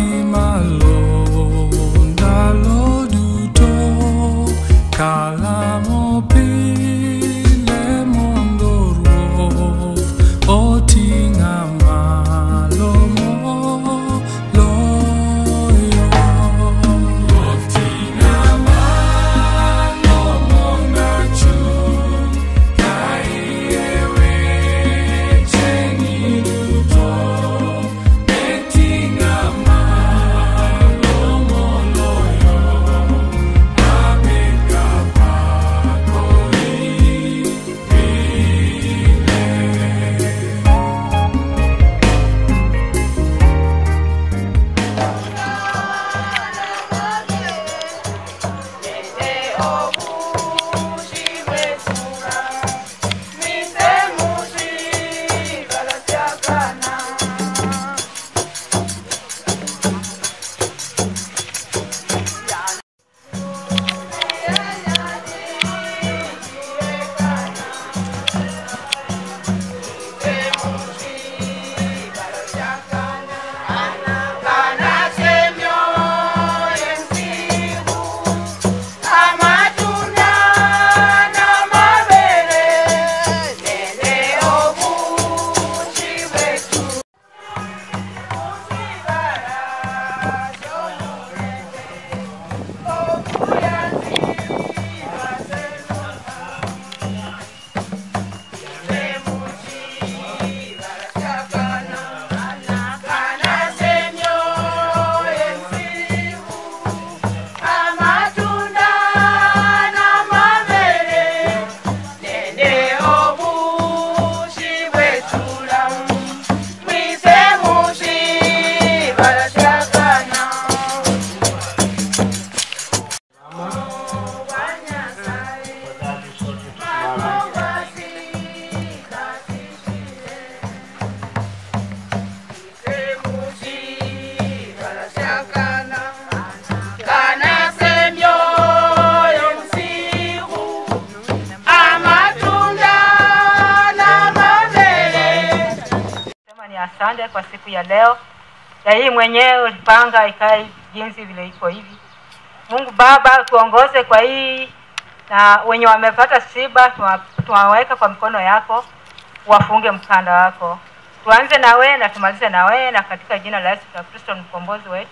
asante kwa siku ya leo ya hii mwenyewe ulipanga ikae jinsi vile iko hivi. Mungu Baba, tuongoze kwa hii na wenye wamepata siba tuwa- tuwaweka kwa mikono yako, wafunge mkanda wako. Tuanze na wewe na tumalize na wewe, na katika jina la Yesu Kristo mkombozi wetu.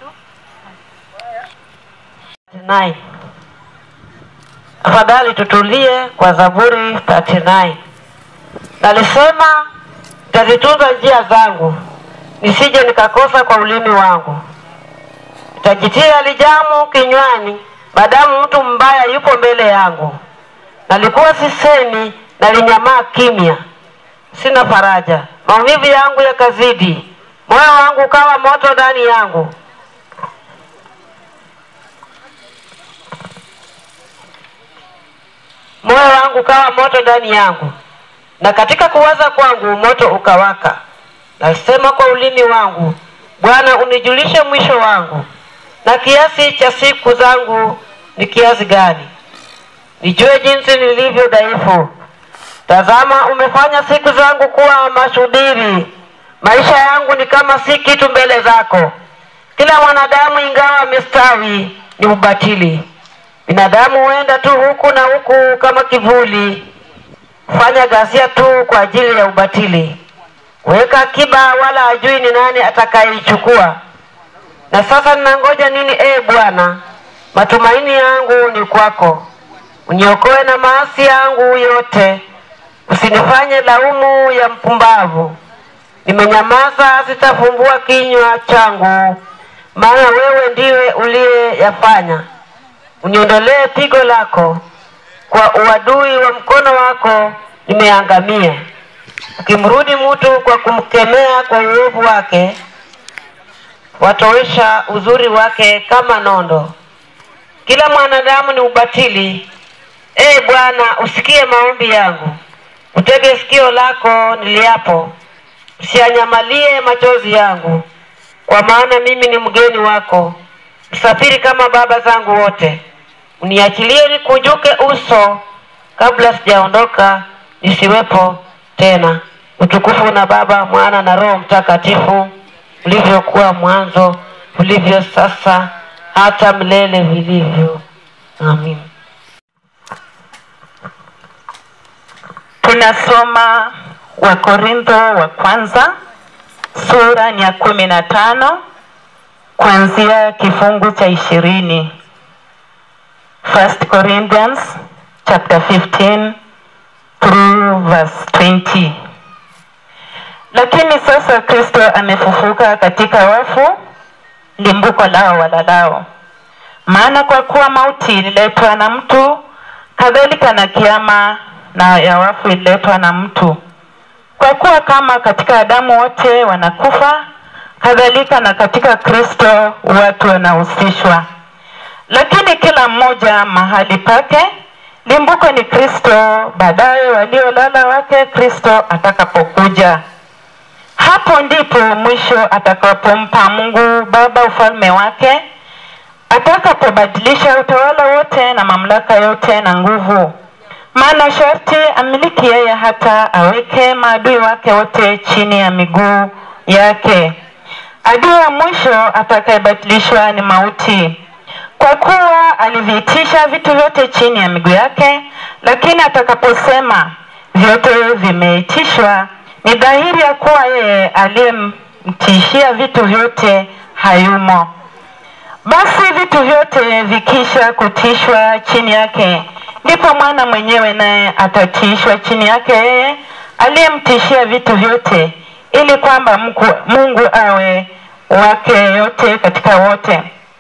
39. Afadhali tutulie kwa Zaburi 39. Nalisema nitazitunza njia zangu, nisije nikakosa kwa ulimi wangu. Nitajitia lijamu kinywani, maadamu mtu mbaya yupo mbele yangu. Nalikuwa sisemi, nalinyamaa kimya, sina faraja. Maumivu yangu yakazidi, moyo wangu ukawa moto ndani yangu. moyo wangu ukawa moto ndani yangu, na katika kuwaza kwangu moto ukawaka. Nasema kwa ulimi wangu, Bwana unijulishe mwisho wangu, na kiasi cha siku zangu ni kiasi gani, nijue jinsi nilivyo dhaifu. Tazama, umefanya siku zangu kuwa mashubiri, maisha yangu ni kama si kitu mbele zako. Kila mwanadamu ingawa amestawi ni ubatili. Binadamu huenda tu huku na huku kama kivuli, fanya ghasia tu kwa ajili ya ubatili. Weka akiba, wala hajui ni nani atakayeichukua. Na sasa ninangoja nini, ee Bwana? Matumaini yangu ni kwako, uniokoe na maasi yangu yote, usinifanye laumu ya mpumbavu. Nimenyamaza, sitafumbua kinywa changu, maana wewe ndiwe uliyeyafanya uniondolee pigo lako, kwa uadui wa mkono wako nimeangamia. Ukimrudi mtu kwa kumkemea kwa uovu wake, watowesha uzuri wake kama nondo. Kila mwanadamu ni ubatili. Ee Bwana, usikie maombi yangu, utege sikio lako niliapo, usianyamalie machozi yangu, kwa maana mimi ni mgeni wako, msafiri kama baba zangu wote. Uniachilie nikunjuke uso kabla sijaondoka, nisiwepo tena. Utukufu na Baba, Mwana na Roho Mtakatifu, ulivyokuwa mwanzo, ulivyo sasa, hata milele vilivyo. Amin. Tunasoma Wakorintho wa kwanza sura ni ya kumi na tano kuanzia kifungu cha ishirini. First Corinthians chapter 15 through verse 20. Lakini sasa Kristo amefufuka katika wafu, limbuko lao walalao. Maana kwa kuwa mauti ililetwa na mtu, kadhalika na kiama na ya wafu ililetwa na mtu. Kwa kuwa kama katika Adamu wote wanakufa, kadhalika na katika Kristo watu wanahusishwa. Lakini kila mmoja mahali pake, limbuko ni Kristo, baadaye waliolala wake Kristo atakapokuja. Hapo ndipo mwisho atakapompa Mungu Baba ufalme wake, atakapobadilisha utawala wote na mamlaka yote na nguvu. Maana sharti amiliki yeye hata aweke maadui wake wote chini ya miguu yake. Adui wa mwisho atakayebadilishwa ni mauti, kwa kuwa aliviitisha vitu vyote chini ya miguu yake. Lakini atakaposema vyote vimeitishwa, ni dhahiri ya kuwa yeye aliyemtishia vitu vyote hayumo. Basi vitu vyote vikisha kutishwa chini yake, ndipo mwana mwenyewe naye atatiishwa chini yake yeye aliyemtishia vitu vyote, ili kwamba Mungu, Mungu awe wake yote katika wote.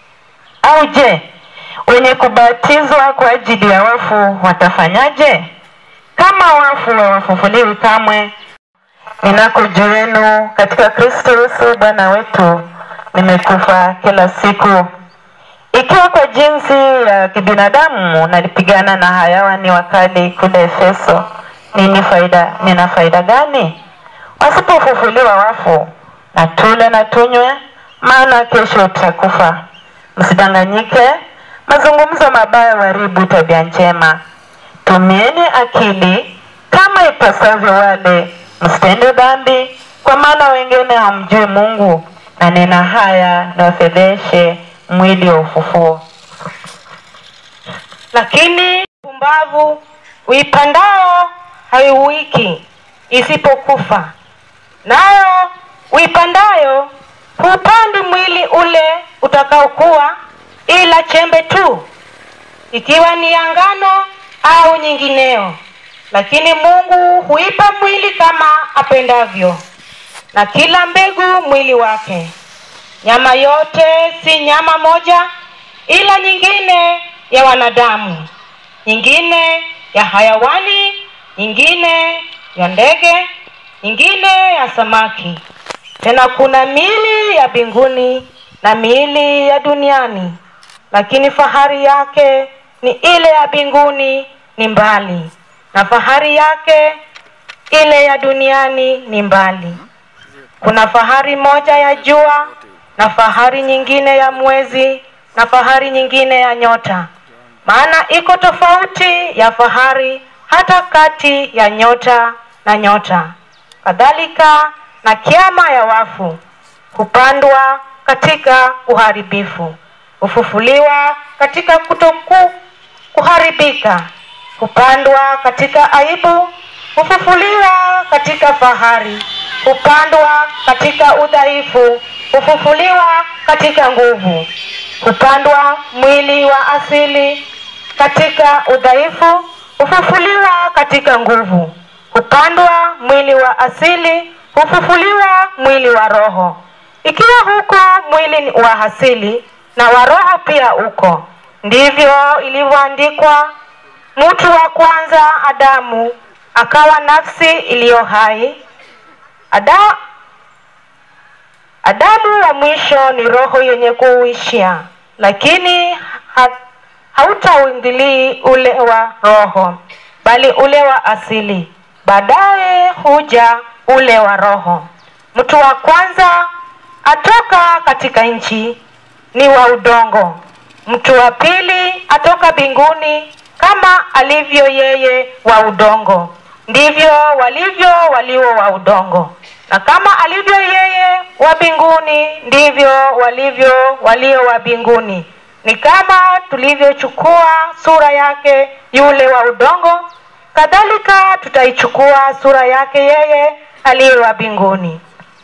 Au je, wenye kubatizwa kwa ajili ya wafu watafanyaje? Kama wafu hawafufuliwi kamwe, ninako juu yenu katika Kristo Yesu Bwana wetu, nimekufa kila siku. Ikiwa kwa jinsi ya kibinadamu nalipigana na hayawani wakali kule Efeso, nini faida, nina faida gani? Wasipofufuliwa wafu, na tule na tunywe, maana kesho tutakufa. Msidanganyike, mazungumzo mabaya huharibu tabia njema. Tumieni akili kama ipasavyo, wale msitende dhambi, kwa maana wengine hamjui Mungu. Na nena haya niwafedheshe mwili wa ufufuo. lakini pumbavu uipandao haiuiki isipokufa, nayo uipandayo hupandi mwili ule utakaokuwa, ila chembe tu, ikiwa ni ya ngano au nyingineo. Lakini Mungu huipa mwili kama apendavyo, na kila mbegu mwili wake. Nyama yote si nyama moja, ila nyingine ya wanadamu, nyingine ya hayawani, nyingine ya ndege, nyingine ya samaki. Tena kuna miili ya mbinguni na miili ya duniani, lakini fahari yake ni ile ya mbinguni ni mbali, na fahari yake ile ya duniani ni mbali. Kuna fahari moja ya jua na fahari nyingine ya mwezi na fahari nyingine ya nyota. Maana iko tofauti ya fahari hata kati ya nyota na nyota. Kadhalika na kiama ya wafu hupandwa katika uharibifu, hufufuliwa katika kutoku kuharibika, hupandwa katika aibu, hufufuliwa katika fahari, hupandwa katika udhaifu, hufufuliwa katika nguvu, hupandwa mwili wa asili katika udhaifu, hufufuliwa katika nguvu, hupandwa mwili wa asili, hufufuliwa mwili wa roho. Ikiwa huko mwili wa asili na wa roho pia uko, ndivyo ilivyoandikwa, mtu wa kwanza Adamu akawa nafsi iliyo hai. Ada, Adamu wa mwisho ni roho yenye kuishia, lakini ha, hautauingilii ule wa roho, bali ule wa asili. Baadaye huja ule wa roho. Mtu wa kwanza atoka katika nchi, ni wa udongo. Mtu wa pili atoka mbinguni, kama alivyo yeye wa udongo, ndivyo walivyo walio wa udongo. na kama alivyo yeye wa mbinguni ndivyo walivyo walio wa mbinguni. Ni kama tulivyochukua sura yake yule wa udongo, kadhalika tutaichukua sura yake yeye aliye wa mbinguni.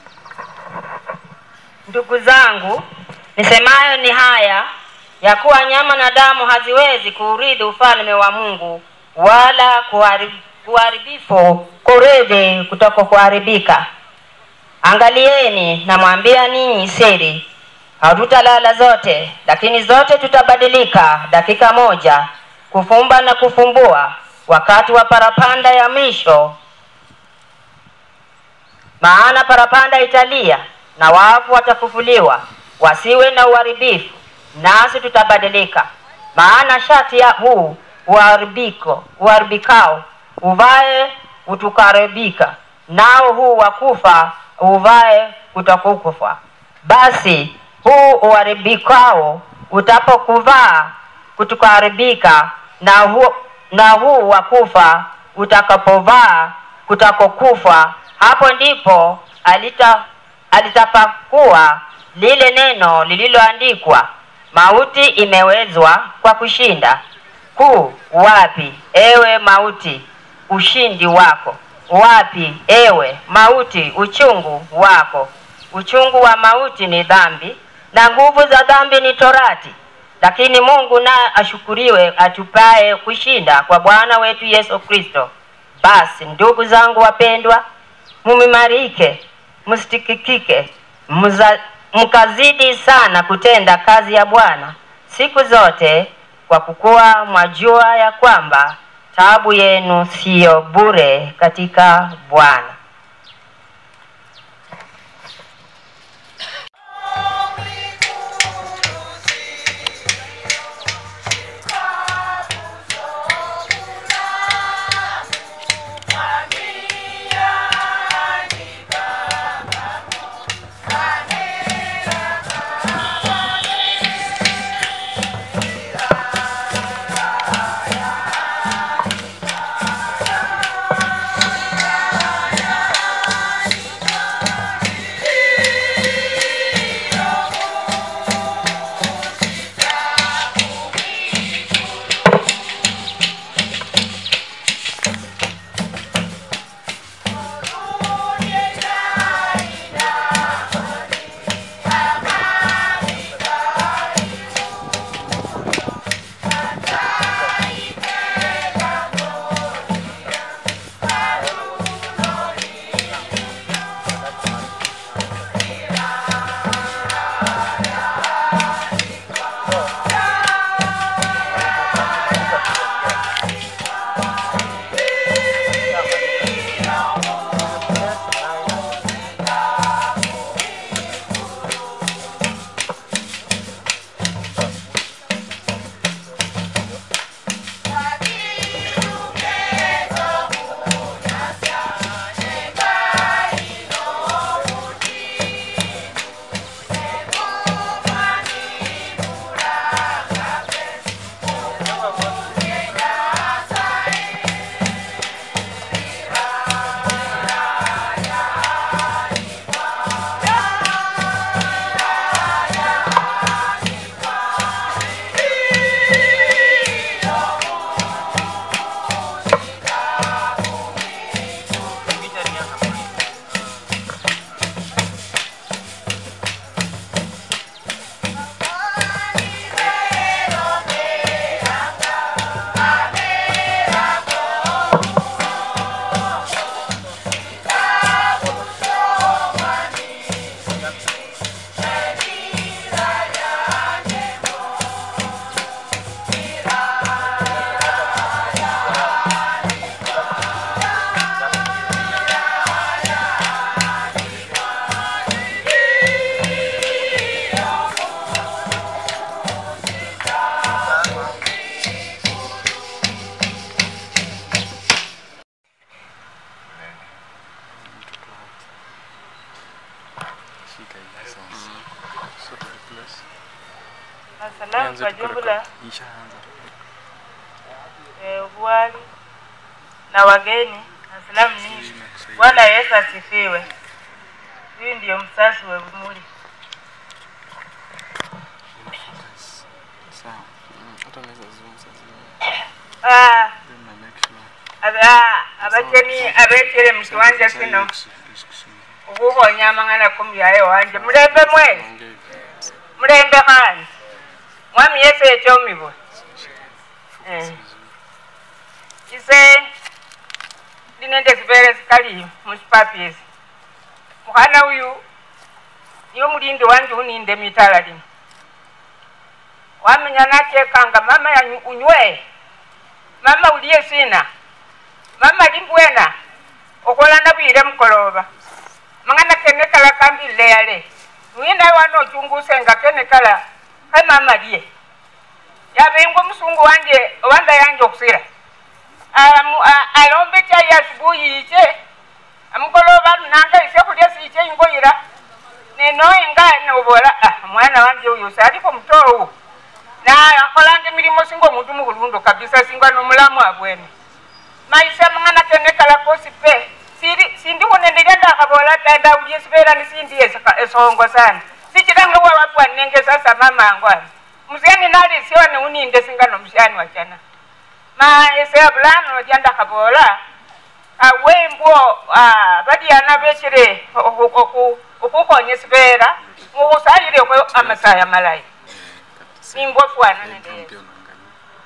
Ndugu zangu, nisemayo ni haya ya kuwa nyama na damu haziwezi kuurithi ufalme wa Mungu, wala kuhari- kuharibifu kurithi kutoka kuharibika. Angalieni, namwambia ninyi siri, hatutalala zote, lakini zote tutabadilika dakika moja, kufumba na kufumbua, wakati wa parapanda ya mwisho maana parapanda italia na wafu watafufuliwa, wasiwe na uharibifu, nasi tutabadilika. Maana shati ya huu uharibiko uharibikao uvae utukaribika, nao huu wa kufa uvae utakukufa. Basi huu uharibikao utapokuvaa kutukaribika, na huu, na huu wa kufa utakapovaa kutakokufa, hapo ndipo alita alitapakuwa lile neno lililoandikwa, mauti imewezwa kwa kushinda. Kuu wapi, ewe mauti, ushindi wako? Wapi, ewe mauti, uchungu wako? Uchungu wa mauti ni dhambi, na nguvu za dhambi ni torati. Lakini Mungu naye ashukuriwe, atupaye kushinda kwa Bwana wetu Yesu Kristo. Basi ndugu zangu wapendwa, mumimarike, msitikikike, mza- mkazidi sana kutenda kazi ya Bwana siku zote, kwa kukuwa mwajua ya kwamba taabu yenu siyo bure katika Bwana. Salamu kwa jumla Ishaanza. eh, uwali na wageni, asalamu nyingi. Bwana Yesu asifiwe. huyu ndiyo msasi wa Bumuli. Sawa. Mm, Hata naweza zungumza zingine. Ah, Then na make sure. aba abacheni abechere mu kiwanja kino okuhonya amang'ana kumyayo wanje mulembe mwezi Ongea. mulembe khandi mwami yesu echomibwa Eh. ise ndi nende sivere sikali musipapisi mukhana uyu niyo mulindi wanje uninde mitala lino wamenya nachekanga mama yanyu unywe mama uliye sina mama limbwena okolana bwire mukoloba mang'ana kene kala kambile yale nwina wana ochunguse nga kene kala kai mama liye yabengwa musungu wanje wanda yanje okusira Amu- a- alombe chai asubuhi iche amukoloba lunanga ise kulya siche ingoyira nenoinga nobola ah, mwana wanje uyu saliko mutowu na akholanga emilimo singa omuntu mukhulundu kabisa singa nomulamu abwene maisha mang'ana kene kala kosi pe siri sindi khunendelya ndakhabola ta ndawulya esibera nisindi esika- esongo sana sichilanga wawapwanenge sasa mamangu ani musiani nalisiwa neuninde singa nomushani wachana ma ese abulano lya ndakhabola awembwo badyana bechere okhukhonya esibera mukhusayilekho amasaya malayi nimbwa fwana nende Pia yesu unaangalia.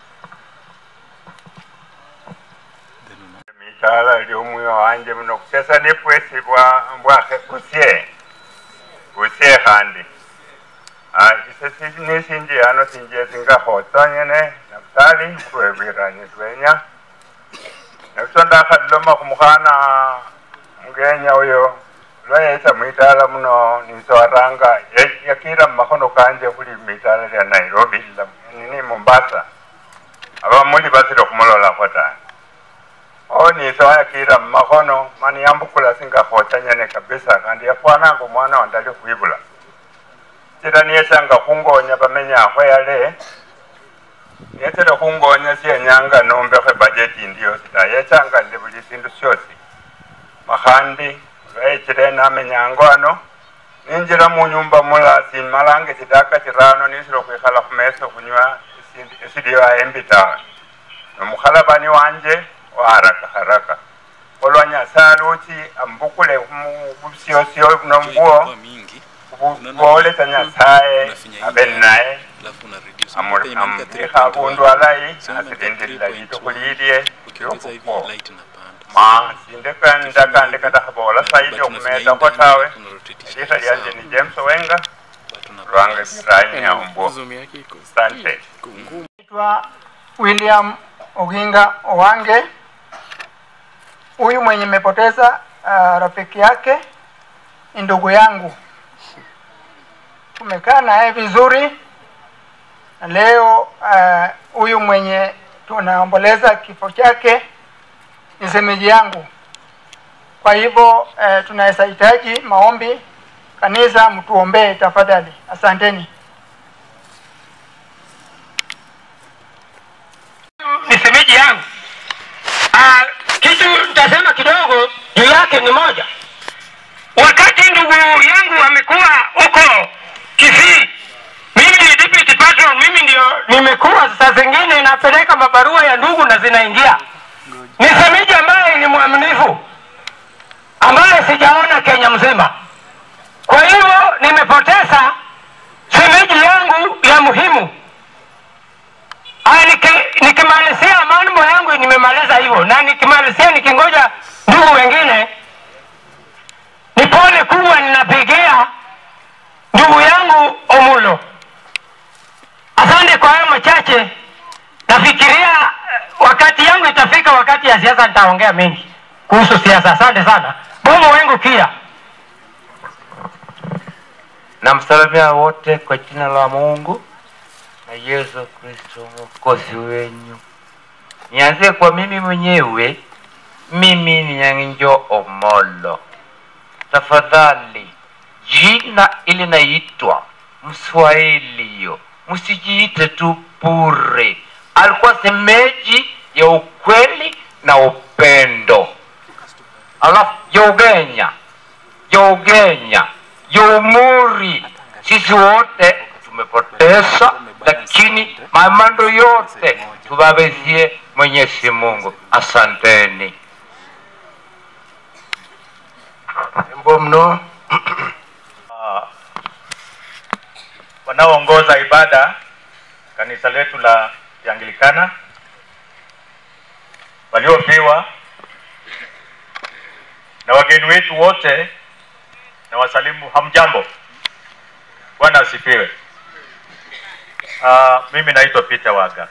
Then una mitala lyomwoyo wanje muno kusesa nipwesi bwa bwakhe busye busye khandi Ah, ise si- nisinji ano sinje singakhotsa nyene nabutali khulwebwiranye twenya nebuso ndakhadiloma khumukhana mugenya uyo lwayetsa mwitala muno nisowaranga ye- yakira mumakhono kanje khuli mitala lya nairobi la- nini mombasa abamuli basile khumulolakho tawe onisa wayakira mumakhono mani yambukula singakhocha nyene kabisa kandi yafwananga omwana wandali khwibula sira niyechanga khungonya bamenyakho yale niyetsele khungonya syenyanga nombekho ebajeti indi yosi ta yechanga ndi buli sindu syosi makhandi lwayechile namenyango ano ninjira munyumba mula simalanga chidaka chirano nisile khwikhala khumesa khunywa esindi- esiliyo embi tawe nomukhalabani wanje waharaka haraka olwa nyasaye luchi ambukule busyosyo nombuo Kwa mingi bwolesa nyasaye unafinya abe hii naye alafu una reduce. amu- Unakuta imeandika amubikha 3.1. abundu alayi Sema imeandika asilindilila 3.1. litukhu Ukiongeza hivi lyokhukho light inapanda. ma sindekandakandi katakhabola saidi okhumesakho tawe lisa lyanje ni james wenga lwange biranyi aumbuo Zoom yake iko asante iko ngumu. Naitwa William Oginga Owange. Huyu mwenye nimepoteza uh, rafiki yake ni ndugu yangu, tumekaa naye vizuri, na leo ah, huyu uh, mwenye tunaomboleza kifo chake ni semeji yangu. Kwa hivyo uh, tunaweza hitaji maombi, kanisa mtuombee tafadhali. Asanteni. ni semeji yangu. Ah, kitu nitasema kidogo juu yake ni moja. Wakati ndugu yangu amekuwa huko Kisii, mimi ni deputy patron, mimi ndio nimekuwa saa zingine napeleka mabarua ya ndugu na zinaingia. Ni semeji ambaye ni mwaminifu, ambaye sijaona Kenya mzima. Kwa hivyo nimepoteza semeji yangu ya muhimu. Ah, niki- nikimalizia mambo yangu nimemaliza hivyo, na nikimalizia nikingoja ndugu wengine, ni pole kubwa ninapigia ndugu yangu Omulo. Asante kwa hayo machache. Nafikiria eh, wakati yangu itafika, wakati ya siasa nitaongea mengi kuhusu siasa. Asante sana bomo wengu pia. namsalamia wote kwa jina la Mungu na Yesu Kristo mwokozi wenyu. Nianzie kwa mimi mwenyewe. Mimi ni Nyang'injo Omolo. Tafadhali, jina ili naitwa Mswahili yo, msijiite tu bure. Alikuwa semeji ya ukweli na upendo. Alafu Yogenya Jougenya, Joumuri, sisi wote tumepoteza, lakini mamando yote tuwawezie Mwenyezi Mungu. Asanteni. Jambo mno wanaoongoza ibada kanisa letu la Kianglikana, waliofiwa na wageni wetu wote, na wasalimu hamjambo. Bwana asifiwe. Uh, mimi naitwa Peter Waga.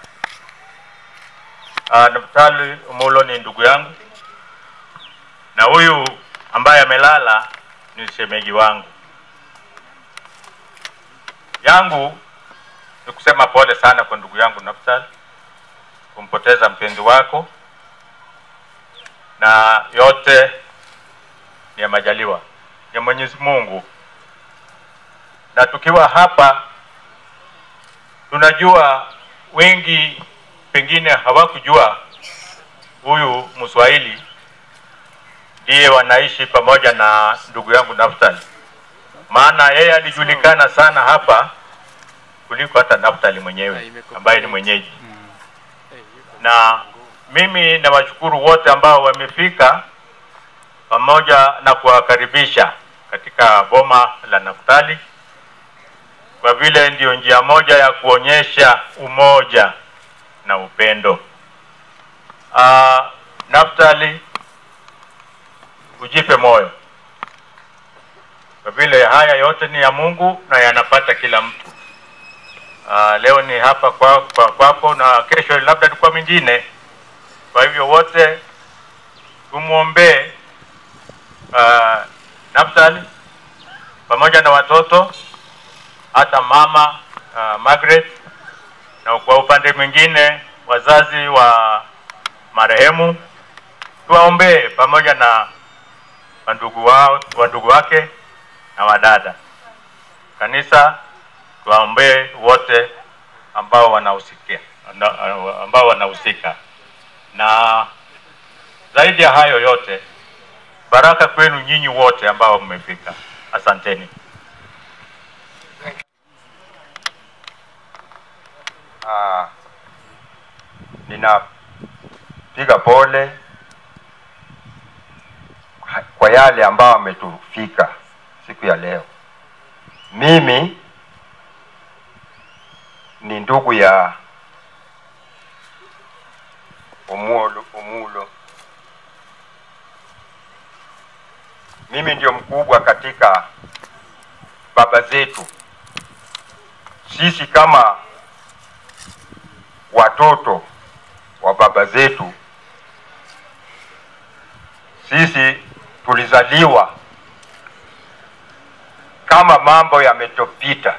Uh, Naftali Umulo ni ndugu yangu na huyu ambaye amelala ni shemeji wangu yangu ni kusema pole sana kwa ndugu yangu Naftali kumpoteza mpenzi wako, na yote ni ya majaliwa ya Mwenyezi Mungu. Na tukiwa hapa, tunajua wengi pengine hawakujua huyu Mswahili ndiye wanaishi pamoja na ndugu yangu Naftali, maana yeye alijulikana sana hapa kuliko hata Naftali mwenyewe ambaye ni mwenyeji. Na mimi nawashukuru wote ambao wamefika pamoja na kuwakaribisha katika boma la Naftali, kwa vile ndiyo njia moja ya kuonyesha umoja na upendo. Uh, Naftali, ujipe moyo kwa vile haya yote ni ya Mungu na yanapata kila mtu. Uh, leo ni hapa kwa, kwa, kwako na kesho labda ni kwa mwingine. Kwa hivyo wote tumwombee uh, Naftali pamoja na watoto hata mama uh, Margaret, na kwa upande mwingine wazazi wa marehemu tuwaombee pamoja na wandugu wao wandugu wake na wadada. Kanisa tuwaombee wote ambao wanahusikia ambao wanahusika, na zaidi ya hayo yote, baraka kwenu nyinyi wote ambao mmefika. Asanteni. Ah, ninapiga pole kwa yale ambao ametufika siku ya leo. Mimi ni ndugu ya Umulo, Umulo. Mimi ndio mkubwa katika baba zetu. Sisi kama watoto wa baba zetu, sisi tulizaliwa kama mambo yametopita.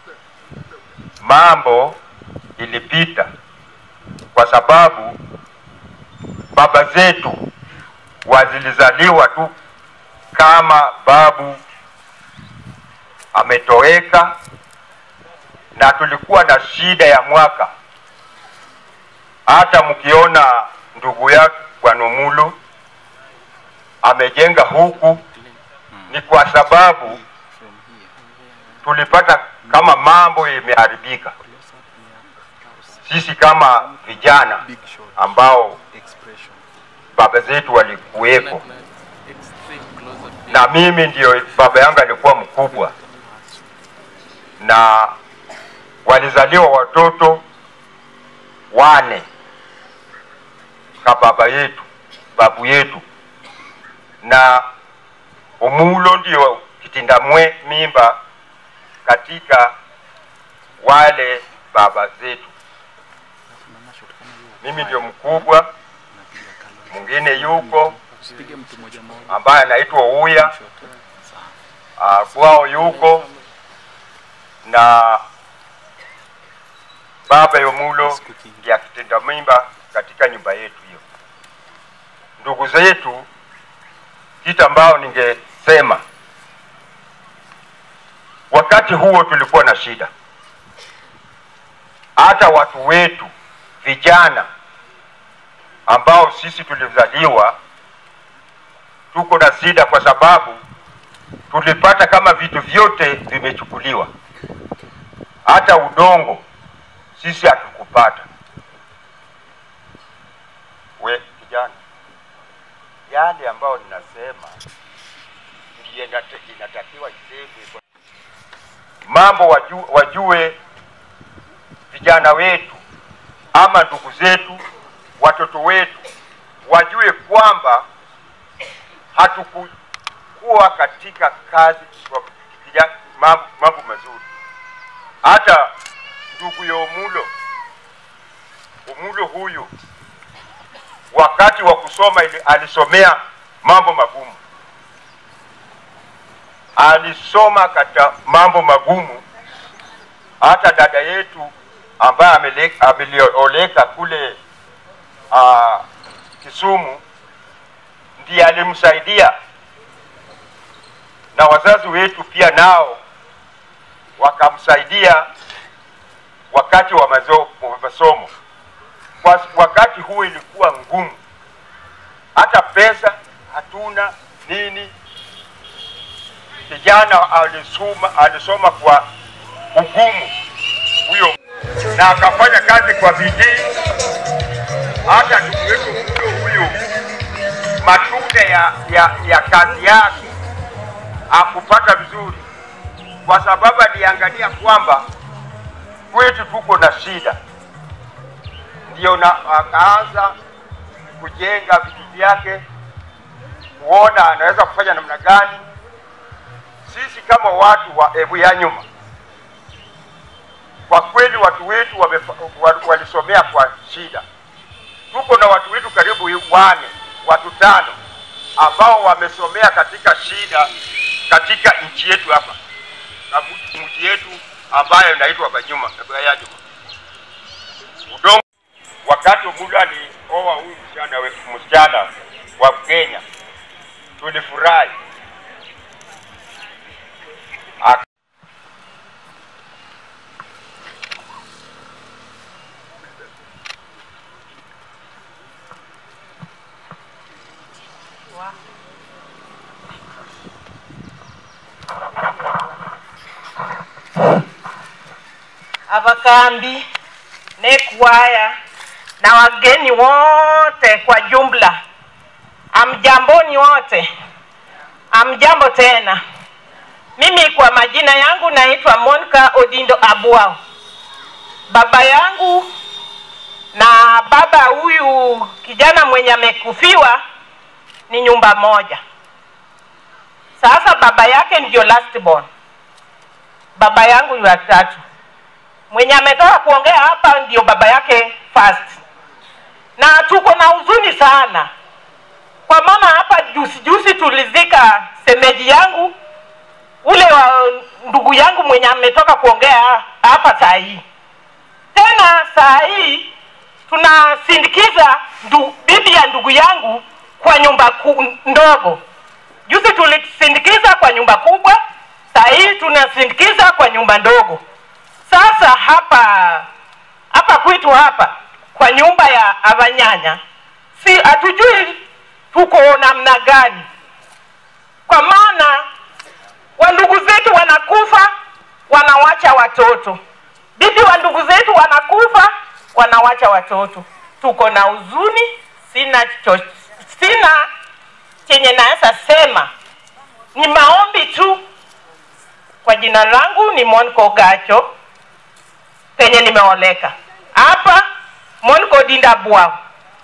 Mambo ilipita kwa sababu baba zetu wazilizaliwa tu kama babu ametoweka, na tulikuwa na shida ya mwaka. Hata mkiona ndugu yake Bwana Mulu amejenga huku, ni kwa sababu tulipata kama mambo imeharibika. Sisi kama vijana ambao baba zetu walikuwepo, na mimi ndio baba yangu alikuwa mkubwa, na walizaliwa watoto wane ka baba yetu babu yetu, na Umulo ndio kitindamwe mimba katika wale baba zetu. Mimi ndio mkubwa, mwingine yuko ambaye anaitwa Uya uh, kwao yuko na baba Yomulo ndiye akitenda mimba katika nyumba yetu hiyo. Ndugu zetu, kitu ambao ningesema wakati huo tulikuwa na shida, hata watu wetu vijana ambao sisi tulizaliwa tuko na shida, kwa sababu tulipata kama vitu vyote vimechukuliwa, hata udongo sisi hatukupata. We kijana, yale ambayo ninasema ndiye inate- inatakiwa isemwe kwa mambo waju, wajue vijana wetu ama ndugu zetu, watoto wetu wajue kwamba hatukuwa katika kazi kwa vija- mambo, mambo mazuri. Hata ndugu ya Omulo, Omulo huyu wakati wa kusoma ili, alisomea mambo magumu, alisoma katika mambo magumu. Hata dada yetu ambaye amele- amelioleka kule uh, Kisumu ndiye alimsaidia, na wazazi wetu pia nao wakamsaidia wakati wa mazo- wa masomo. Kwa wakati huo ilikuwa ngumu, hata pesa hatuna nini. Kijana alisoma, alisoma kwa ugumu huyo, na akafanya kazi kwa bidii. Hata ndugu yetu huyo huyo, matunda ya, ya, ya kazi yake akupata vizuri, kwa sababu aliangalia kwamba kwetu tuko na shida, ndio na akaanza kujenga vitu vyake, kuona anaweza kufanya namna gani. Sisi kama watu wa Ebu ya nyuma, kwa kweli watu wetu wamefa, wa- walisomea kwa shida. Tuko na watu wetu karibu wane, watu tano ambao wamesomea katika shida katika nchi yetu hapa na mji mji yetu ambayo inaitwa Banyuma Bayanyuma. Udongo wakati Omulo alioa huyu msichana we- msichana wa Kenya tulifurahi. Ak- abakambi nekwaya na wageni wote kwa jumla, amjamboni wote, amjambo tena. Mimi kwa majina yangu naitwa Monica Odindo Abuao. Baba yangu na baba huyu kijana mwenye amekufiwa ni nyumba moja. Sasa baba yake ndio last born, baba yangu ni watatu mwenye ametoka kuongea hapa ndio baba yake first, na tuko na huzuni sana kwa maana hapa juzi juzi tulizika semeji yangu ule wa ndugu yangu mwenye ametoka kuongea hapa saa hii. Tena saa hii tunasindikiza ndu, bibi ya ndugu yangu kwa nyumba ku, ndogo. Juzi tulisindikiza kwa nyumba kubwa, saa hii tunasindikiza kwa nyumba ndogo. Sasa hapa hapa kwetu hapa kwa nyumba ya Abanyanya, si hatujui tuko namna gani, kwa maana wandugu zetu wanakufa wanawacha watoto, bibi wa ndugu zetu wanakufa wanawacha watoto. Tuko na huzuni, sina cho, sina chenye naweza sema, ni maombi tu. Kwa jina langu ni Monko Gacho penye nimeoleka hapa Monko Dinda Bwao.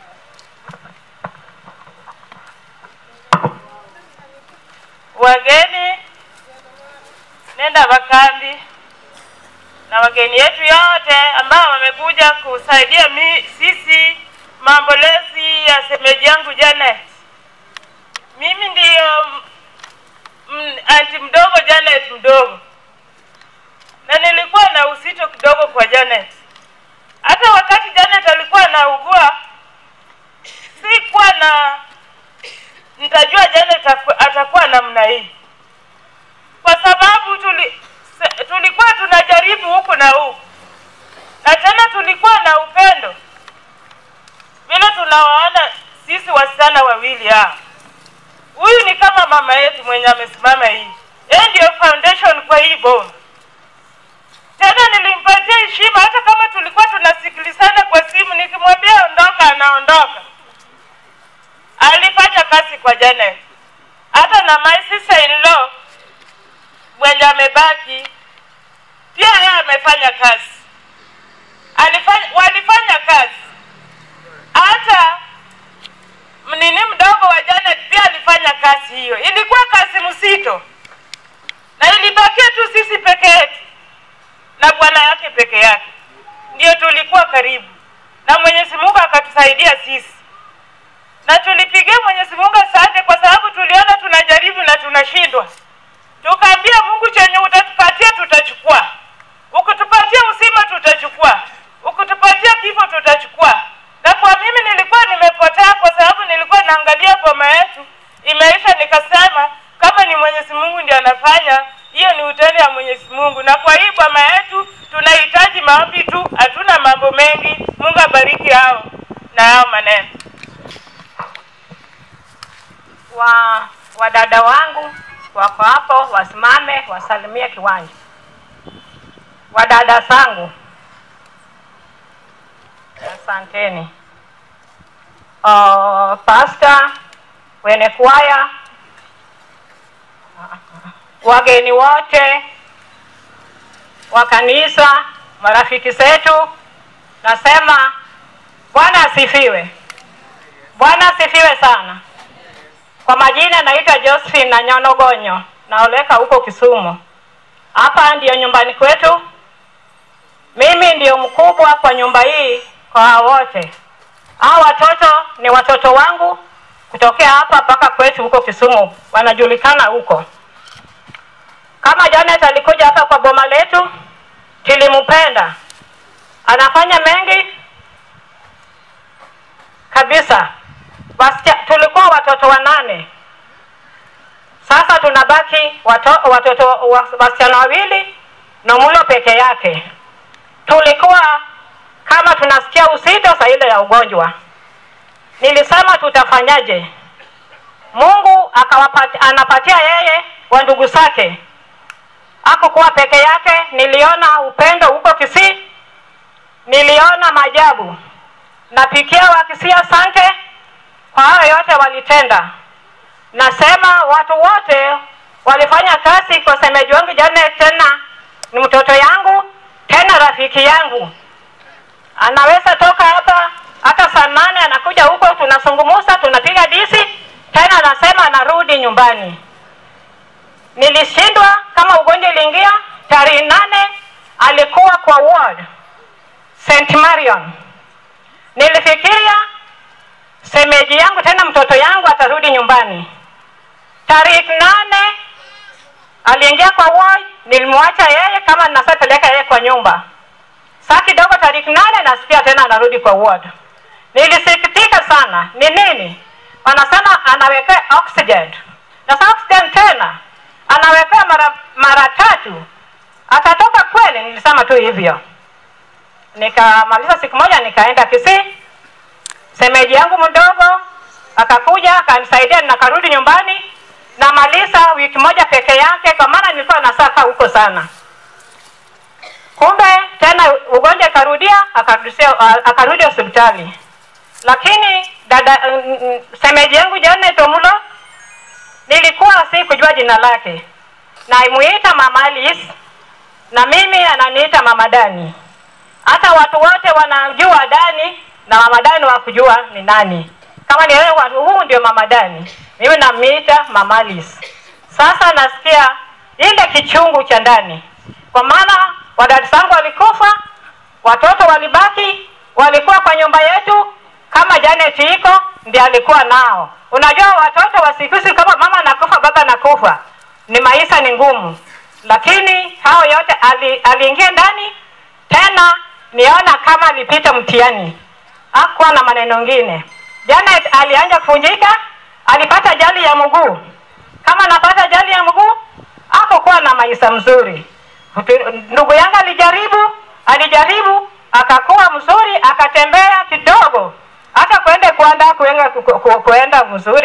Wageni nenda Bakambi na wageni yetu yote ambao wamekuja kusaidia mi, sisi maombolezi ya semeji yangu Janet. Mimi ndiyo m- anti mdogo Janet mdogo, na nilikuwa na uzito kidogo kwa Janet. Hata wakati Janet alikuwa anaugua, sikuwa na nitajua Janet aku- atakuwa namna hii, kwa sababu tuli, se- tulikuwa tunajaribu huku na huku, na tena tulikuwa na upendo vile tunawaona sisi wasichana wawili hapa. Huyu ni kama mama yetu mwenye amesimama hii, Yeye ndio foundation kwa hii boma. Tena nilimpatia heshima, hata kama tulikuwa tunasikilizana kwa simu, nikimwambia ondoka, anaondoka. Alifanya kazi kwa Janet, hata na my sister in law mwenye amebaki pia yeye amefanya kazi, alifanya walifanya kazi. Hata mnini mdogo wa Janet pia alifanya kazi hiyo, ilikuwa kazi mzito, na ilibakia tu sisi peke yetu na bwana yake peke yake, ndio tulikuwa karibu, na Mwenyezi Mungu akatusaidia sisi, na tulipigia Mwenyezi Mungu asante, kwa sababu tuliona tunajaribu na tunashindwa. Tukaambia Mungu, chenye utatupatia tutachukua, ukitupatia uzima tutachukua, ukitupatia kifo tutachukua. Na kwa mimi nilikuwa nimepotea, kwa sababu nilikuwa naangalia boma yetu imeisha, nikasema kama ni Mwenyezi Mungu ndiye anafanya hiyo, ni utende ya Mwenyezi Mungu. Na kwa hii boma yetu tunahitaji maombi tu, hatuna mambo mengi. Mungu abariki hao na hao maneno. wa wadada wangu wako hapo, wasimame wasalimie kiwanja. Wadada zangu, asanteni. Uh, pasta, wene kwaya, wageni wote wa kanisa, marafiki zetu, nasema Bwana asifiwe. Bwana asifiwe sana. Kwa majina naitwa Josephine na Nyonogonyo, naoleka huko Kisumu. Hapa ndiyo nyumbani kwetu. Mimi ndiyo mkubwa kwa nyumba hii kwa hao wote. Hao watoto ni watoto wangu kutokea hapa mpaka kwetu huko Kisumu, wanajulikana huko. Kama Janet alikuja hapa kwa boma letu, tulimpenda, anafanya mengi kabisa. Wasicha, tulikuwa watoto wanane, sasa tunabaki wato, watoto wa- wasichana wawili na mulo peke yake. Tulikuwa kama tunasikia uzito saa ile ya ugonjwa, nilisema tutafanyaje? Mungu akawapati, anapatia yeye wa ndugu zake, hakukuwa peke yake. Niliona upendo huko Kisii, niliona maajabu. Napikia wa Kisii asante kwa hayo yote walitenda. Nasema watu wote walifanya kazi kwa semeji wangu Janet, tena ni mtoto yangu, tena rafiki yangu. Anaweza toka hapa hata saa nane anakuja huko, tunazungumza, tunapiga disi, tena anasema anarudi nyumbani. Nilishindwa kama ugonjwa iliingia tarehe nane, alikuwa kwa ward St Marion. Nilifikiria semeji yangu tena mtoto yangu atarudi nyumbani. Tarehe nane aliingia kwa ward, nilimwacha yeye kama ninasapeleka yeye kwa nyumba. Saa kidogo tarehe nane nasikia tena anarudi kwa ward. Nilisikitika sana. Ni nini? Wanasema anawekea oxygen. Na sasa oxygen tena anawekea mara mara tatu. Atatoka kweli? Nilisema tu hivyo. Nikamaliza siku moja nikaenda Kisii semeji yangu mdogo akakuja akanisaidia, nakarudi nyumbani, namaliza wiki moja peke yake, kwa maana nilikuwa nasaka huko sana. Kumbe tena ugonjwa ikarudia, akarudishia akarudi hospitali, lakini dada mm, mm, semeji yangu Janet Omulo nilikuwa si kujua jina lake, naimuita Mama Alice na mimi ananiita Mama Dani. Hata watu wote wanajua Dani na Mama Dani wa kujua ni nani. Kama ni wewe watu huu ndio Mama Dani, mimi namiita Mama Alice. Sasa nasikia ile kichungu cha ndani, kwa maana wadada zangu walikufa, watoto walibaki, walikuwa kwa nyumba yetu, kama Janet iko ndiye alikuwa nao. Unajua watoto wa siku hizi, kama mama nakufa, baba nakufa, ni maisha ni ngumu, lakini hao yote ali, aliingia ndani tena, niona kama alipita mtihani hakuwa na maneno mengine. Janet alianja kuvunjika, alipata ajali ya mguu. Kama anapata ajali ya mguu, hakukuwa na maisha mzuri. Mtu- Ndugu yangu alijaribu, alijaribu akakuwa mzuri, akatembea kidogo, hata kwenda kuanda kuenda, ku- ku- kuenda mzuri,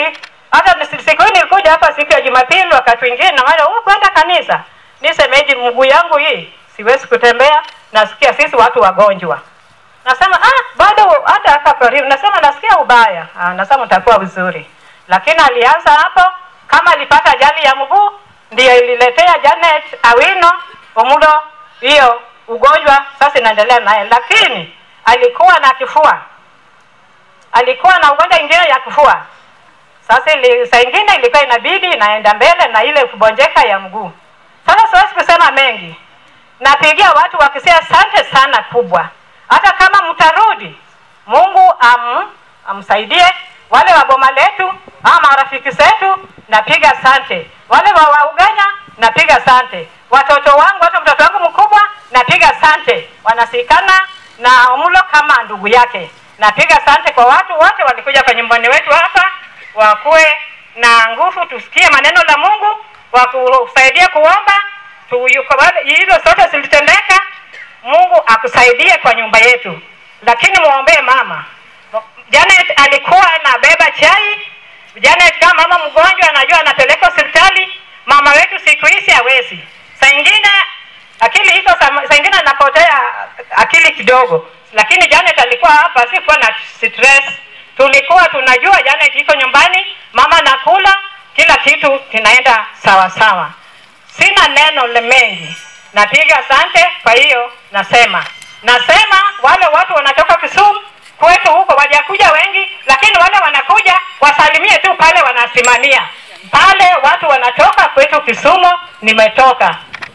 hata nisi- siku hii nilikuja hapa siku ya Jumapili, wakati wengine na wale oh, kwenda kanisa, nisemeji mguu yangu hii siwezi kutembea, nasikia sisi watu wagonjwa. Nasema ah, bado hata hapa karibu, nasema nasikia ubaya. Ah, nasema utakuwa vizuri, lakini alianza hapo, kama alipata ajali ya mguu ndiyo ililetea Janet Awino Omulo hiyo ugonjwa, sasa inaendelea naye, lakini alikuwa na kifua, alikuwa na ugonjwa ingine ya kifua. Sasa ili, saa ingine ilikuwa inabidi inaenda mbele na ile kubonjeka ya mguu. Sasa siwezi kusema mengi, napigia watu wakisia asante sana kubwa. Hata kama mtarudi, Mungu am, amsaidie wale wa boma letu ama marafiki zetu, napiga asante. Wale wa wa Ugenya napiga asante. Watoto wangu, hata mtoto wangu mkubwa napiga asante, wanasikana na Omulo kama ndugu yake. Napiga asante kwa watu wote walikuja kwa nyumbani wetu hapa, wakuwe na nguvu, tusikie maneno la Mungu, wakusaidie kuomba tu, yuko wale- hilo sote zilitendeka. Mungu akusaidie kwa nyumba yetu, lakini muombee mama Janet alikuwa anabeba chai. Janet kama mama mgonjwa, anajua anapeleka hospitali. Mama wetu siku hizi hawezi, saa ingine akili iko, saa saa ingine anapotea akili kidogo, lakini Janet alikuwa hapa, sikuwa na stress. Tulikuwa tunajua Janet iko nyumbani, mama nakula, kila kitu kinaenda sawa sawa. Sina neno le mengi, napiga asante. Kwa hiyo nasema nasema wale watu wanatoka Kisumu kwetu huko wajakuja wengi, lakini wale wanakuja wasalimie tu pale wanasimamia pale. Watu wanatoka kwetu Kisumu, nimetoka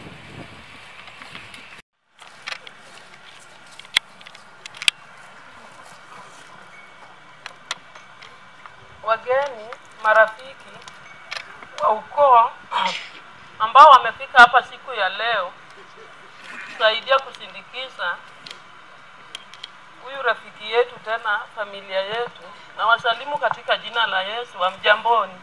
wageni, marafiki wa ukoo ambao wamefika hapa siku ya leo kusaidia kusindikiza huyu rafiki yetu tena familia yetu, na wasalimu katika jina la Yesu. wa mjamboni.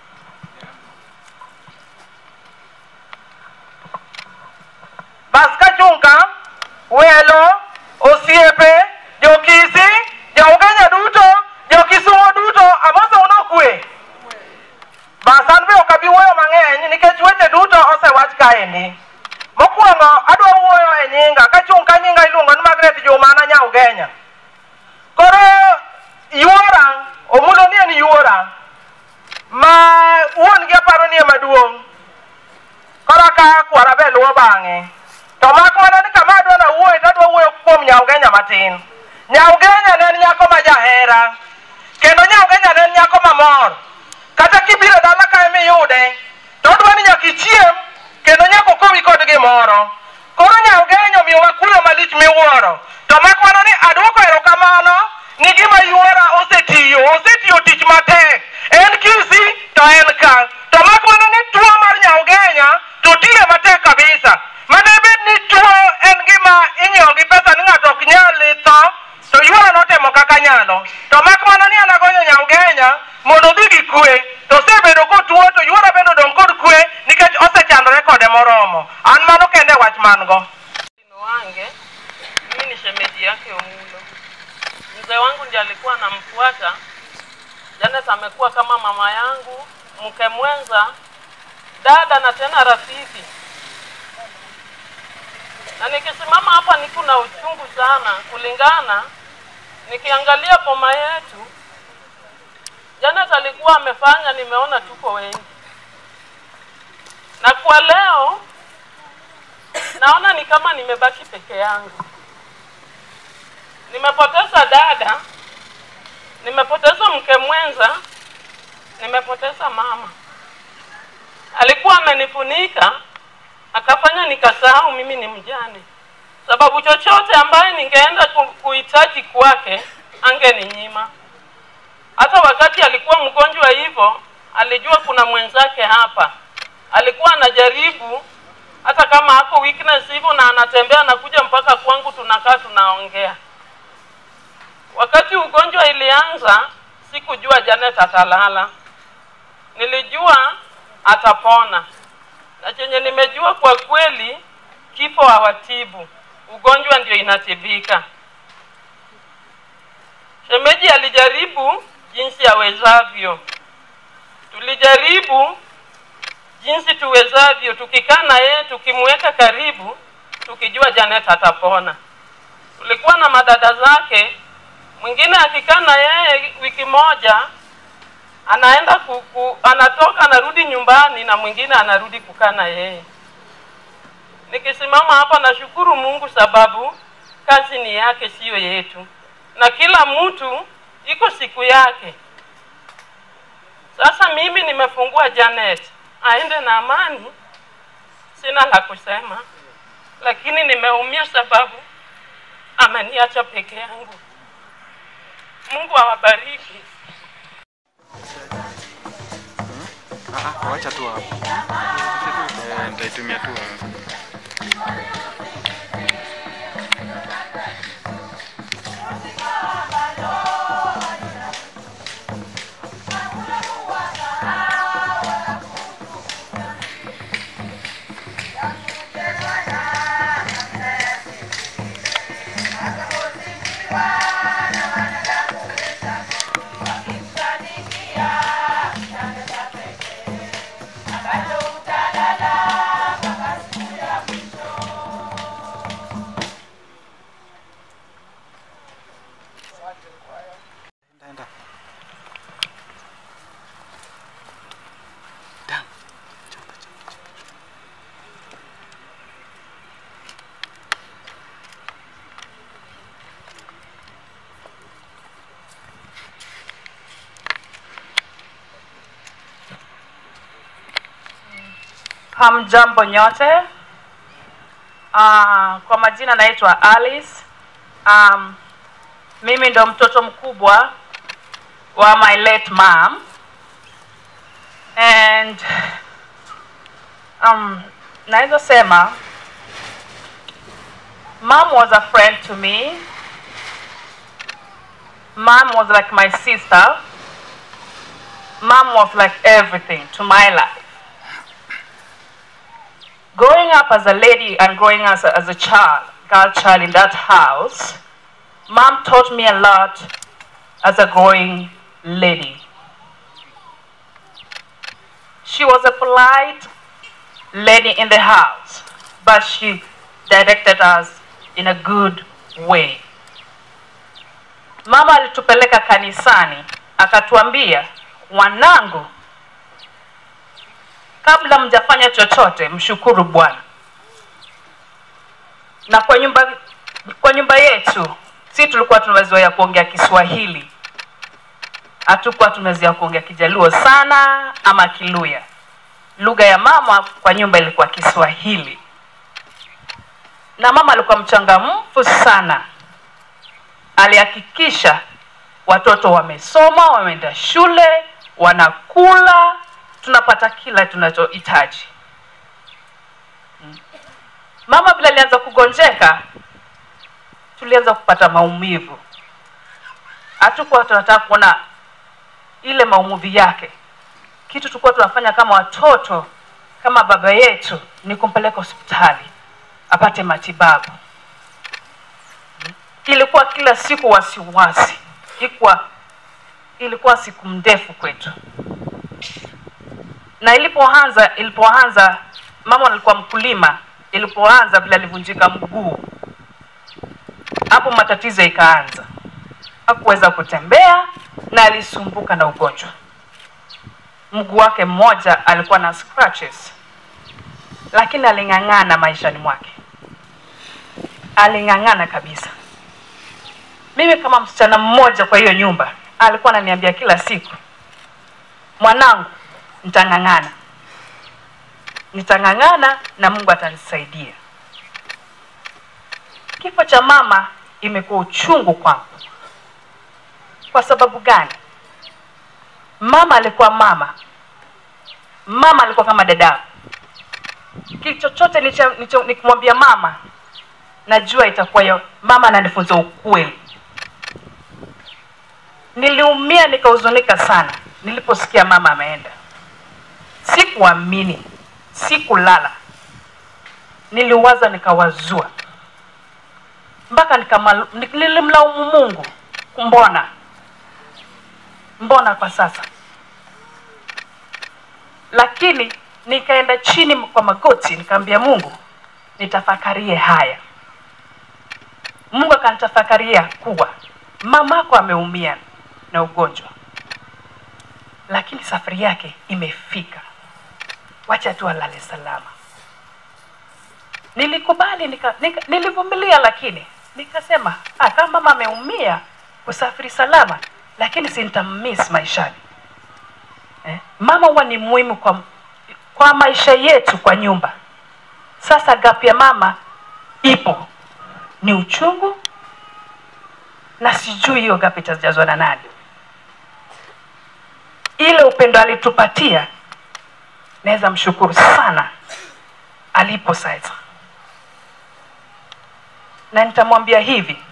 bas ka chunka welo osiepe jokisi jaugenya duto jokisumo duto amoso uno kwe bas an be ok abi wuoyo mang'eny nikech weche duto osewach kaendi mokwongo adwa wuoyo e nyinga ka chung ka nyinga iluongo ni magret jumana nyaugenya koro yuora omulo ni en yuora ma wuon gi aparo ni ema duong' koro ka kwara be luwo bang'e to mak mana ni kama adwa nawuoye to adwa wuoyo kuom nyaugenya matin nyaugenya ne en nyako ma jahera kendo nyaugenya ne en nyako mamor kata kibiro e dala ka emiyude to odwa ni nyaka ichiem kendo nyaka okowi kod gimoro koro nyaugenya omiyowa kuyo malich miwuoro to mak mana ni adwoko erokamano ni gima yuora osetiyo osetiyo tich matek en kisi to en ka to mak mana ni tuo mar nyaugenya to tiye matek kabisa mane bed ni tuo en gima inyiewo gi pesa ni ng'ato ok nyal tho to yuora notemo kaka nyalo to mak mana ni an agonyo nyaugenya mondo odhi gi kwe to osebedo kotuo to yuora bende odong' kod kwe nikech osechandore kode moromo an mano kende wach man go wange mimi ni shemeji yake Omulo. Mzee wangu ndiye alikuwa anamfuata. Janet amekuwa kama mama yangu, mke mwenza, dada na tena rafiki. Na nikisimama hapa niko na uchungu sana, kulingana nikiangalia boma yetu, Janet alikuwa amefanya, nimeona tuko wengi, na kwa leo naona ni kama nimebaki peke yangu. Nimepoteza dada, nimepoteza mke mwenza, nimepoteza mama. Alikuwa amenifunika akafanya nikasahau mimi ni mjane, sababu chochote ambaye ningeenda ku- kuhitaji kwake angeninyima. Hata wakati alikuwa mgonjwa hivyo, alijua kuna mwenzake hapa, alikuwa anajaribu hata kama ako weakness hivyo na anatembea anakuja mpaka kwangu, tunakaa tunaongea. Wakati ugonjwa ilianza, sikujua Janet atalala, nilijua atapona, na chenye nimejua kwa kweli, kifo hawatibu, ugonjwa ndio inatibika. Shemeji alijaribu jinsi awezavyo, tulijaribu jinsi tuwezavyo, tukikaa na yeye, tukimweka karibu, tukijua Janet atapona. Tulikuwa na madada zake, mwingine akikaa na yeye wiki moja anaenda kuku, anatoka anarudi nyumbani, na mwingine anarudi kukaa na yeye. Nikisimama hapa nashukuru Mungu sababu kazi ni yake, siyo yetu, na kila mtu iko siku yake. Sasa mimi nimefungua Janet aende na amani, sina la kusema, lakini nimeumia sababu ameniacha peke yangu. Mungu awabariki. Ah, ah, wacha tu hapo. Eh, nitaitumia tu hapo. Hamjambo nyote. Uh, kwa majina naitwa Alice. Um, mimi ndo mtoto mkubwa wa my late mom and um, naweza sema mom was a friend to me. Mom was like my sister. Mom was like everything to my life. growing up as a lady and growing as a, as a child, girl child in that house, mom taught me a lot as a growing lady. She was a polite lady in the house, but she directed us in a good way. Mama alitupeleka kanisani akatuambia, wanangu, kabla mjafanya chochote mshukuru Bwana. Na kwa nyumba kwa nyumba yetu si tulikuwa tumezoea kuongea Kiswahili, hatukuwa tumezoea kuongea Kijaluo sana ama Kiluya. Lugha ya mama kwa nyumba ilikuwa Kiswahili, na mama alikuwa mchangamfu sana. Alihakikisha watoto wamesoma, wameenda shule, wanakula, tunapata kila tunachohitaji. Mm. Mama vile alianza kugonjeka, tulianza kupata maumivu. Hatukuwa tunataka kuona ile maumivu yake. Kitu tulikuwa tunafanya kama watoto, kama baba yetu, ni kumpeleka hospitali apate matibabu. Mm. Ilikuwa kila siku wasiwasi, ilikuwa ilikuwa siku ndefu kwetu na ilipoanza ilipoanza mama alikuwa mkulima ilipoanza vile alivunjika mguu hapo matatizo ikaanza hakuweza kutembea na alisumbuka na ugonjwa mguu wake mmoja alikuwa na scratches lakini aling'ang'ana maishani mwake aling'ang'ana kabisa mimi kama msichana mmoja kwa hiyo nyumba alikuwa ananiambia kila siku mwanangu nitang'ang'ana nitang'ang'ana na mungu atanisaidia kifo cha mama imekuwa uchungu kwangu kwa sababu gani mama alikuwa mama mama alikuwa kama dada kitu chochote nicho- nicho- nikimwambia mama najua itakuwa yo mama ananifunza ukweli niliumia nikahuzunika sana niliposikia mama ameenda sikuamini sikulala niliwaza nikawazua mpaka nikamalu- ni- nilimlaumu mungu mbona mbona kwa sasa lakini nikaenda chini kwa magoti nikaambia mungu nitafakarie haya mungu akanitafakaria kuwa mamako ameumia na ugonjwa lakini safari yake imefika wacha tu alale salama nilikubali nika, nika, nilivumilia lakini nikasema ah, kama mama ameumia kusafiri salama lakini si nitammiss maishani eh? mama huwa ni muhimu kwa, kwa maisha yetu kwa nyumba sasa gap ya mama ipo ni uchungu na sijui hiyo gap itajazwa na nani ile upendo alitupatia naweza mshukuru sana alipo sasa na nitamwambia hivi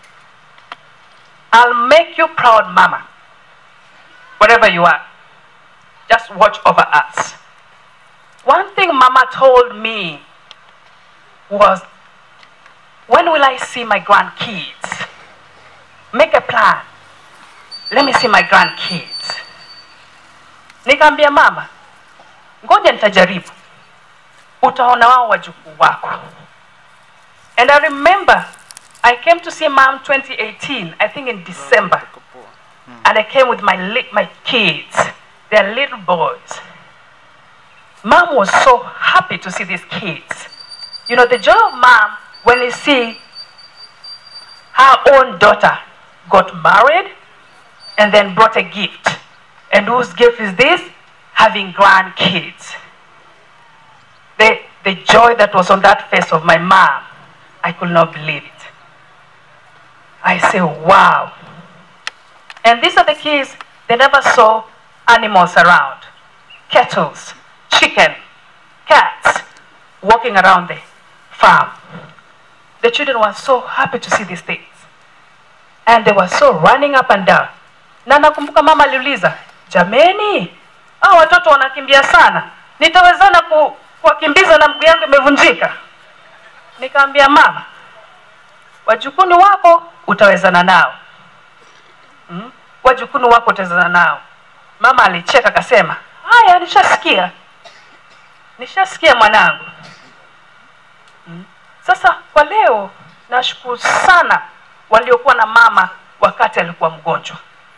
I'll make you proud mama wherever you are just watch over us one thing mama told me was when will I see my grandkids make a plan let me see my grandkids nikaambia mama ngoja nitajaribu utaona wao wajukuu wako and i remember i came to see mom 2018 i think in december and i came with my li- my kids they're little boys mom was so happy to see these kids you know the joy of mom when you see her own daughter got married and then brought a gift and whose gift is this having grandkids the, the joy that was on that face of my mom, I could not believe it. I say, wow. And these are the kids, they never saw animals around. Kettles, chicken, cats walking around the farm. The children were so happy to see these things. And they were so running up and down. Na nakumbuka mama aliuliza, jameni, hao watoto wanakimbia sana, nitawezana ku, kuwakimbiza na mguu yangu imevunjika? Nikaambia mama, wajukuni wako utawezana nao hmm? wajukuni wako utawezana nao. Mama alicheka akasema, haya, nishasikia, nishasikia mwanangu. Hmm? Sasa kwa leo nashukuru sana waliokuwa na mama wakati alikuwa mgonjwa,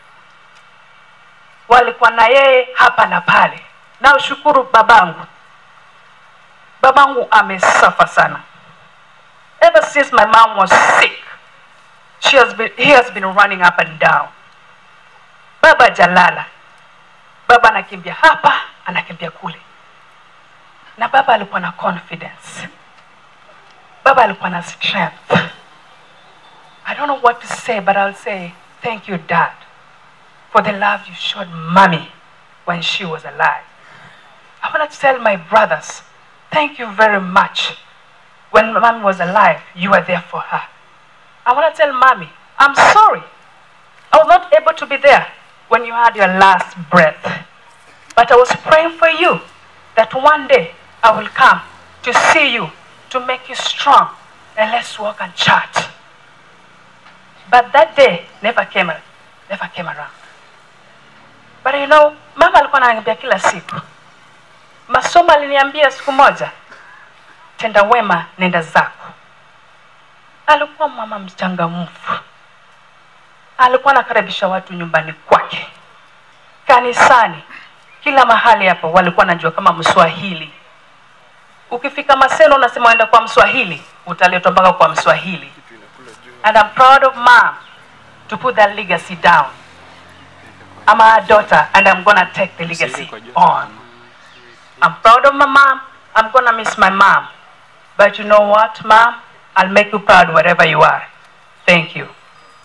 walikuwa na yeye hapa na pale. Na ushukuru babangu, babangu amesafa sana ever since my mom was sick she has been, he has been running up and down baba jalala baba anakimbia hapa anakimbia kule na baba alikuwa na confidence baba alikuwa na strength i don't know what to say but i'll say thank you dad for the love you showed mommy when she was alive i want to tell my brothers thank you very much when mommy was alive you were there for her i want to tell mommy i'm sorry i was not able to be there when you had your last breath but i was praying for you that one day i will come to see you to make you strong and let's walk and chat but that day never came never came around but you know mama alikuwa ananiambia kila siku masomo aliniambia siku moja tenda wema nenda zako alikuwa mama mchangamfu alikuwa anakaribisha watu nyumbani kwake kanisani kila mahali hapo walikuwa najua kama mswahili ukifika maseno unasema uenda kwa mswahili utaletwa mpaka kwa mswahili and I'm proud of mom to put that legacy down I'm her daughter and I'm gonna take the legacy on I'm proud of my mom I'm gonna miss my mom but you know what mom I'll make you proud wherever you are thank you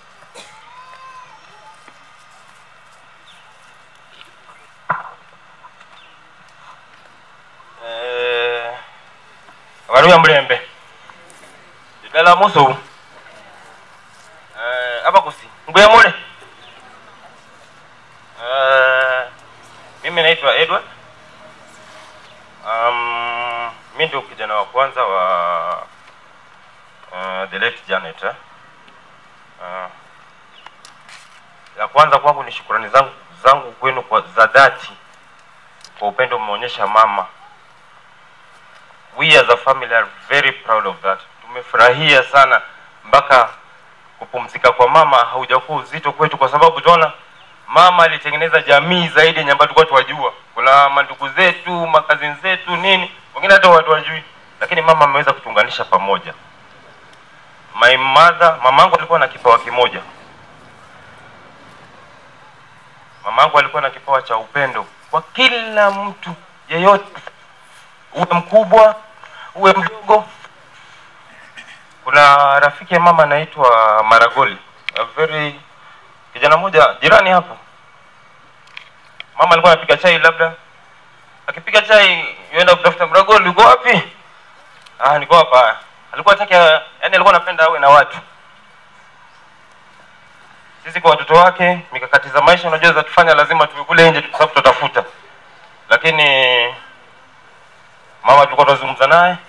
Eh, waruya mulembe idala musu Eh, apa kusi nguya mule Eh, mimi naitwa edward um, mi ndio kijana wa kwanza wa uh, the late janet eh? uh, la kwanza kwangu ni shukurani zangu zangu kwenu kwa za dhati kwa upendo mmeonyesha mama. We as a family are very proud of that. Tumefurahia sana mpaka kupumzika kwa mama haujakuwa uzito kwetu, kwa sababu tunaona mama alitengeneza jamii zaidi yenye ambayo tulikuwa tuwajua. Kuna mandugu zetu, makazini zetu, nini, wengine hata watu wajui, lakini mama ameweza kutuunganisha pamoja. My mother, mamangu alikuwa na kipawa kimoja. Mamangu alikuwa na kipawa cha upendo kwa kila mtu yeyote, uwe mkubwa uwe mdogo. Kuna rafiki ya mama anaitwa Maragoli, a very kijana mmoja jirani hapo. Mama alikuwa anapiga chai, labda akipiga chai yuenda kutafuta Maragoli, uko wapi? Ah, niko hapa. Alikuwa hataki, yani alikuwa anapenda awe na watu. Sisi kwa watoto wake, mikakati za maisha unajua za tufanya, lazima tuwe kule nje kwa sababu tutatafuta. Lakini mama tulikuwa tunazungumza naye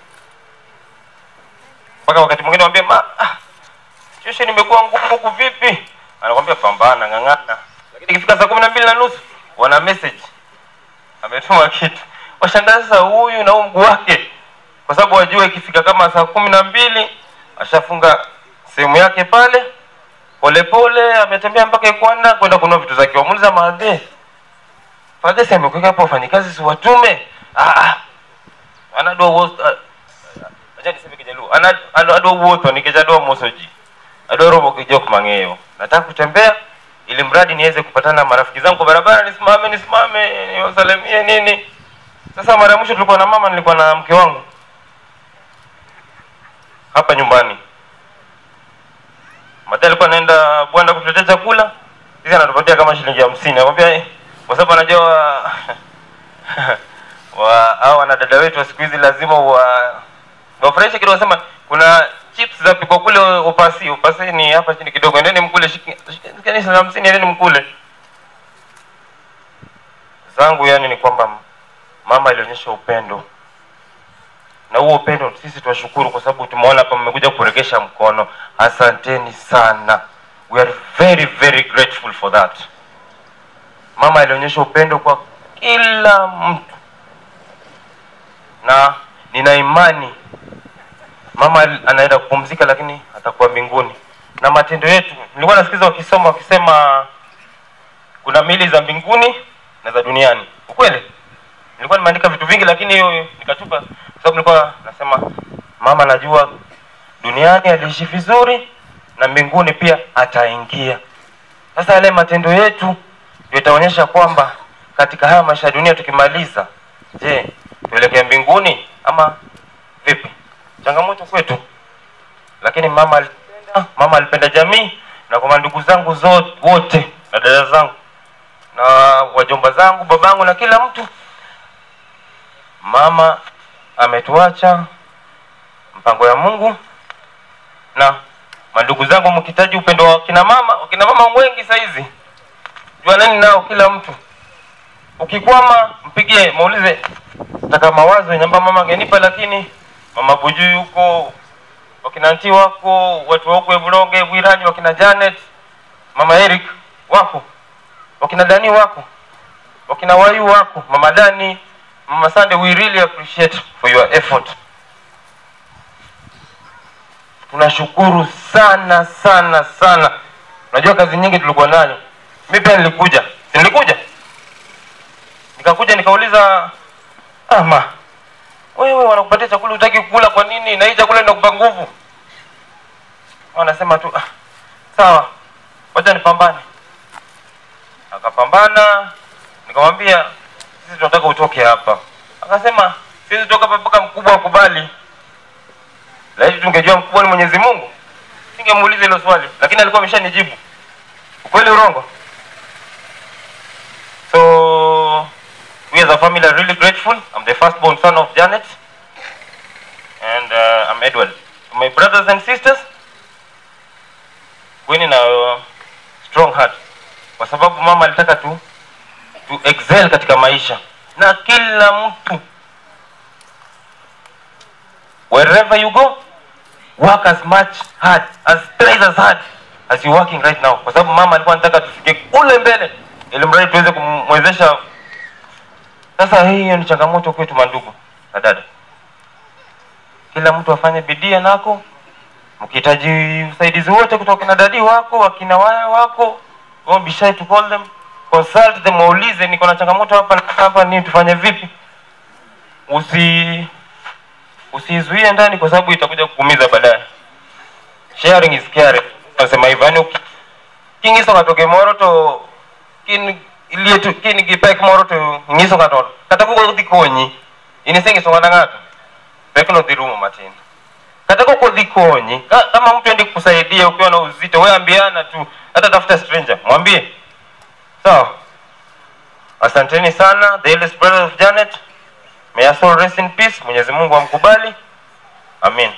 mpaka wakati mwingine mwambie ma ah, situation imekuwa ngumu huku vipi? Anakwambia pambana, ng'ang'ana. Lakini ikifika saa kumi na mbili na nusu wana message ametuma kitu. Washangaa sasa huyu na huu mguu wake, kwa sababu wajua ikifika kama saa kumi na mbili ashafunga sehemu yake pale, polepole ametembea mpaka Ikwanda kwenda kununua vitu zake. Wamuuliza maadhe, Fadhe si amekuweka hapo wafanyikazi si watume? Ah, ah. anadua wote acha niseme kijaluo ana ana- adwa wuotho nikech adwa moso ji adwa romo gi jok mang'eyo nataka kutembea ili mradi niweze kupatana na marafiki zangu kwa barabara nisimame nisimame niwasalimie nini sasa mara ya mwisho tulikuwa na mama nilikuwa na mke wangu hapa nyumbani Mata alikuwa anaenda bwanda kutuletea chakula sisi anatupatia kama shilingi hamsini nakwambia eh, kwa sababu anajua wa, wa hao wanadada wetu wa siku hizi lazima wa wafurahishe kidogo, sema kuna chips za pikwa kule upasi upasi ni hapa chini kidogo, endeni mkule, shiki- shiki- shikeni shilingi hamsini, endeni mkule zangu. Yani ni kwamba mama alionyesha upendo, na huo upendo sisi tunashukuru kwa sababu tumeona hapa mmekuja kuregesha mkono. Asanteni sana, we are very very grateful for that. Mama alionyesha upendo kwa kila mtu, na nina imani mama al- anaenda kupumzika, lakini atakuwa mbinguni. Na matendo yetu, nilikuwa nasikiza wakisoma wakisema kuna mili za mbinguni na za duniani. Ukweli nilikuwa nimeandika vitu vingi, lakini hiyo nikatupa, kwa sababu nilikuwa nasema mama najua duniani aliishi vizuri na mbinguni pia ataingia. Sasa yale matendo yetu ndio itaonyesha kwamba katika haya maisha ya dunia tukimaliza, je, tuelekea mbinguni ama vipi? Changamoto kwetu, lakini mama alipenda, mama alipenda jamii, na kwa mandugu zangu zote wote na dada zangu na wajomba zangu, babangu na kila mtu, mama ametuacha mpango ya Mungu na mandugu zangu, mkihitaji upendo wa kina mama, wakina mama wengi saizi, juaneni nao kila mtu. Ukikwama mpigie, muulize taka mawazo yenye ambayo mama angenipa, lakini mama Bujui huko, wakina anti wako, watu wa huko Eburonge, Bwirani, wakina Janet, mama Eric wako, wakina Dani wako, wakina Wayu wako, mama Dani, mama Sande, we really appreciate for your effort. tunashukuru sana sana sana. Unajua kazi nyingi tulikuwa nayo, mi pia nilikuja, si nilikuja nikakuja nikauliza, ama wewe wanakupatia chakula utaki kukula kwa nini? Na hii chakula inakupa nguvu. Wanasema tu ah, sawa, wacha nipambane. Akapambana, nikamwambia sisi tunataka utoke hapa. Akasema sisi toka hapa mpaka mkubwa akubali laiti tungejua mkubwa ni Mwenyezi Mungu, singemuuliza hilo swali, lakini alikuwa ameshanijibu. Ukweli urongo? So we as a family are really grateful. I'm the firstborn son of Janet and uh, I'm Edward. To my brothers and sisters, kweni na uh, strong heart, kwa sababu mama alitaka tu tu excel katika maisha na kila mtu wherever you go work as much hard as twice as hard as you working right now, kwa sababu mama alikuwa anataka tufike kule mbele, ili mradi tuweze kumwezesha Sasa hiyo ni changamoto kwetu mandugu na dada, kila mtu afanye bidii nako. Mkihitaji usaidizi wote kutoka na dadi wako, wakina waya wako, don't be shy to call them, consult them, waulize niko na changamoto hapa na hapa, ni tufanye vipi? Usi usizuie ndani, kwa sababu itakuja kukuumiza baadaye. Sharing is caring, nasema hivyo. Yani kingiso katoke moro to kin ilie tu kin gipek moro to ngiso kato kata koko dhi konyi inisengiso ng'ato ng'ato pek no dhi rumo matin kata koko dhi konyi ka- kama mtu endi kusaidia ukiwa na uzito we ambiana tu hata tafuta stranger mwambie sawa asanteni sana the eldest brother of janet may her soul rest in peace mwenyezi mungu amkubali amin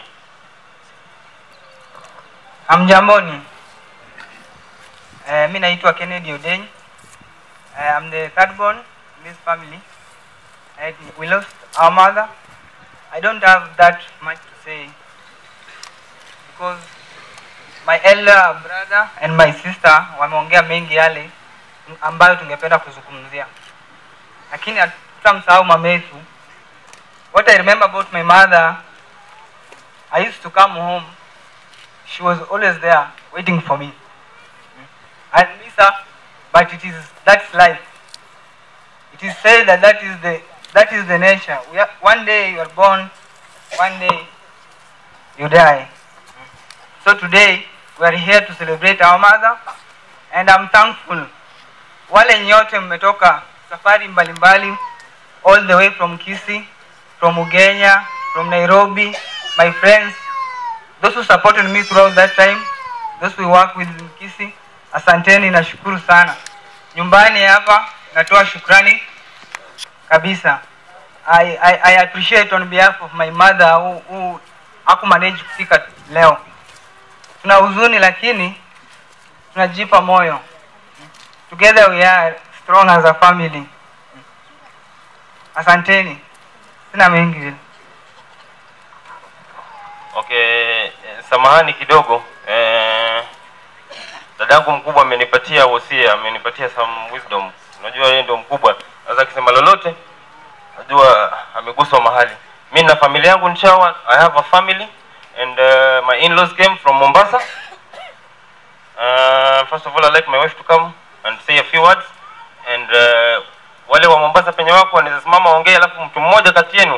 Hamjamboni. Eh, mi naitwa Kennedy Odeny. Eh, I'm the third born in this family. Eh, we lost our mother. I don't have that much to say because my elder brother and my sister wameongea mengi yale ambayo tungependa kuzungumzia, lakini hatutamsahau mama yetu. What I remember about my mother, I used to come home she was always there waiting for me. I miss her, but it is that's life. It is said that that is the that is the nature. We are, one day you are born, one day you die. So today we are here to celebrate our mother, and I'm thankful. Wale nyote mmetoka safari mbalimbali, all the way from Kisii, from Ugenya, from Nairobi, my friends, those who supported me throughout that time, those we work with in Kisii, asanteni, nashukuru sana. Nyumbani hapa natoa shukrani kabisa. I, I, I appreciate on behalf of my mother who, who hakumanage kufika leo. Tuna huzuni lakini tunajipa moyo. Together we are strong as a family. Asanteni. Sina mengi vile. Okay, eh, samahani kidogo eh, dadangu mkubwa amenipatia wosia, amenipatia some wisdom. Unajua yeye ndio mkubwa, sasa akisema lolote najua ameguswa mahali. Mi na familia yangu Nchawa, I have a family and uh, my in-laws came from Mombasa. Uh, first of all, I'd like my wife to come and say a few words and uh, wale wa Mombasa penye wako wanaweza simama waongee, alafu mtu mmoja kati yenu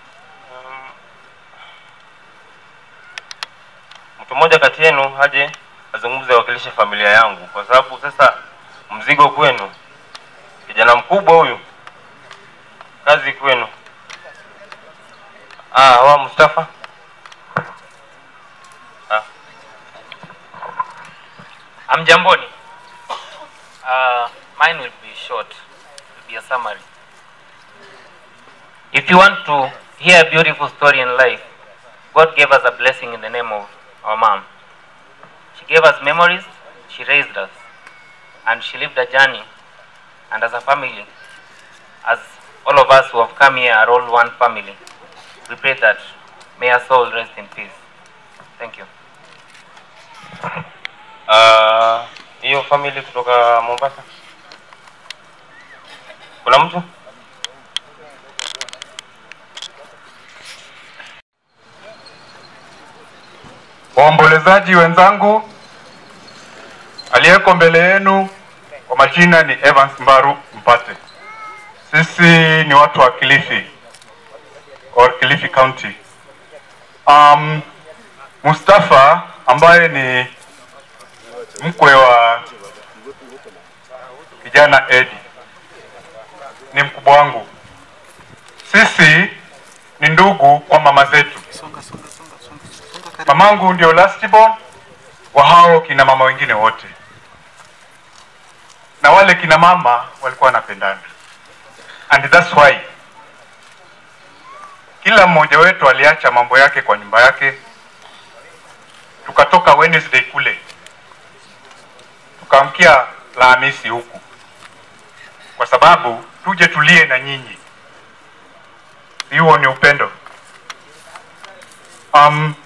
mtu mmoja kati yenu aje azungumze awakilishe familia yangu, kwa sababu sasa mzigo kwenu. Kijana mkubwa huyu, kazi kwenu. Ah, wa Mustafa. Ah. Amjamboni. Uh, mine will be short. Will be a summary. If you want to hear a beautiful story in life, God gave us a blessing in the name of our mom. She gave us memories, she raised us, and she lived a journey. And as a family, as all of us who have come here are all one family, we pray that may her soul rest in peace. Thank you. Ah, hiyo family kutoka Mombasa. Kuna mtu? Waombolezaji wenzangu, aliyeko mbele yenu kwa majina ni Evans Mbaru Mpate. Sisi ni watu wa Kilifi or Kilifi County. Um, Mustafa ambaye ni mkwe wa kijana Edi ni mkubwa wangu. Sisi ni ndugu kwa mama zetu. Mamangu ndio last born wa hao kina mama wengine wote, na wale kina mama walikuwa wanapendana, and that's why kila mmoja wetu aliacha mambo yake kwa nyumba yake, tukatoka Wednesday kule tukaamkia Alhamisi huku, kwa sababu tuje tulie na nyinyi. Hiyo ni upendo. Um,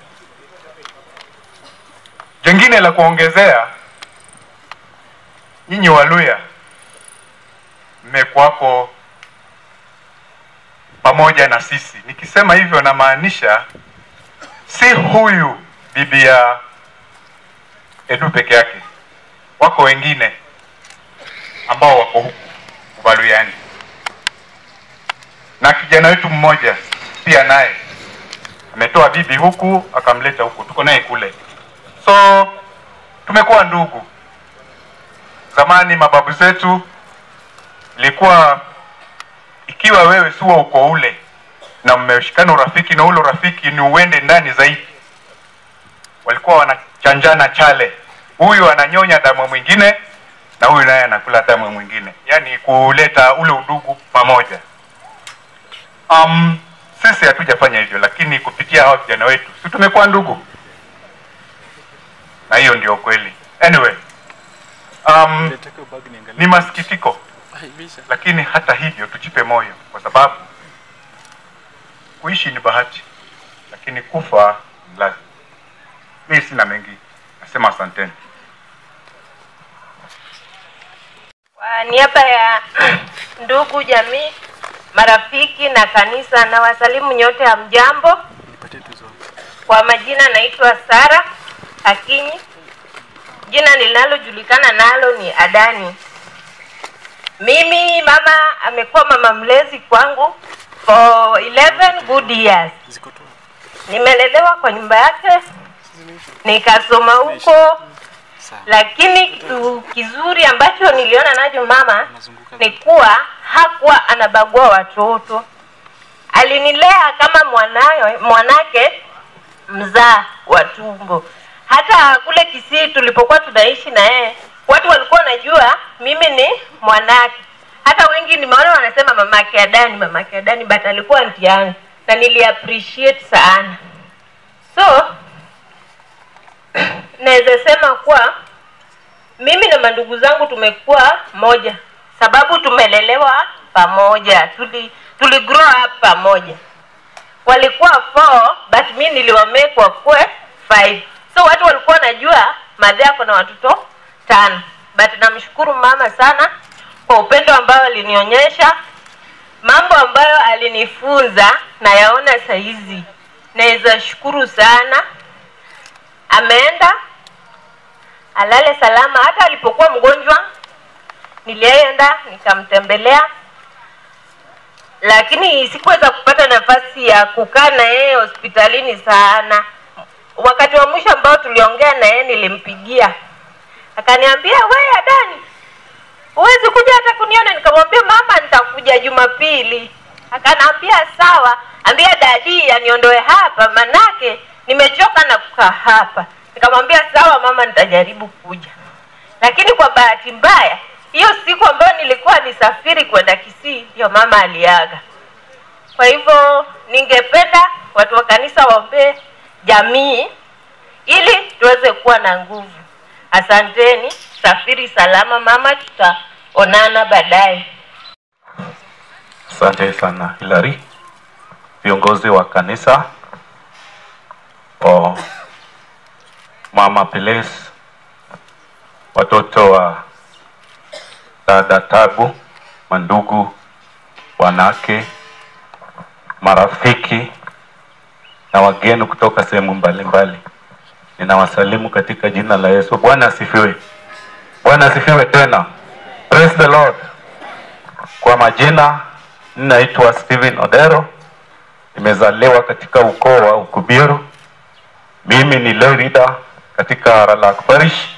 jengine la kuongezea, nyinyi Waluya mmekuwako pamoja na sisi. Nikisema hivyo namaanisha si huyu bibi ya Edu peke yake, wako wengine ambao wako huku Ubaluyani, na kijana wetu mmoja pia naye ametoa bibi huku akamleta huku, tuko naye kule. So tumekuwa ndugu. Zamani mababu zetu ilikuwa ikiwa wewe si wa uko ule na mmeshikana urafiki na ule urafiki ni uende ndani zaidi, walikuwa wanachanjana chale, huyu ananyonya damu mwingine na huyu naye anakula damu mwingine, yaani kuleta ule udugu pamoja. Um, sisi hatujafanya hivyo, lakini kupitia hawa vijana wetu si tumekuwa ndugu, na hiyo ndio kweli. Anyway, um, ni masikitiko, lakini hata hivyo tujipe moyo, kwa sababu kuishi ni bahati, lakini kufa ni lazima. Mimi sina mengi, nasema asanteni. Kwa niaba ya ndugu, jamii, marafiki na kanisa na wasalimu nyote, hamjambo. Kwa majina naitwa Sara Akinyi, jina linalojulikana nalo ni Adani. Mimi mama amekuwa mama mlezi kwangu for 11 good years. Nimelelewa kwa nyumba yake, nikasoma huko, lakini kitu kizuri ambacho niliona nacho mama ni kuwa hakuwa anabagua watoto. Alinilea kama mwanawe, mwanake mzaa wa tumbo. Hata kule Kisii tulipokuwa tunaishi na yeye, watu walikuwa wanajua mimi ni mwanake. Hata wengi nimeona wanasema mamake Adani, mamake Adani, but alikuwa anti yangu na nili appreciate sana. So naweza sema kuwa mimi na mandugu zangu tumekuwa moja, sababu tumelelewa pamoja, tuli tuli grow up pamoja. Walikuwa four but mi niliwamekwa kwe five, so watu walikuwa wanajua madhe yako na watoto tano, but namshukuru mama sana kwa upendo ambao alinionyesha, mambo ambayo alinifunza nayaona saizi, naweza shukuru sana. Ameenda alale salama. Hata alipokuwa mgonjwa nilienda nikamtembelea, lakini sikuweza kupata nafasi ya kukaa na yeye hospitalini sana. Wakati wa mwisho ambao tuliongea na yeye nilimpigia, akaniambia we Adani, huwezi kuja hata kuniona? Nikamwambia mama, nitakuja Jumapili. Akaniambia sawa, ambia dadi aniondoe hapa, manake nimechoka na kukaa hapa. Nikamwambia sawa mama, nitajaribu kuja. Lakini kwa bahati mbaya, hiyo siku ambayo nilikuwa nisafiri kwenda Kisii, ndio mama aliaga. Kwa hivyo ningependa watu wa kanisa waombee jamii ili tuweze kuwa na nguvu. Asanteni, safiri salama mama, tutaonana baadaye. Asante sana Hilary, viongozi wa kanisa o mama Peles, watoto wa dada Tabu, mandugu, wanake, marafiki na wageni kutoka sehemu mbalimbali, ninawasalimu katika jina la Yesu. Bwana asifiwe. Bwana asifiwe tena. Praise the Lord. Kwa majina ninaitwa Steven Odero, nimezaliwa katika ukoo wa Ukubiru. Mimi ni lay leader katika Ralak Parish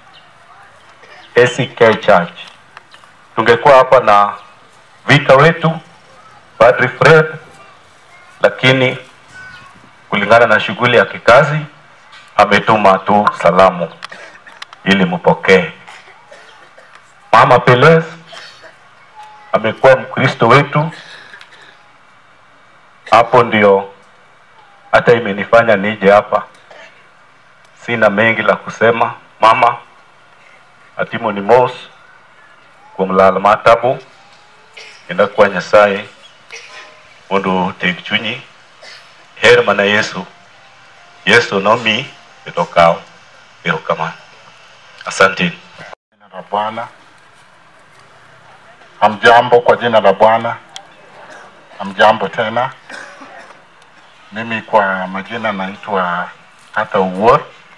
ACK Church. Tungekuwa hapa na vika wetu Padri Fred, lakini kulingana na shughuli ya kikazi ametuma tu salamu ili mpokee. Mama Peles amekuwa Mkristo wetu, hapo ndio hata imenifanya nije hapa. Sina mengi la kusema. Mama atimo ni mos kuom lal matabu kendo akwa Nyasaye mondo oteg chunyi her mana Yesu. Yesu nomi kendo okaw. Erokamano. Asante. la Bwana. Hamjambo kwa jina la Bwana. Amjambo tena. Mimi kwa majina naitwa Hata Uwor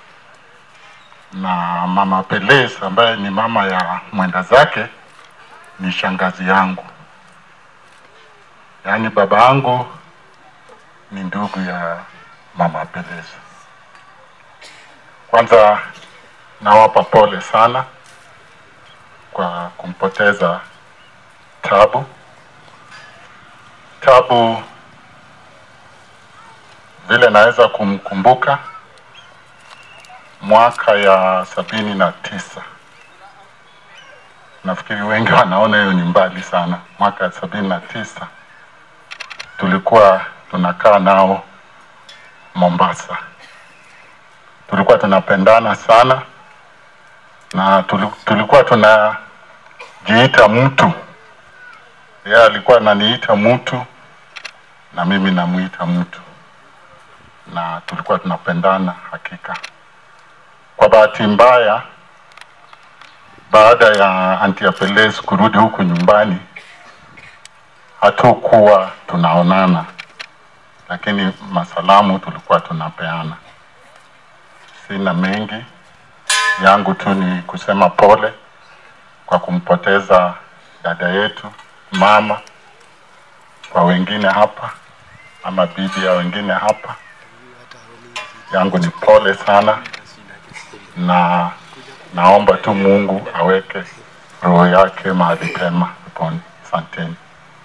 na mama Peles ambaye ni mama ya mwenda zake ni shangazi yangu, yaani baba yangu ni ndugu ya mama Peles. Kwanza nawapa pole sana kwa kumpoteza Tabu. Tabu vile naweza kumkumbuka mwaka ya sabini na tisa. Nafikiri wengi wanaona hiyo ni mbali sana. Mwaka ya sabini na tisa tulikuwa tunakaa nao Mombasa. Tulikuwa tunapendana sana na tuli- tulikuwa tunajiita mtu. Yeye alikuwa ananiita mtu na mimi namuita mtu, na tulikuwa tunapendana hakika. Kwa bahati mbaya, baada ya Aunty Apeles kurudi huku nyumbani, hatukuwa tunaonana, lakini masalamu tulikuwa tunapeana. Sina mengi, yangu tu ni kusema pole kwa kumpoteza dada yetu mama, kwa wengine hapa ama bibi ya wengine hapa, yangu ni pole sana, na naomba tu Mungu aweke roho yake mahali pema peponi. Asanteni.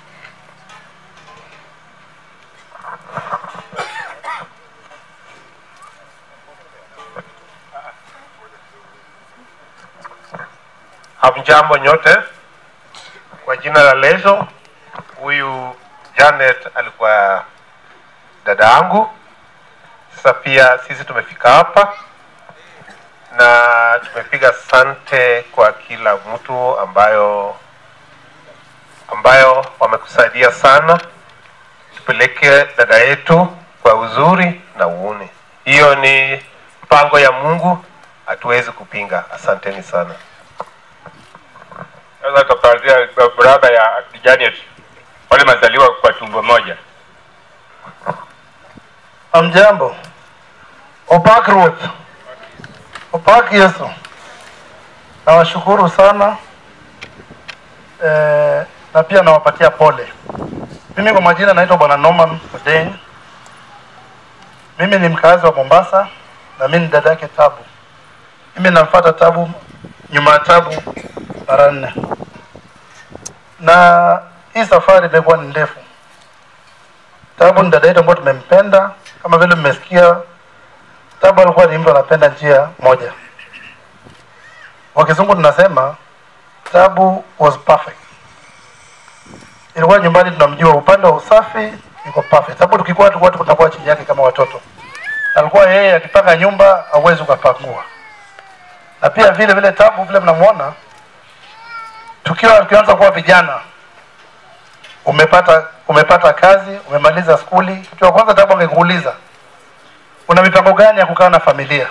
Hamjambo nyote, kwa jina la Lezo. Huyu Janet alikuwa dada yangu. Sasa pia sisi tumefika hapa na tumepiga sante kwa kila mtu ambayo ambayo wamekusaidia sana, tupeleke dada yetu kwa uzuri na uuni. Hiyo ni mpango ya Mungu, hatuwezi kupinga. Asanteni sana. Sasa tutapatia brother ya Janet wale mazaliwa kwa tumbo moja. Amjambo. Opak Ruth. Opak Yesu. Nawashukuru sana eh, na pia nawapatia pole. Mimi kwa majina naitwa Bwana Norman Odeng. Mimi ni mkazi wa Mombasa na mimi ni dada yake Tabu. Mimi namfuata Tabu nyuma ya Tabu mara nne, na hii safari imekuwa ni ndefu. Tabu ni dada yetu ambayo tumempenda, kama vile mmesikia. Tabu alikuwa ni mtu anapenda njia moja, kwa kizungu tunasema Tabu was perfect. Ilikuwa nyumbani tunamjua upande wa usafi yuko perfect, sababu tukikuwa tu watu tutakuwa chini yake kama watoto. Alikuwa yeye akipanga nyumba hauwezi ukapangua, na pia vile vile Tabu vile mnamwona tukiwa tukianza kuwa vijana, umepata umepata kazi, umemaliza skuli, kitu cha kwanza Tabu angekuuliza una mipango gani ya kukaa na familia,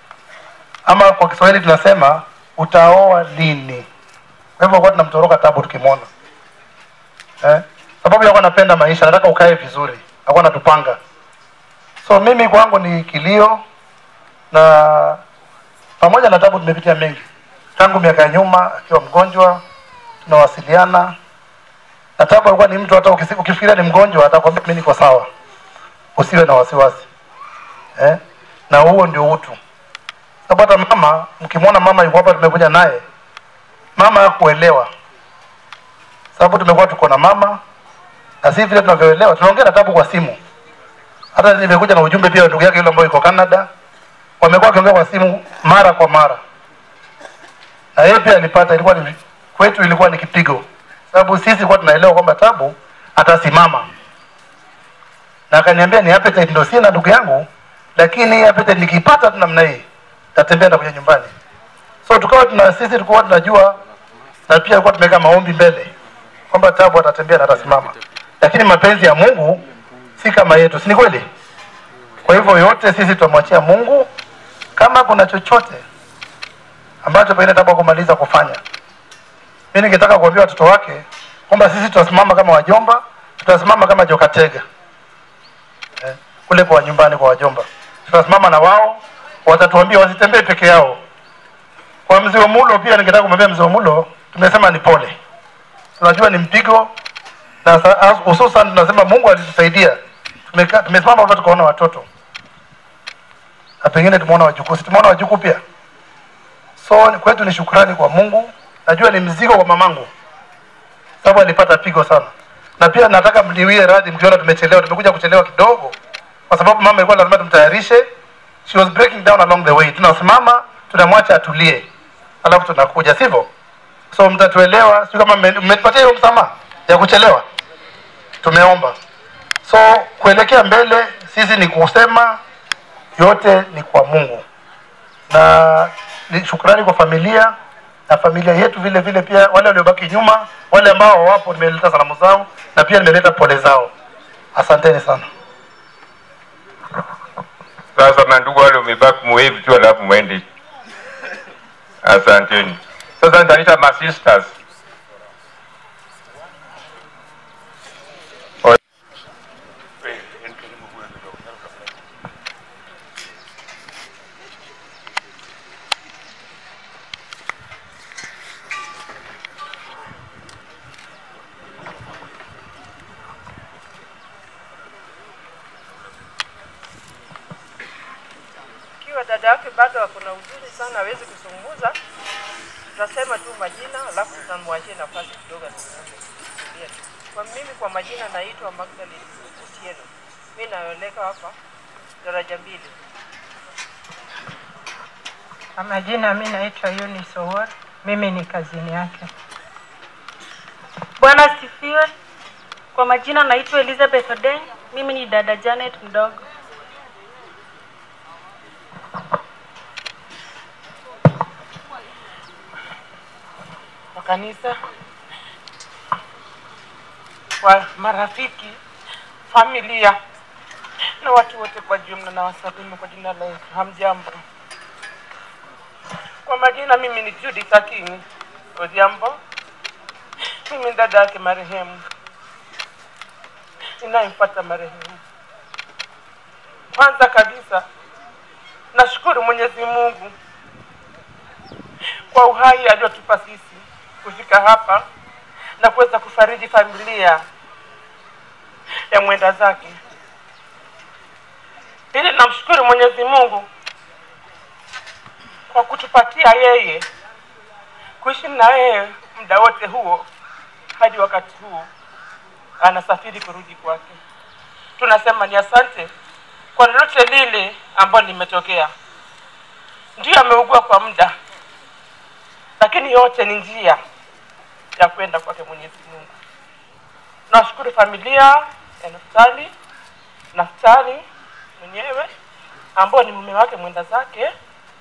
ama kwa Kiswahili tunasema utaoa lini. Kwa hivyo kwa tunamtoroka Tabu tukimwona eh? Sababu yakuwa napenda maisha, nataka ukae vizuri, akuwa natupanga. So mimi kwangu ni kilio, na pamoja na Tabu tumepitia mengi tangu miaka ya nyuma, akiwa mgonjwa tunawasiliana na Tabu alikuwa ni mtu hata ukisi- ukifikiria ni mgonjwa atakwambia mimi niko sawa, usiwe na wasiwasi eh? na huo ndio utu. Sababu hata mama, mkimwona mama yuko hapa, tumekuja naye, mama hakuelewa, sababu tumekuwa tuko na mama na si vile tunavyoelewa. Tunaongea na Tabu kwa simu, hata nimekuja na ujumbe pia wa ndugu yake yule ambaye yuko Canada, wamekuwa wakiongea kwa simu mara kwa mara, na yeye pia alipata, ilikuwa ni kwetu, ilikuwa ni kipigo, sababu sisi kwa tunaelewa kwamba Tabu atasimama, na akaniambia ni appetite ndio sina ndugu yangu, lakini hii appetite nikipata tu namna hii tatembea na kuja nyumbani. So tukawa tuna sisi tulikuwa tunajua na pia tulikuwa tumeweka maombi mbele kwamba Tabu atatembea na atasimama, lakini mapenzi ya Mungu si kama yetu, si ni kweli? Kwa hivyo yote sisi tutamwachia Mungu. Kama kuna chochote ambacho pengine Tabu kumaliza kufanya, mimi ningetaka kuambia watoto wake kwamba sisi tutasimama kama wajomba tutasimama kama jokatega eh, kule kwa nyumbani kwa wajomba tutasimama na wao watatuambia wasitembee peke yao kwa mzee Mulo pia ningetaka kumwambia mzee Mulo tumesema ni pole tunajua ni mpigo na sa- as- hususan tunasema Mungu alitusaidia Tumeka- tumesimama hapa tukaona watoto na pengine tumeona wajukuu si tumeona wajukuu pia so ni- kwetu ni shukrani kwa Mungu najua ni mzigo kwa mamangu sababu alipata pigo sana na pia nataka mniwie radhi mkiona tumechelewa tumekuja kuchelewa kidogo kwa sababu mama ilikuwa lazima tumtayarishe she was breaking down along the way tunasimama tunamwacha atulie alafu tunakuja sivyo so mtatuelewa sio kama mme- mmetupatia hiyo msamaha ya kuchelewa tumeomba so kuelekea mbele sisi ni kusema yote ni kwa mungu na ni shukrani kwa familia na familia yetu vile vile pia wale waliobaki nyuma wale ambao wapo nimeleta salamu zao na pia nimeleta pole zao asanteni sana Sasa mandugu wale umebaki muwave tu alafu mwende. Asanteni. Sasa nitaita ma sisters. Ikiwa dada yake bado ako na uzuri sana, hawezi kuzungumza, tutasema tu majina, alafu tutamwachia nafasi kidogo azungumze. Tulia tu. Kwa mimi, kwa majina naitwa Magdalene Otieno, mi naoleka hapa daraja mbili. Kwa majina mi naitwa Eunice Owor, mimi ni kazini yake. Bwana asifiwe. Kwa majina naitwa Elizabeth Odeng, mimi ni dada Janet mdogo. wa kanisa, wa marafiki, familia na watu wote kwa jumla, na wasalimu kwa jina la Yesu. Hamjambo? Kwa majina, mimi ni Judith Akinyi Odhiambo. Mimi ni dada yake marehemu ninayemfuata marehemu. Kwanza kabisa, nashukuru Mwenyezi Mungu kwa uhai aliotupa sisi kufika hapa na kuweza kufariji familia ya mwenda zake. Pili, namshukuru Mwenyezi Mungu kwa kutupatia yeye kuishi na yeye muda wote huo hadi wakati huu anasafiri kurudi kwake. Tunasema ni asante kwa lolote lile ambalo limetokea. Ndiyo ameugua kwa muda, lakini yote ni njia ya kwenda kwake Mwenyezi Mungu. Nashukuru familia ya Naftali, Naftali mwenyewe ambao ni mume wake mwenda zake,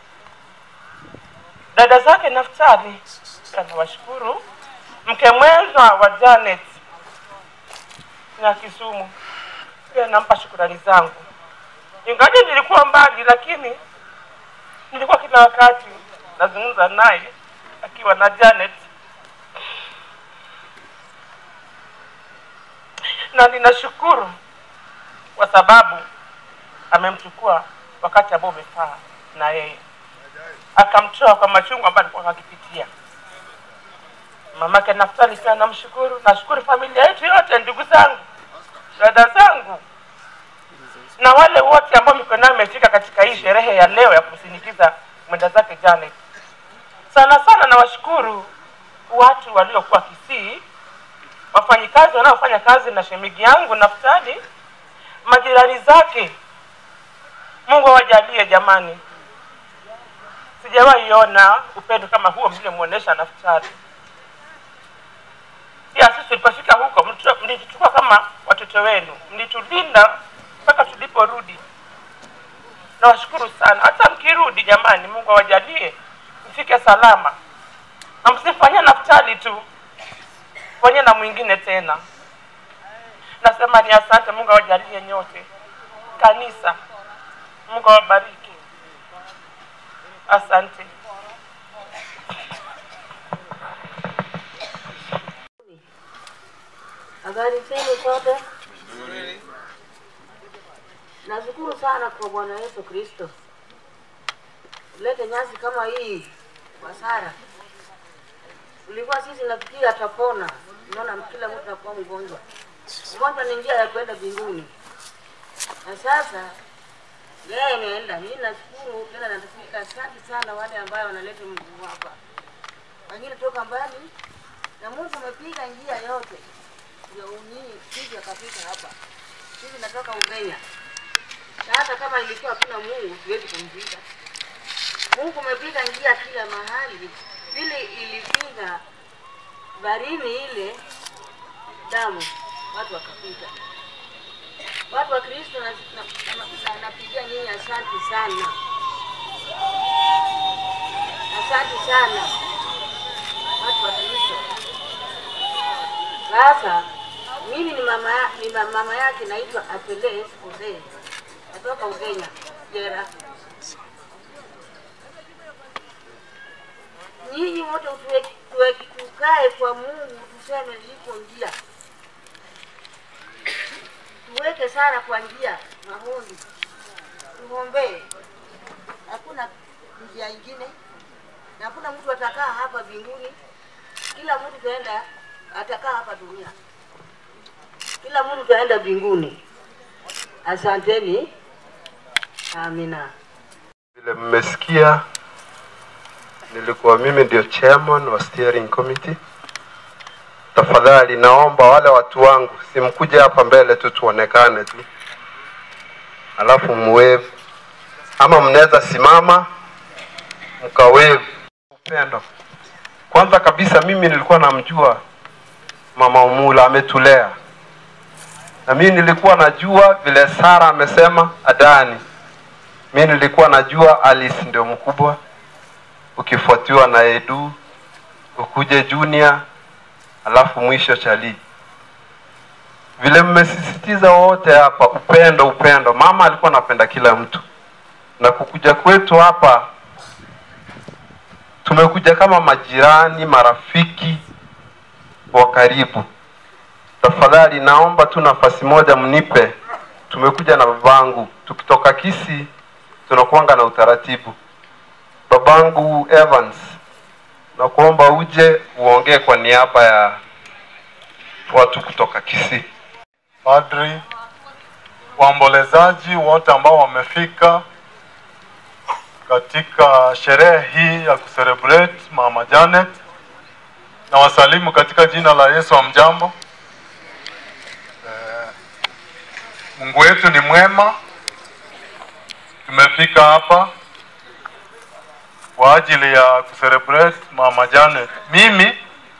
dada zake Naftali, pia nawashukuru, mke mwenza wa Janet na Kisumu, pia nampa shukurani zangu, ingawa nilikuwa mbali, lakini nilikuwa kila wakati nazungumza naye akiwa na Janet na ninashukuru kwa sababu amemchukua wakati ambao umefaa na yeye akamtoa kwa machungu ambayo alikuwa akipitia. Mamake Naftali pia namshukuru, nashukuru familia yetu yote, ndugu zangu, dada zangu na wale wote ambao mikono yao imefika katika hii sherehe ya leo ya kumsindikiza mwenda zake Janet. Sana sana nawashukuru watu waliokuwa Kisii, wafanyikazi wanaofanya kazi na shemigi yangu Naftali, majirani zake. Mungu awajalie jamani, sijawahi ona upendo kama huo mliomwonyesha Naftali. Pia sisi tulipofika huko mlitu- mlituchukua kama watoto wenu, mlitulinda mpaka tuliporudi. Nawashukuru sana. Hata mkirudi jamani, Mungu awajalie mfike salama, na msifanyie Naftali tu, fanyie na mwingine tena. Nasema ni asante. Mungu awajalie nyote, kanisa. Mungu awabariki. Asante. Sasa Habari zenu sote. Nashukuru sana kwa Bwana Yesu Kristo ulete nyasi kama hii kwa Sara. Ulikuwa sisi nafikiri atapona, unaona kila mtu anakuwa mgonjwa. Ugonjwa ni njia ya kwenda mbinguni, na sasa yeye imeenda. Mimi nashukuru tena, natafika asante sana wale ambao wanaleta mguu hapa, wengine toka mbali, na Mungu amepiga njia yote ndio nyinyi sisi akafika hapa. Sisi natoka Ugenya. Sasa kama ilikuwa hakuna Mungu siwezi kumpiga. Mungu umepiga njia kila mahali, vile ilipiga barini ile damu, watu wakapita. Watu wa Kristo na- na- na- na- napigia nyinyi asante sana, asante sana watu wa Kristo. Sasa mimi ni mama, ya- ni ma- mama yake naitwa Apeles Ode, natoka Ugenya Jera. Nyinyi wote tuwe- tuwe- tukae kwa Mungu, tuseme liko njia, tuweke sana kwa njia maombi, tuombee. Hakuna njia ingine, na hakuna mtu atakaa hapa mbinguni. Kila mtu taenda atakaa hapa dunia, kila mtu taenda mbinguni. Asanteni, amina. Vile mmesikia, nilikuwa mimi ndio chairman wa steering committee. Tafadhali naomba wale watu wangu simkuje hapa mbele tu tuonekane tu, alafu muwave, ama mnaweza simama mkawave. Upendo kwanza kabisa, mimi nilikuwa namjua mama Umula, ametulea na mimi nilikuwa najua vile Sara amesema Adani mi nilikuwa najua Alice ndio mkubwa, ukifuatiwa na Edu, ukuje Junior, alafu mwisho Chali. Vile mmesisitiza wote hapa, upendo, upendo. Mama alikuwa anapenda kila mtu, na kukuja kwetu hapa tumekuja kama majirani, marafiki wa karibu. Tafadhali naomba tu nafasi moja mnipe. Tumekuja na babangu, tukitoka Kisii tunakuanga na utaratibu. Babangu Evans, nakuomba uje uongee kwa niaba ya watu kutoka Kisii. padri, waombolezaji wote ambao wamefika katika sherehe hii ya kucelebrate Mama Janet, na wasalimu katika jina la Yesu. Amjambo. Eh, Mungu wetu ni mwema. Tumefika hapa kwa ajili ya kucelebrate Mama Janet. Mimi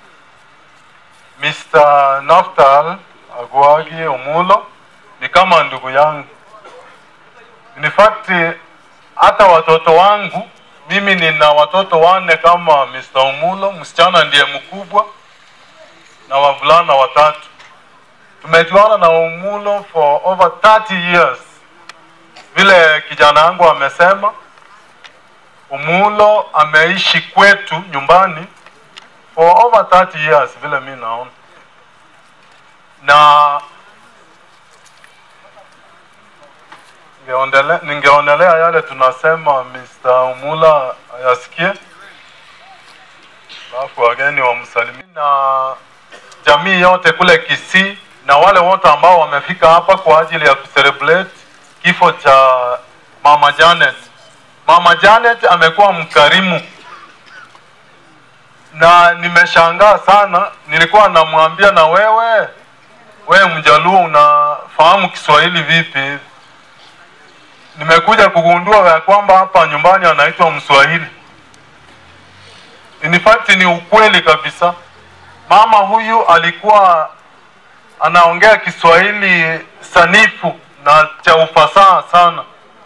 Mr. Naftal Agwagi Omulo ni kama ndugu yangu. In fact, hata watoto wangu mimi nina watoto wanne kama Mr. Omulo, msichana ndiye mkubwa na wavulana watatu. Tumejuana na Omulo for over 30 years. Vile kijana wangu amesema, Omulo ameishi kwetu nyumbani for over 30 years vile mi naona na ningeondele- ningeonelea yale tunasema Mr. Umula ayasikie, alafu wageni wamsalimie na jamii yote kule Kisii na wale wote ambao wamefika hapa kwa ajili ya kucelebrate kifo cha Mama Janet. Mama Janet amekuwa mkarimu na nimeshangaa sana. Nilikuwa namwambia na wewe, wewe Mjaluo unafahamu Kiswahili vipi? Nimekuja kugundua ya kwamba hapa nyumbani anaitwa Mswahili. In fact ni ukweli kabisa. Mama huyu alikuwa anaongea Kiswahili sanifu na cha ufasaha sana.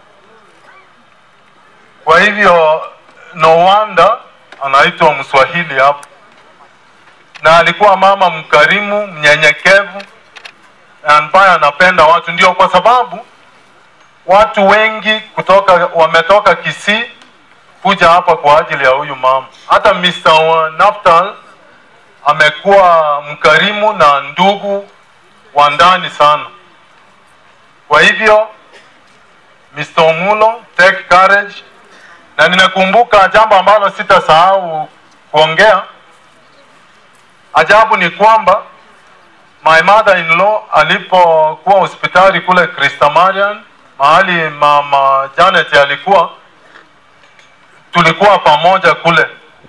Kwa hivyo no wonder anaitwa Mswahili hapa, na alikuwa mama mkarimu, mnyenyekevu, ambaye anapenda watu. Ndio kwa sababu watu wengi kutoka wametoka Kisii kuja hapa kwa ajili ya huyu mama. Hata Mr. Naftal amekuwa mkarimu na ndugu wa ndani sana. Kwa hivyo Mr. Omulo, take courage, na ninakumbuka jambo ambalo sitasahau kuongea. Ajabu ni kwamba my mother in law alipokuwa hospitali kule Krista Marian, mahali mama Janet alikuwa, tulikuwa pamoja kule.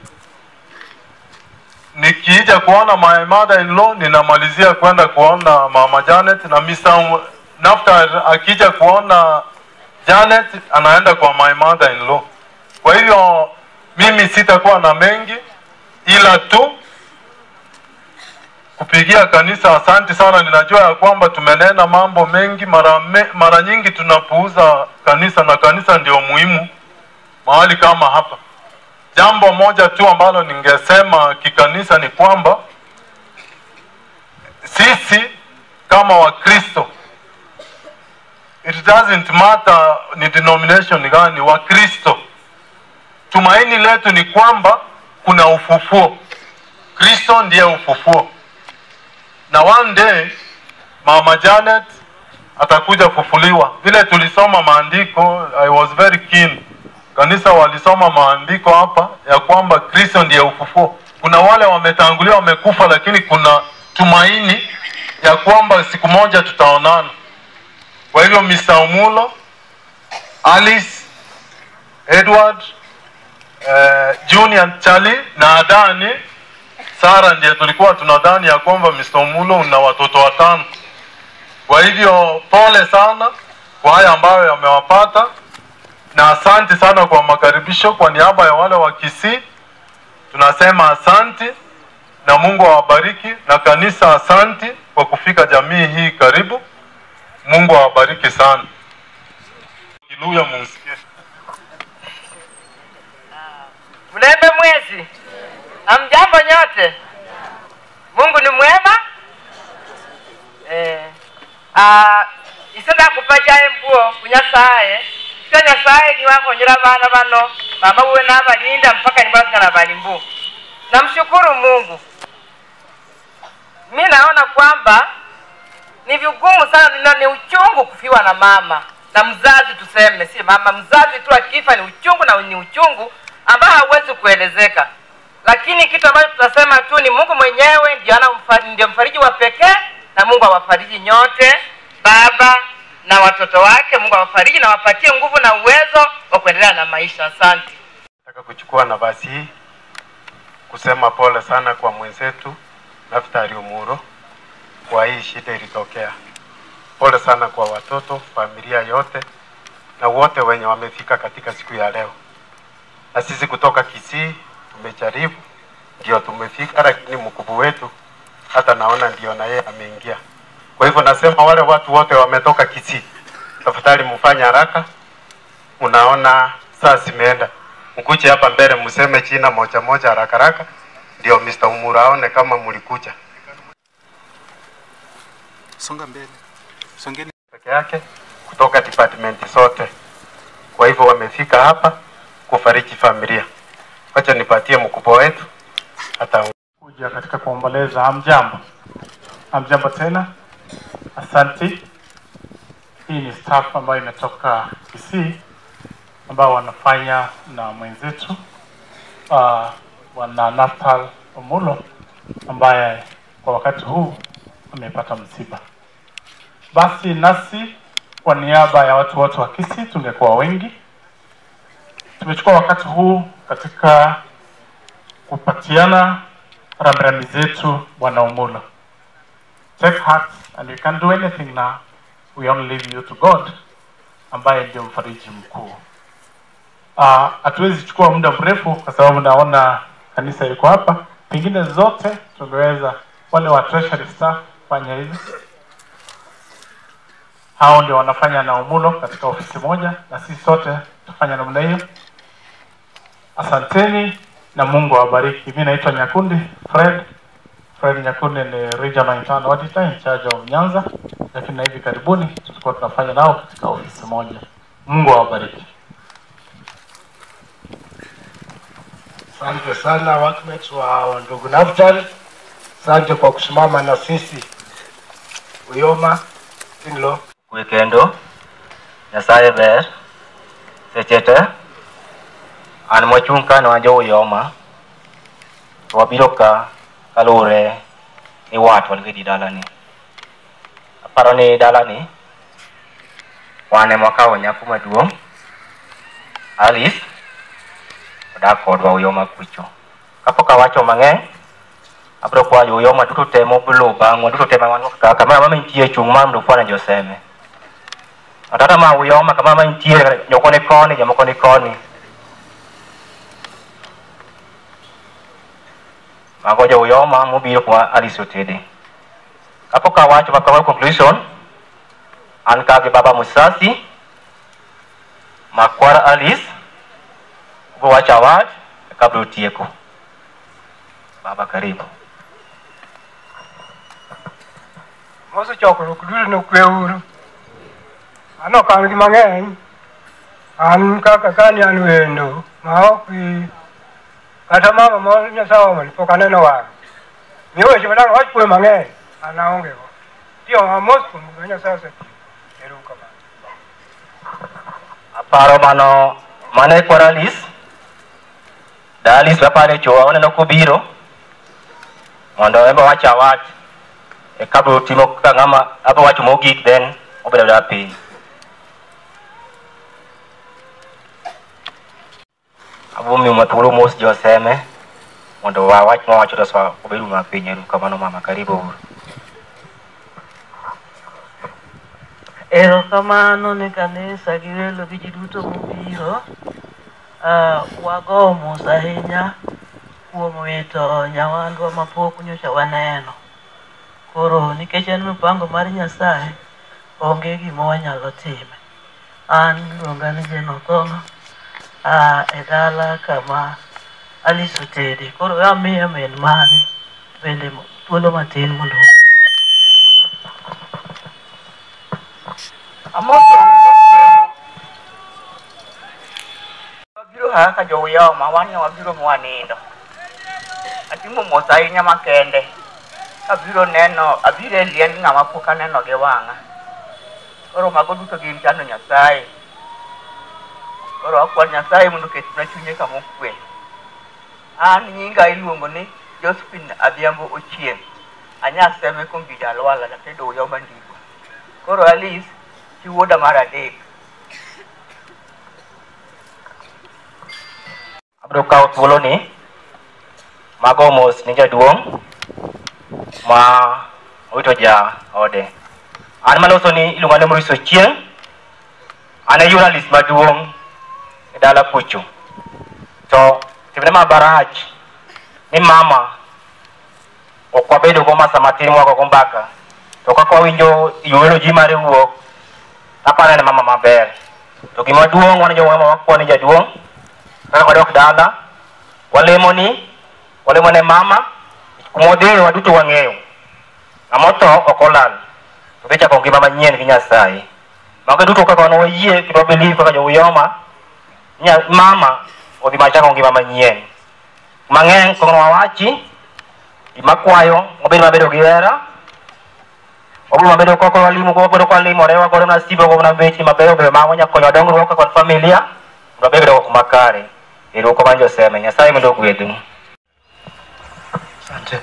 Nikija kuona my mother in law, ninamalizia kwenda kuona mama Janet, na Mr. Naftar akija kuona Janet anaenda kwa my mother in law. Kwa hivyo mimi sitakuwa na mengi ila tu kupigia kanisa asante sana. Ninajua ya kwamba tumenena mambo mengi, mara, me, mara nyingi tunapuuza kanisa na kanisa ndio muhimu mahali kama hapa. Jambo moja tu ambalo ningesema kikanisa ni kwamba sisi kama Wakristo, it doesn't matter ni denomination gani, Wakristo tumaini letu ni kwamba kuna ufufuo. Kristo ndiye ufufuo, na one day mama Janet atakuja kufufuliwa. Vile tulisoma maandiko, I was very keen, kanisa walisoma maandiko hapa ya kwamba Kristo ndiye ufufuo. Kuna wale wametangulia wamekufa, lakini kuna tumaini ya kwamba siku moja tutaonana. Kwa hivyo Mr. Omulo, Alice, Edward, eh, Junior Charlie na Adani Sara ndiye tulikuwa tunadhani ya kwamba Mr. Omulo una watoto watano. Kwa hivyo pole sana kwa haya ambayo yamewapata, na asante sana kwa makaribisho. Kwa niaba ya wale wa Kisii tunasema asante na Mungu awabariki, na kanisa asante kwa kufika jamii hii karibu. Mungu awabariki sana. Haleluya, mumsikie. Mlembe mwezi, amjambo nyote. Mungu ni mwema. Eh, ah, isenda kupajaye mbuo kunyasaye sio nyasaye niwakhonyera bana bano mama wiwe nabalinda mpaka nibasikana bali mbu namshukuru mungu mi naona kwamba ni vigumu sana na ni uchungu kufiwa na mama na mzazi tuseme si mama mzazi tu akifa ni uchungu na ni uchungu ambao hauwezi kuelezeka lakini kitu ambacho tutasema tu ni mungu mwenyewe ndio ana mfa- ndio mfariji wa pekee na mungu awafariji nyote baba na watoto wake mungu awafariji na wapatie nguvu na uwezo wa kuendelea na maisha asante Nataka kuchukua nafasi hii kusema pole sana kwa mwenzetu Naftali Umuro kwa hii shida ilitokea. Pole sana kwa watoto, familia yote na wote wenye wamefika katika siku ya leo. Na sisi kutoka Kisii tumejaribu, ndio tumefika, lakini mkubwa wetu hata naona ndio na yeye ameingia. Kwa hivyo nasema wale watu wote wametoka Kisii, tafadhali mfanye haraka. Unaona saa zimeenda, mkuje hapa mbele mseme jina moja moja haraka haraka, ndio Mr. Umuro aone kama mlikuja Songa mbele. Songeni. peke yake kutoka department zote. Kwa hivyo wamefika hapa kufariji familia. Wacha nipatie mkubwa wetu hata kuja katika kuomboleza. Hamjambo, hamjambo tena, asante. Hii ni staff ambayo imetoka Kisii ambao wanafanya na mwenzetu uh, wana Natal Omulo ambaye kwa wakati huu amepata msiba. Basi nasi kwa niaba ya watu wote wa Kisii tungekuwa wengi, tumechukua wakati huu katika kupatiana rambirambi zetu Bwana Omulo. Take heart and you can do anything now. We only leave you to God ambaye ndio mfariji mkuu. Ah, Hatuwezi chukua muda mrefu kwa sababu naona kanisa liko hapa, pengine zote tungeweza wale wa treasury staff fanya hivi. Hao ndio wanafanya na Omulo katika ofisi moja, na sisi sote tufanya namna hiyo. Asanteni na Mungu awabariki. Mimi naitwa Nyakundi Fred. Fred Nyakundi ni Regional Internal Auditor in charge of Nyanza, lakini na hivi karibuni tutakuwa tunafanya nao katika ofisi moja. Mungu awabariki. Asante sana workmates wa ndugu Naftali, asante kwa kusimama na sisi Uyoma in-law. kwe kendo nyasaye ber seche te an mochung' ka ne wan jo uyoma to wabiro ka kaluwore ni wat wan gedi dalani aparo ni dalani wan ema wakawo nyako maduong' alice odak kodwa uyoma kucho kapok awacho mang'eny abiro kwayo uyoma duto te moblo bang'wa duto te mawan kaka kamoro amora mantie chung' mar mondo kwana joseme Watata ma uyoma kama ma ntiere joko ni koni jomoko ni koni mago jo uyoma mobiro kuma Alice otede kapok awacho ma kama conclusion an ka gi baba Musasi makwar Alice ubiro wacho awach eka biro tieko baba karibu Mosechokruok duto nokwe uru. An ok an gi mang'eny. An kaka kani an wendo ma ok gi kata mama ma Nyasaye omani pok aneno wang'e. Miyo weche madang' wach kwe mang'eny an aonge go. Tiyo amos kuom gima Nyasaye osetiyo. Ero uru kamano. aparo mano mane kwar Alice da Alice bapane chowa waneno kobiro mondo embe wach awach eka biro timo ka ng'ama abiro wacho mogik then obedo dala piny abiro miyo ma thuolo mos joseme mondo wawach mawacho to sa obed uma piny eru kamano mama karibu uru Erokamano ne kanisa gi welo gi ji duto mobiro. Uh, wago mos ahinya kuom wito nyawadwa mapok nyocha waneno. Koro nikech en mipango mar Nyasaye, onge gima wanyalo time. An iluonga ni Jane Othongo, uh, e dala kama Alice otede. Koro amiye min mare bende thuolo matin mondo Amoso wabiro kaka jouyoma wan ne wabiro mwanindo atimo mos ahinya makende abiro neno abiro e liend ng'ama pok aneno gi wang'a koro mago duto gin chano Nyasaye koro akwan Nyasaye mondo oketna chunye kama okwe an nyinga iluongo ni Josephine Adhiambo Ochieng anyaseme kuom Bida Alwala natedo uyoma ndiko koro Alice chi wuoda mar adek abiro kawo thuolo ni mago mos ni jaduong' ma owito ja ode an maloso ni iluonga ni Maurice Ochieng an e journalist maduong' e dala kucho to timne mabarach ni mama ok wabedo go masa matin mwago go mbaka to kaka wawinjo yuelo ji mare wuok aparo ni mama maber to gima duong' wan joma wakwa ni jaduong' kaka wadok dala walemo ni walemo ne mama kuma odhiye waduto wang'eyo ng'ama otho ok olal to dhi chako ngima manyien gi nyasaye mago duto kaka wan wayie kendo wabelieve kaka jouyoma nya- mama odhi machako ngima manyien mang'eny kono wawachi gimakwayo wabed mabedo gi hera wabiro mabedo koko walimo go wabedo kwalimore wagodo na sibo go na bechi mabeyo beyo ma wanya konyo dongruok kaka familia mondo wabed dongruok makare ero uko manjo seme nyasaye mondo ogwedhu Asante.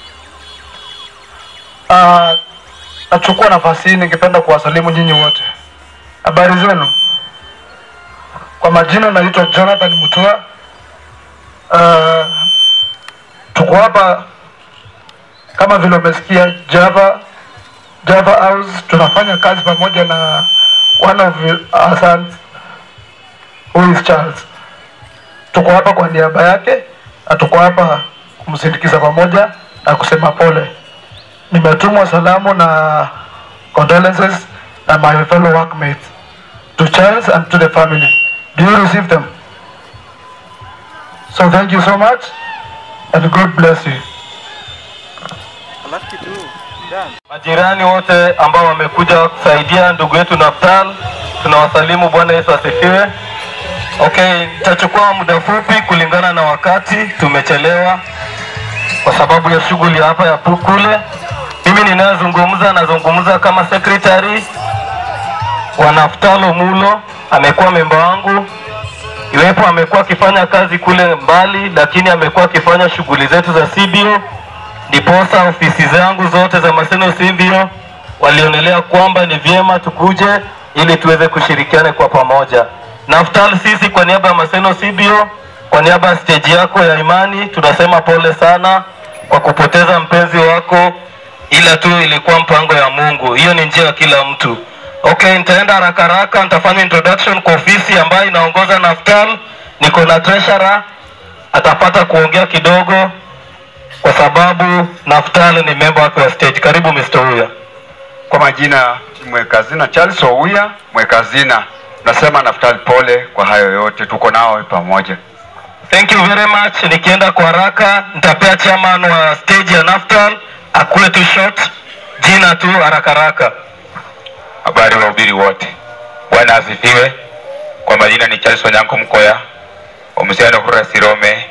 Uh, nachukua nafasi hii ningependa kuwasalimu nyinyi wote. Habari zenu? Kwa majina naitwa Jonathan Mutua. Uh, tuko hapa kama vile umesikia Java Java House, tunafanya kazi pamoja na one of our sons who is Charles. Tuko hapa kwa niaba yake na tuko hapa kumsindikiza pamoja na kusema pole. Nimetumwa salamu na condolences na my fellow workmates to Charles and to the family. Do you receive them? So thank you so much and God bless you. Majirani wote ambao wamekuja kusaidia ndugu yetu Naftal, tunawasalimu. Bwana Yesu asifiwe. Okay, nitachukua muda fupi kulingana na wakati, tumechelewa kwa sababu ya shughuli hapa ya pu- kule. Mimi Mimi ninayezungumza nazungumza kama secretary wa Naftalo Mulo, amekuwa memba wangu iwepo amekuwa akifanya kazi kule mbali, lakini amekuwa akifanya shughuli zetu za CBO, ndiposa ofisi zangu zote za Maseno CBO walionelea kwamba ni vyema tukuje ili tuweze kushirikiana kwa pamoja. Naftal, sisi kwa niaba ya Maseno CBO, kwa niaba ya stage yako ya imani, tunasema pole sana kwa kupoteza mpenzi wako, ila tu ilikuwa mpango ya Mungu. Hiyo ni njia ya kila mtu. Okay, nitaenda haraka haraka, nitafanya introduction kwa ofisi ambayo inaongoza Naftal. Niko na treasurer, atapata kuongea kidogo kwa sababu Naftal ni member wake wa stage. Karibu Mr. Huya. Kwa majina ni mweka hazina Charles Ouya, mweka hazina. Nasema Naftali, pole kwa hayo yote, tuko nao pamoja. Thank you very much. Nikienda kwa haraka, nitapea chairman wa stage ya Naftal akule tu short, jina tu haraka haraka. Habari wahubiri wote, Bwana asifiwe. Kwa majina ni Charles Wanyanko Mkoya, omusiano kura Sirome.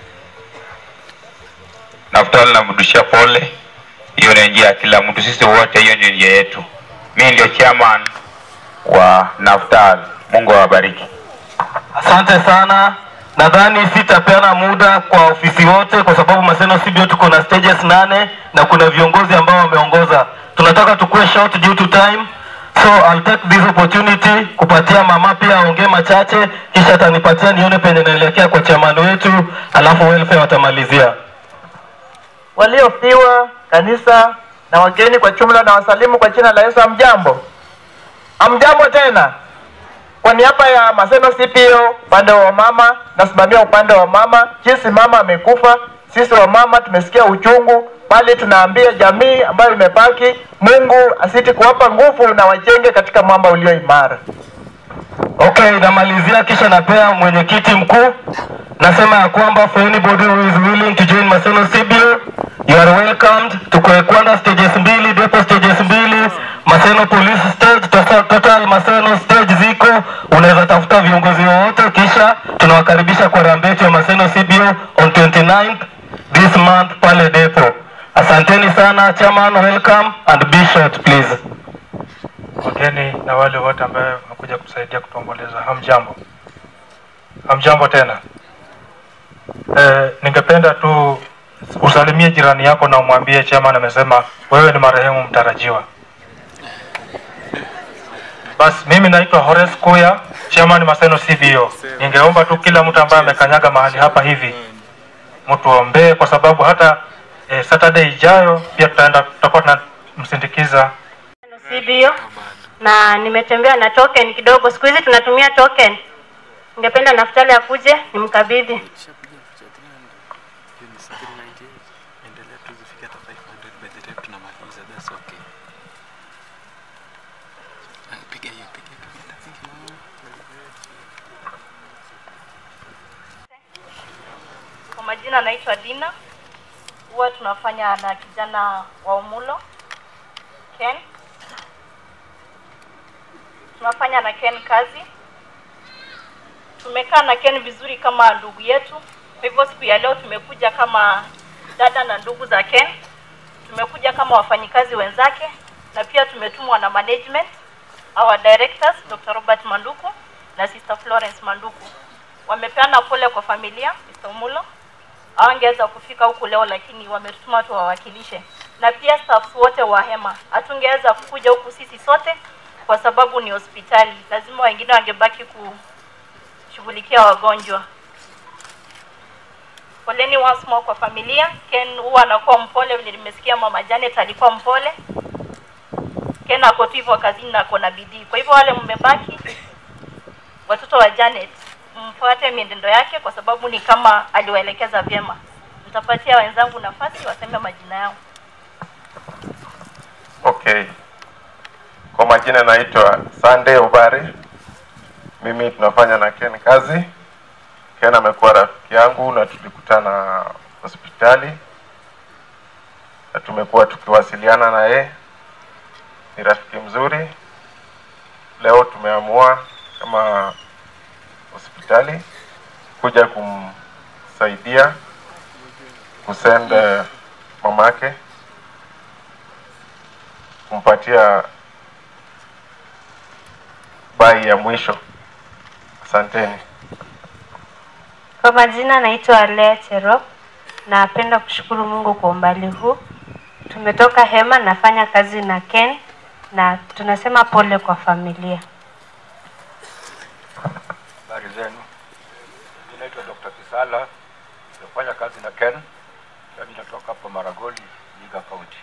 Naftali namrudishia pole, hiyo ni njia ya kila mtu, sisi wote, hiyo ndio njia yetu. Mimi ndio chairman wa Naftali. Mungu awabariki. Asante sana. Nadhani sitapeana muda kwa ofisi wote, kwa sababu Maseno CBO tuko na stages nane na kuna viongozi ambao wameongoza. Tunataka tukue short due to time, so I'll take this opportunity kupatia mama pia aongee machache, kisha atanipatia nione penye naelekea kwa chairman wetu, alafu welfare watamalizia. waliofiwa kanisa na wageni kwa jumla na wasalimu kwa jina la Yesu. Amjambo, amjambo tena. Kwa niaba ya Maseno CPO upande wa mama, nasimamia upande wa mama. Jinsi mama amekufa, sisi wa mama tumesikia uchungu, bali tunaambia jamii ambayo imebaki, Mungu asiti kuwapa nguvu na wajenge katika mwamba ulio imara. Okay, namalizia kisha napea mwenyekiti mkuu. Nasema ya kwamba for anybody who is willing to join Maseno CBO, you are welcomed. Tuko Ekwanda stages mbili, depo stages mbili, Maseno police stage, total, total Maseno stage ziko. Unaweza tafuta viongozi wowote, kisha tunawakaribisha kwa rambi yetu ya Maseno CBO on 29th this month pale depo. Asanteni sana chairman, welcome and be short please. wageni na wale wote ambaye wamekuja kusaidia kutuomboleza. Hamjambo, hamjambo tena. E, ningependa tu usalimie jirani yako na umwambie chairman amesema wewe ni marehemu mtarajiwa. Basi mimi naitwa Horace Kuya, chairman Maseno CBO. Ningeomba tu kila mtu ambaye amekanyaga mahali hapa hivi mtuombee, kwa sababu hata e, Saturday ijayo pia tutaenda tutakuwa tunamsindikiza CBO na nimetembea na token kidogo. Siku hizi tunatumia token. Ningependa Naftali akuje nimkabidhi. Kwa majina naitwa Dina, huwa tunafanya na kijana wa Umulo Ken. Tunafanya na Ken kazi. Tumekaa na Ken vizuri kama ndugu yetu. Kwa hivyo siku ya leo tumekuja kama dada na ndugu za Ken. Tumekuja kama wafanyikazi wenzake na pia tumetumwa na management our directors Dr. Robert Manduku na Sister Florence Manduku. Wamepeana pole kwa familia Mr. Umulo hawangeweza kufika huku leo, lakini wametutuma tuwawakilishe, na pia staffs wote wa Hema. Hatungeweza kukuja huku sisi sote kwa sababu ni hospitali, lazima wengine wangebaki kushughulikia wagonjwa. Poleni once more kwa familia. Ken huwa anakuwa mpole, vile nimesikia mama Janet alikuwa mpole. Ken ako tu hivyo kazini na ako na bidii. Kwa hivyo wale mmebaki, watoto wa Janet, mfuate mienendo yake kwa sababu ni kama aliwaelekeza vyema. Nitapatia wenzangu nafasi waseme majina yao. Okay. Kwa majina naitwa Sunday Obare. Mimi tunafanya na Ken kazi. Ken amekuwa rafiki yangu na tulikutana hospitali na tumekuwa tukiwasiliana na yeye. Ni rafiki mzuri. Leo tumeamua kama hospitali kuja kumsaidia kusend eh, mamake kumpatia bai ya mwisho. Asanteni. Kwa majina naitwa Lea Cherop. Napenda kushukuru Mungu kwa umbali huu. Tumetoka Hema, nafanya kazi na Ken na tunasema pole kwa familia. Habari zenu, naitwa Dr. Kisala, nafanya kazi na Ken na ninatoka hapa Maragoli, Vihiga County.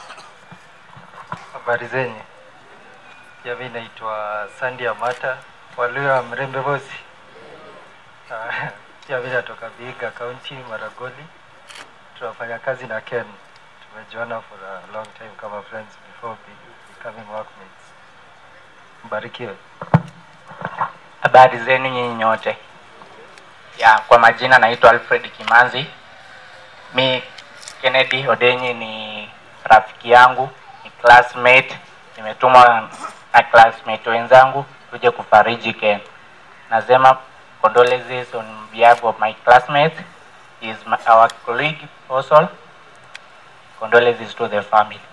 Habari zenyu. Pia mimi naitwa Sandy Amata, Waluya wa Mrembe Bosi. Ah, Pia mimi natoka Vihiga County, Maragoli. Tunafanya kazi na Ken. Tumejuana for a long time kama friends before be- becoming workmates. Mbarikiwe. Habari zenu nyinyi nyote. Ya, kwa majina naitwa Alfred Kimanzi. Mi Kennedy Odenyi ni rafiki yangu, ni classmate. Nimetumwa na classmate wenzangu tuje kufariji Ken. Nasema condolences on behalf of my classmate. He is my, our colleague also. Condolences to the family.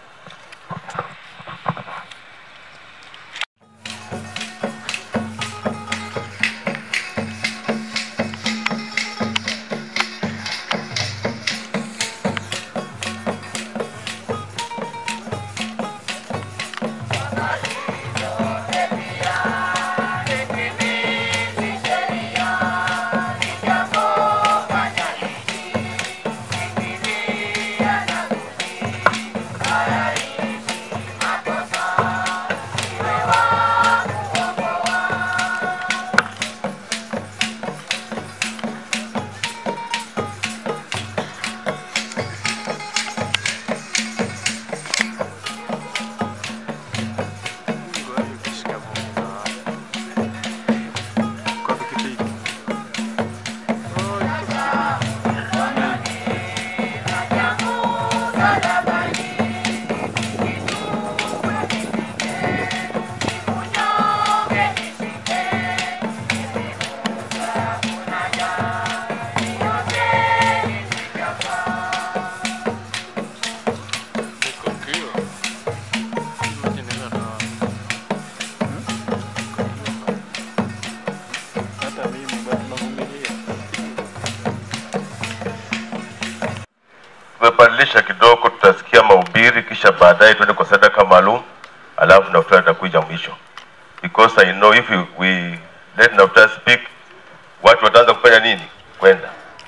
tumebadilisha kidogo, tutasikia mahubiri kisha baadaye tuende kwa sadaka maalum, alafu Naftali atakuja mwisho, because I know if we, we let Naftali speak watu wataanza kufanya nini? Kwenda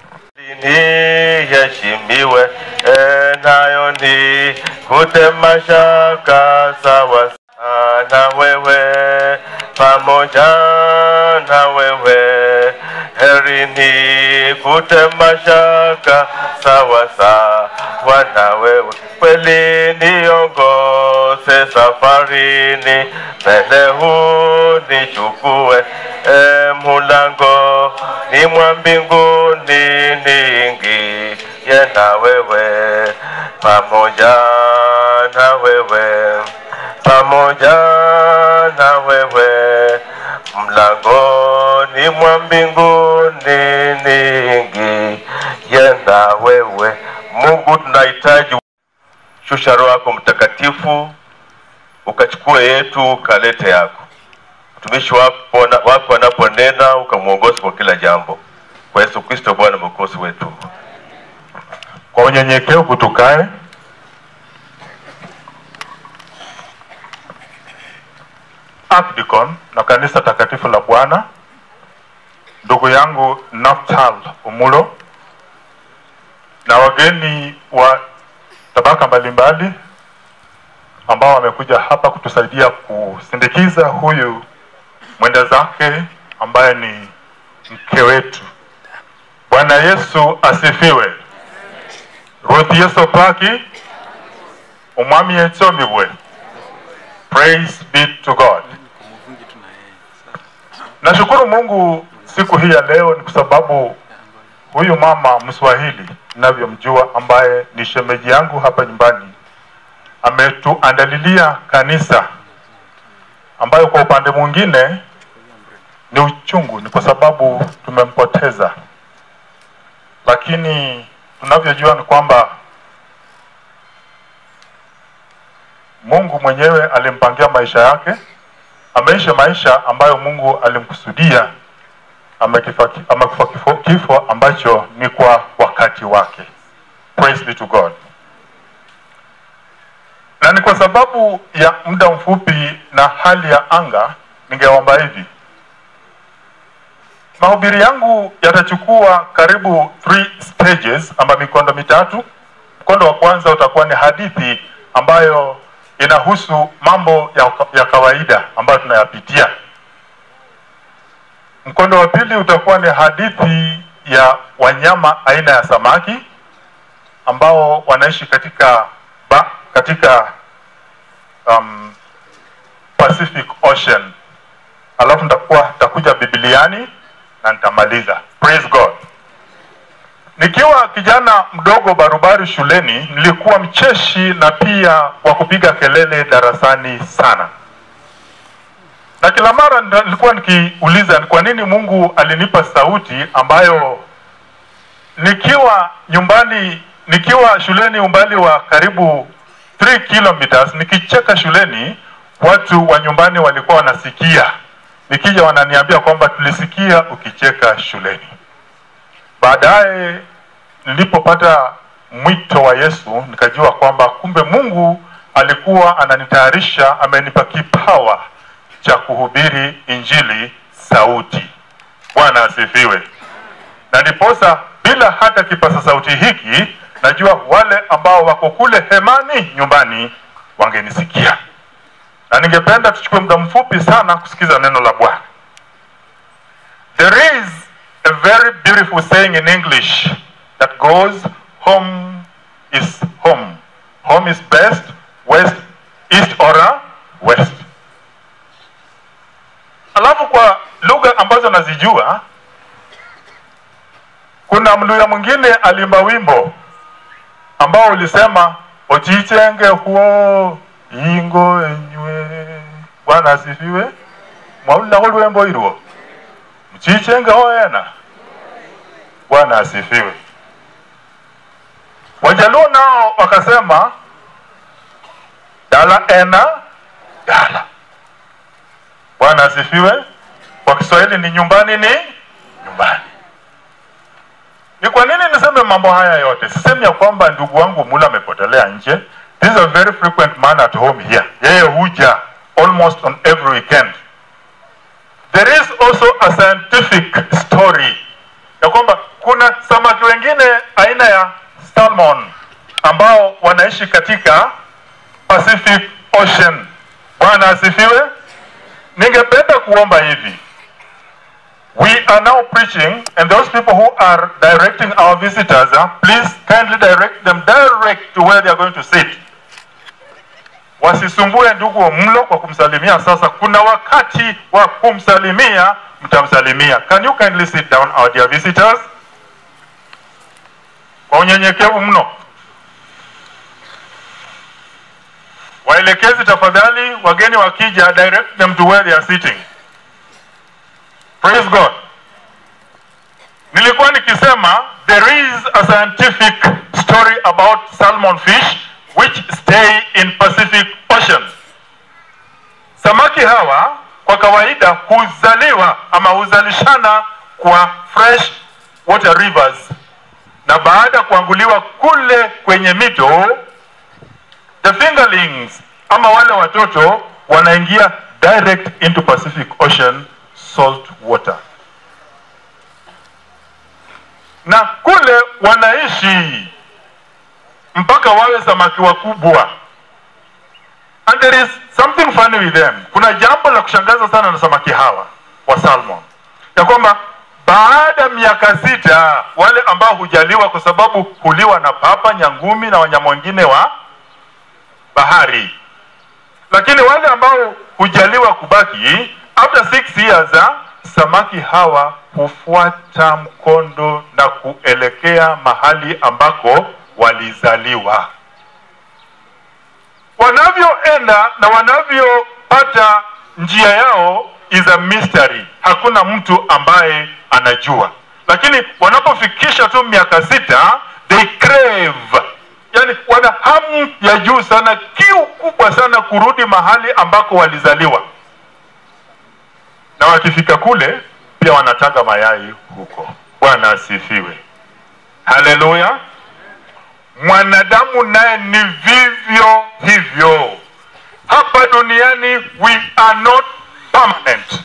niheshimiwe, e, nayo ni kutema shaka sawa na wewe pamoja na wewe heri ni kutema shaka sawa sawa na wewe kweli niongoze safarini mbele hunichukue e, mulango ni mwa mbinguni niingie na wewe pamoja na wewe pamoja na wewe mlangoni mwa mbinguni niingie na wewe mungu tunahitaji shusha roho yako mtakatifu ukachukue yetu ukalete yako mtumishi wako wako anaponena ukamwongozi kwa kila jambo kwa yesu kristo bwana mwokozi wetu Kwa unyenyekevu tukae. Archdeacon na kanisa takatifu la Bwana, ndugu yangu Naftal Umulo na wageni wa tabaka mbalimbali ambao wamekuja hapa kutusaidia kusindikiza huyu mwenda zake ambaye ni mke wetu. Bwana Yesu asifiwe. Ruth Yesu paki umwami yetsomibwe. Praise be to God. Nashukuru Mungu siku hii ya leo ni kwa sababu huyu mama Mswahili ninavyomjua, ambaye ni shemeji yangu hapa nyumbani, ametuandalilia kanisa ambayo kwa upande mwingine ni uchungu, ni kwa sababu tumempoteza, lakini tunavyojua ni kwamba Mungu Mungu mwenyewe alimpangia maisha yake, ameishi maisha ambayo Mungu alimkusudia, amekifa amekufa kifo, kifo ambacho ni kwa wakati wake. Praise be to God. Na ni kwa sababu ya muda mfupi na hali ya anga, ningeomba hivi mahubiri yangu yatachukua karibu three stages amba mikondo mitatu. Mkondo wa kwanza utakuwa ni hadithi ambayo inahusu mambo ya, ya kawaida ambayo tunayapitia. Mkondo wa pili utakuwa ni hadithi ya wanyama aina ya samaki ambao wanaishi katika ba, katika um, Pacific Ocean. Alafu nitakuwa nitakuja Bibiliani na nitamaliza. Praise God. Nikiwa kijana mdogo barubaru shuleni, nilikuwa mcheshi na pia wa kupiga kelele darasani sana, na kila mara nilikuwa nikiuliza ni kwa nini Mungu alinipa sauti ambayo nikiwa nyumbani, nikiwa shuleni umbali wa karibu 3 kilometers, nikicheka shuleni, watu wa nyumbani walikuwa wanasikia nikija wananiambia kwamba tulisikia ukicheka shuleni. Baadaye nilipopata mwito wa Yesu, nikajua kwamba kumbe Mungu alikuwa ananitayarisha, amenipa kipawa cha kuhubiri injili sauti. Bwana asifiwe. Na ndiposa bila hata kipasa sauti hiki, najua wale ambao wako kule hemani nyumbani wangenisikia na ningependa tuchukue muda mfupi sana kusikiza neno la Bwana. There is a very beautiful saying in English that goes home is home. Home is best, west, east or a west. Alafu kwa lugha ambazo nazijua, kuna mluya mwingine alimba wimbo ambao ulisema ochichenge huo ingo enywe. Bwana asifiwe. Mwaulako lwembo ilwo mchichenge hoena. Bwana asifiwe. Wajaluo nao wakasema dala ena dala. Bwana asifiwe. Kwa Kiswahili ni nyumbani ni nyumbani. Ni kwa nini niseme mambo haya yote? Sisemi ya kwamba ndugu wangu Mula amepotelea nje. This is a very frequent man at home here. Yeye huja almost on every weekend. There is also a scientific story ya kwamba kuna samaki wengine aina ya salmon ambao wanaishi katika Pacific Ocean. Bwana asifiwe. Ningependa kuomba hivi. We are now preaching and those people who are directing our visitors, uh, please kindly direct them direct to where they are going to sit. Wasisumbue ndugu wa mlo kwa kumsalimia. Sasa kuna wakati wa kumsalimia, mtamsalimia. Can you kindly sit down our dear visitors? Kwa unyenyekevu mno. Waelekezi tafadhali, wageni wakija, direct them to where they are sitting. Praise God. Nilikuwa nikisema there is a scientific story about salmon fish which stay in Pacific Ocean. Samaki hawa kwa kawaida huzaliwa ama huzalishana kwa fresh water rivers, na baada ya kuanguliwa kule kwenye mito, the fingerlings ama wale watoto wanaingia direct into Pacific Ocean salt water, na kule wanaishi mpaka wawe samaki wakubwa. And there is something funny with them. Kuna jambo la kushangaza sana na samaki hawa wa salmon, ya kwamba baada ya miaka sita wale ambao hujaliwa kwa sababu huliwa na papa, nyangumi na wanyama wengine wa bahari, lakini wale ambao hujaliwa kubaki after six years, samaki hawa hufuata mkondo na kuelekea mahali ambako walizaliwa. Wanavyoenda na wanavyopata njia yao is a mystery, hakuna mtu ambaye anajua, lakini wanapofikisha tu miaka sita they crave, yani wana hamu ya juu sana, kiu kubwa sana kurudi mahali ambako walizaliwa, na wakifika kule pia wanataga mayai huko. Bwana asifiwe, haleluya. Mwanadamu naye ni vivyo hivyo. Hapa duniani we are not permanent.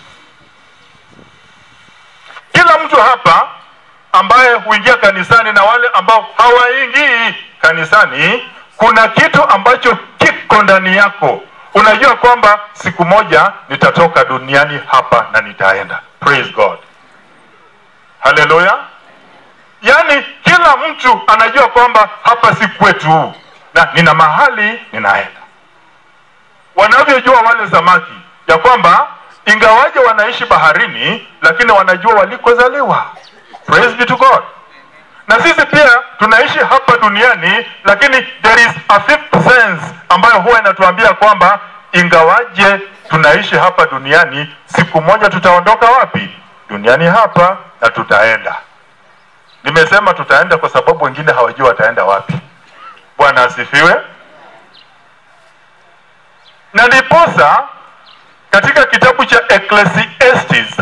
Kila mtu hapa ambaye huingia kanisani na wale ambao hawaingii kanisani, kuna kitu ambacho kiko ndani yako. Unajua kwamba siku moja nitatoka duniani hapa na nitaenda. Praise God, haleluya. Yaani kila mtu anajua kwamba hapa si kwetu na nina mahali ninaenda. Wanavyojua wale samaki ya kwamba ingawaje wanaishi baharini, lakini wanajua walikozaliwa. Praise be to God. Na sisi pia tunaishi hapa duniani, lakini there is a fifth sense ambayo huwa inatuambia kwamba ingawaje tunaishi hapa duniani, siku moja tutaondoka wapi? Duniani hapa na tutaenda. Nimesema tutaenda kwa sababu wengine hawajui wataenda wapi. Bwana asifiwe. Na ndiposa katika kitabu cha Ecclesiastes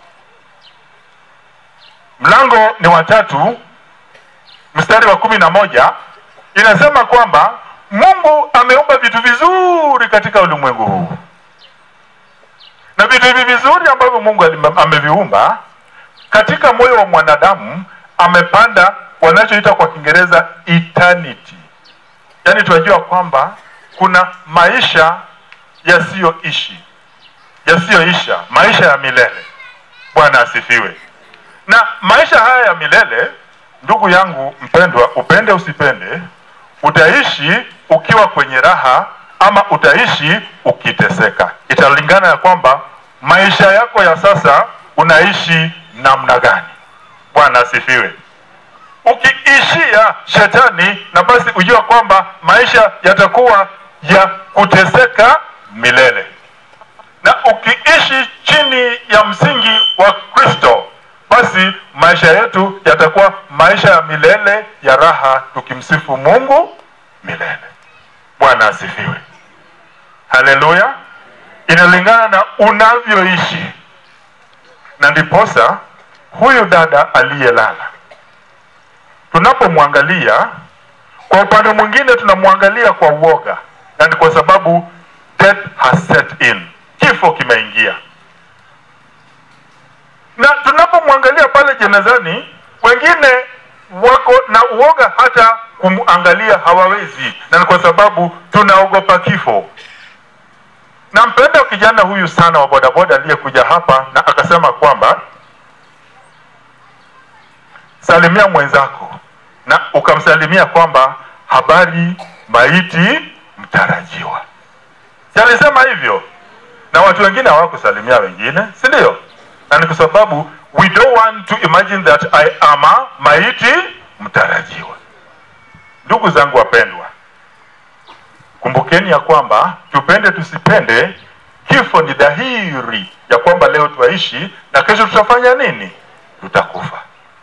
mlango ni watatu mstari wa kumi na moja inasema kwamba Mungu ameumba vitu vizuri katika ulimwengu huu, na vitu hivi vizuri ambavyo Mungu alime- ameviumba katika moyo wa mwanadamu amepanda wanachoita kwa Kiingereza eternity, yaani tunajua kwamba kuna maisha yasiyoishi yasiyoisha, maisha ya milele. Bwana asifiwe. Na maisha haya ya milele, ndugu yangu mpendwa, upende usipende, utaishi ukiwa kwenye raha ama utaishi ukiteseka. Italingana ya kwamba maisha yako ya sasa unaishi namna gani. Bwana asifiwe. Ukiishia shetani, na basi ujua kwamba maisha yatakuwa ya kuteseka milele, na ukiishi chini ya msingi wa Kristo, basi maisha yetu yatakuwa maisha ya milele ya raha, tukimsifu Mungu milele. Bwana asifiwe, haleluya. Inalingana na unavyoishi, na ndiposa huyu dada aliyelala tunapomwangalia kwa upande mwingine tunamwangalia kwa uoga, na ni kwa sababu death has set in, kifo kimeingia. Na tunapomwangalia pale jenezani, wengine wako na uoga, hata kumwangalia hawawezi, na ni kwa sababu tunaogopa kifo. Nampenda kijana huyu sana wa bodaboda aliyekuja hapa na akasema kwamba salimia mwenzako na ukamsalimia kwamba habari maiti mtarajiwa. Si alisema hivyo, na watu wengine hawakusalimia wengine, si ndio? Na ni kwa sababu we don't want to imagine that I am a maiti mtarajiwa. Ndugu zangu wapendwa, kumbukeni ya kwamba tupende tusipende, kifo ni dhahiri ya kwamba leo twaishi na kesho tutafanya nini? Tutakufa.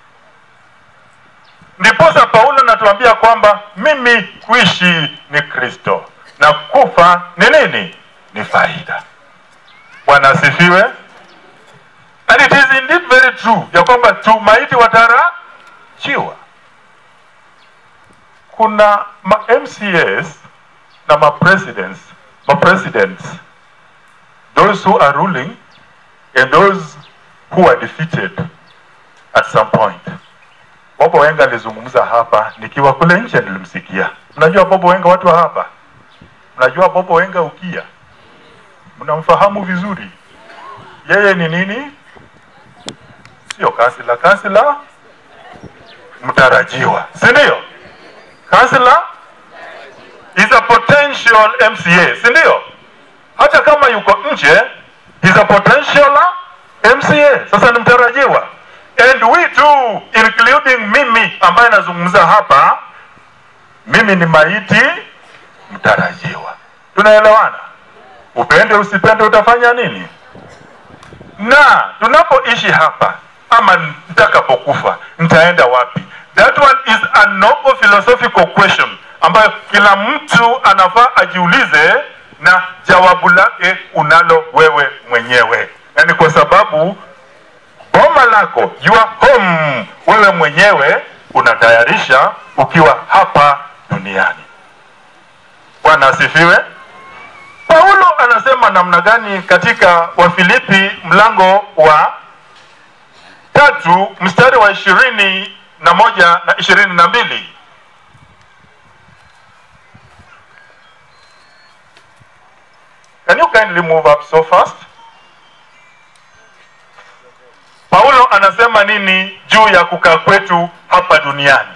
Ndiposa Paulo anatuambia kwamba mimi kuishi ni Kristo na kufa ni nini? Ni faida. Bwana asifiwe. And it is indeed very true ya kwamba tumaiti watarajiwa. Kuna ma MCAs na ma presidents, ma presidents, those who are ruling and those who are defeated at some point. Bobo Wenga alizungumza hapa, nikiwa kule nje nilimsikia. Mnajua Bobo Wenga, watu wa hapa mnajua Bobo Wenga ukia, mnamfahamu vizuri. Yeye ni nini? Sio kansila, kansila mtarajiwa, si ndio? Kansila is a potential MCA, si ndio? Hata kama yuko nje, is a potential MCA. Sasa ni mtarajiwa and we too including mimi ambaye nazungumza hapa, mimi ni maiti mtarajiwa. Tunaelewana? Upende usipende, utafanya nini? Na tunapoishi hapa ama nitakapokufa, nitaenda wapi? That one is a noble philosophical question ambayo kila mtu anafaa ajiulize na jawabu lake unalo wewe mwenyewe, na ni kwa sababu boma lako, your home, wewe mwenyewe unatayarisha ukiwa hapa duniani. Bwana asifiwe. Paulo anasema namna gani katika Wafilipi mlango wa tatu mstari wa ishirini na moja na ishirini na mbili Can you kindly move up so fast? Paulo anasema nini juu ya kukaa kwetu hapa duniani?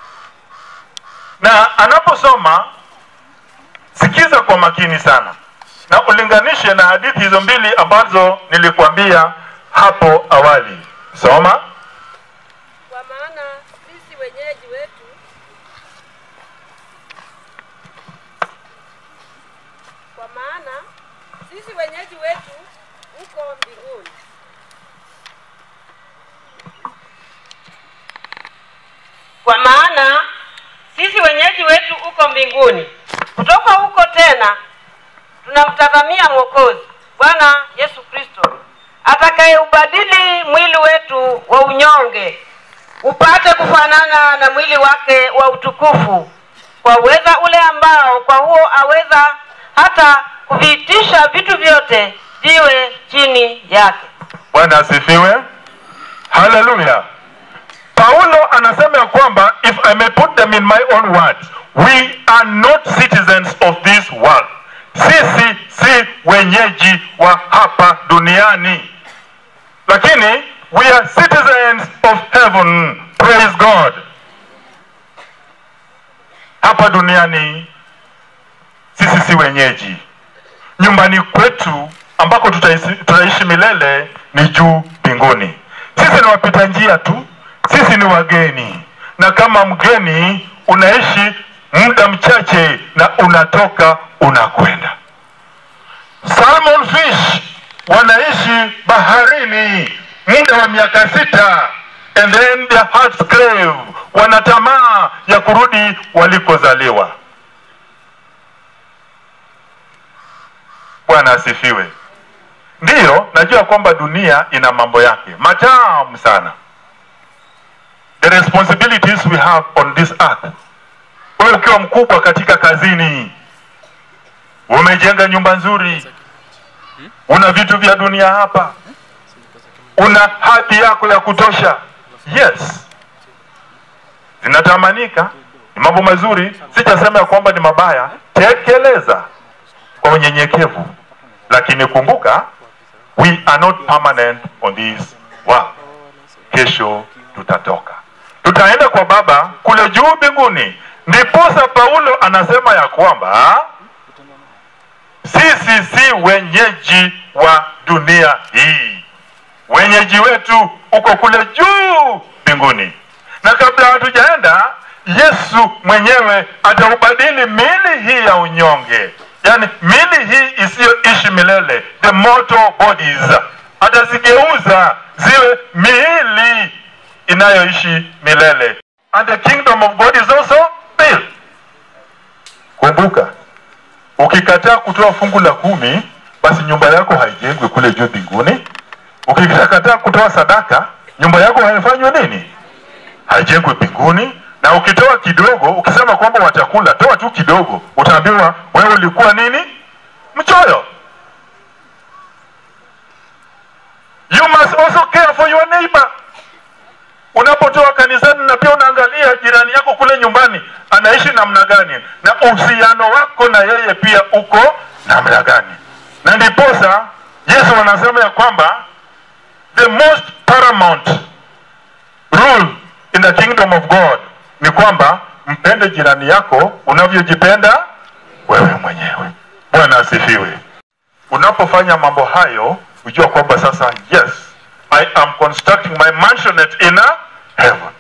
Na anaposoma sikiza kwa makini sana na ulinganishe na hadithi hizo mbili ambazo nilikuambia hapo awali. Soma. Kwa maana sisi wenyeji wetu kwa maana sisi wenyeji wetu huko mbinguni Kwa maana sisi wenyeji wetu uko mbinguni, kutoka huko tena tunamtazamia Mwokozi Bwana Yesu Kristo atakayeubadili mwili wetu wa unyonge upate kufanana na mwili wake wa utukufu, kwa uweza ule ambao kwa huo aweza hata kuviitisha vitu vyote viwe chini yake. Bwana asifiwe. Haleluya. Paulo anasema ya kwamba if I may put them in my own words, we are not citizens of this world. Sisi si wenyeji wa hapa duniani, lakini we are citizens of heaven. Praise God. Hapa duniani sisi si wenyeji. Nyumbani kwetu ambako tutaishi, tutaishi milele ni juu mbinguni. Sisi ni wapita njia tu, sisi ni wageni, na kama mgeni unaishi muda mchache na unatoka unakwenda. Salmon fish wanaishi baharini muda wa miaka sita and then their hearts crave, wana tamaa ya kurudi walikozaliwa. Bwana asifiwe. Ndiyo, najua kwamba dunia ina mambo yake matamu sana. The responsibilities we have on this earth. Wewe ukiwa mkubwa katika kazini, umejenga nyumba nzuri, una vitu vya dunia hapa, una hadhi yako ya kutosha. Yes, zinatamanika, ni mambo mazuri, sijasema ya kwamba ni mabaya. Tekeleza kwa unyenyekevu, lakini kumbuka, we are not permanent on this world. Kesho tutatoka, tutaenda kwa Baba kule juu mbinguni. Ndiposa Paulo anasema ya kwamba sisi si wenyeji wa dunia hii, wenyeji wetu uko kule juu mbinguni. Na kabla hatujaenda, Yesu mwenyewe ataubadili mili hii ya unyonge, yani mili hii isiyoishi milele, the mortal bodies, atazigeuza ziwe miili inayoishi milele, and the kingdom of God is also built. Kumbuka, ukikataa kutoa fungu la kumi, basi nyumba yako haijengwi kule juu mbinguni. Ukikataa kutoa sadaka, nyumba yako haifanywi nini? Haijengwi mbinguni. Na ukitoa kidogo, ukisema kwamba watakula, toa tu kidogo, utaambiwa wewe ulikuwa nini? Mchoyo. You must also care for your neighbor. Unapotoa kanisani na pia unaangalia jirani yako kule nyumbani anaishi namna gani, na uhusiano wako na yeye pia uko namna gani. Na ndiposa Yesu anasema ya kwamba the most paramount rule in the kingdom of God ni kwamba mpende jirani yako unavyojipenda wewe mwenyewe. Bwana asifiwe. Unapofanya mambo hayo, ujua kwamba sasa, yes I am constructing my mansionette in a heaven.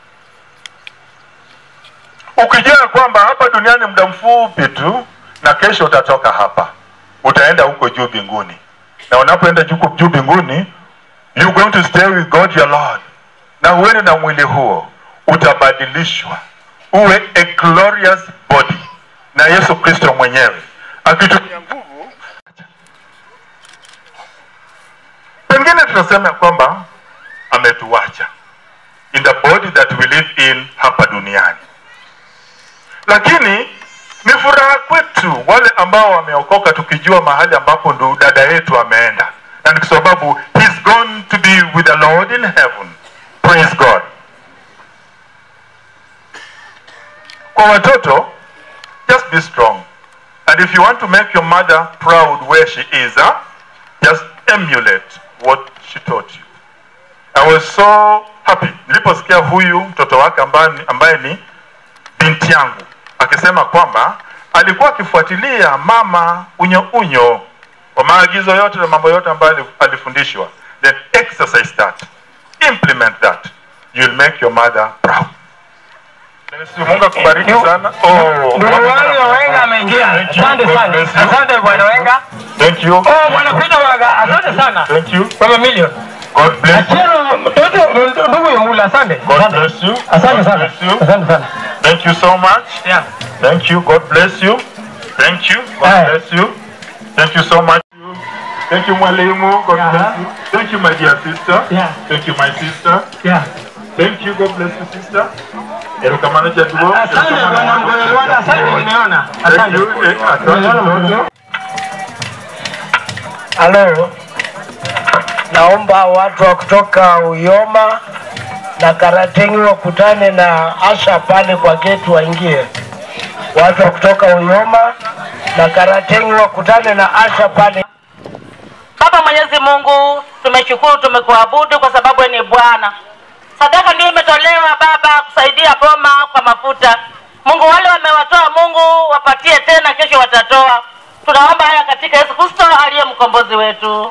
Ukijua kwamba hapa duniani muda mfupi tu na kesho utatoka hapa, utaenda huko juu mbinguni, na unapoenda juu juu mbinguni, you going to stay with God your Lord, na uende na mwili huo utabadilishwa uwe a glorious body na Yesu Kristo mwenyewe akitumia nguvu. Pengine tunasema kwamba ametuacha in the body that we live in hapa duniani, lakini ni furaha kwetu wale ambao wameokoka, tukijua mahali ambapo ndo dada yetu ameenda, na ni kwa sababu he's gone to be with the Lord in heaven. Praise God. Kwa watoto, just be strong. And if you want to make your mother proud where she is, huh, just emulate what she taught you. I was so happy niliposikia huyu mtoto wake ambaye, ambaye ni binti yangu akisema kwamba alikuwa akifuatilia mama unyo unyo kwa maagizo yote na mambo yote ambayo alifundishwa, then exercise that, implement that, you'll make your mother proud. Mungu akubariki sana. Oh, Ndugu wangu Wenga ameingia. Asante sana. Asante bwana Wenga. Thank you. Oh, bwana Peter Waga, asante sana. Thank you. Mama Million. God bless you. Achero mtoto ndugu Yungula, asante. God bless you. Asante God sana. bless you. Asante sana. Thank you so much. Yeah. Thank you. God bless you. Thank you. God Aye. bless you. Thank you so much. Thank you, Mwalimu. God bless you. Thank you, my dear sister. Yeah. Thank you, my sister. Yeah. Thank you. God bless you, sister. Erokamano jaduo. Asante bwana Mgoyolwana, asante nimeona. Thank Asante. you. Eh, asante. Halo, naomba watu wa kutoka Uyoma na Karatengi wakutane na Asha pale kwa geti waingie. Watu wa kutoka Uyoma na Karatengi wakutane na Asha pale. Baba Mwenyezi Mungu, tumeshukuru, tumekuabudu kwa sababu wewe ni Bwana. Sadaka ndio imetolewa Baba kusaidia boma kwa mafuta. Mungu, wale wamewatoa, Mungu wapatie tena, kesho watatoa. Tunaomba haya katika Yesu Kristo aliye mkombozi wetu.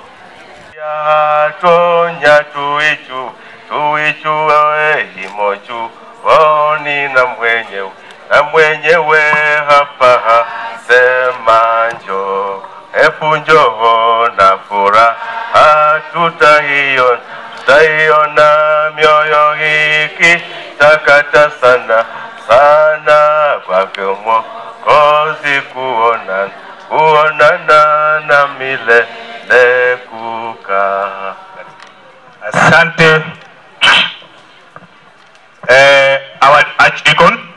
yatonya tuichu tuichu wewe imochu waoni na mwenyewe na mwenyewe hapa sema njo hebu njoo na furaha tutaiona tutaiona mioyo hiki takata sana sana kwake mwokozi kuona kuonana na milele kukaa Asante. Eh, our archdeacon.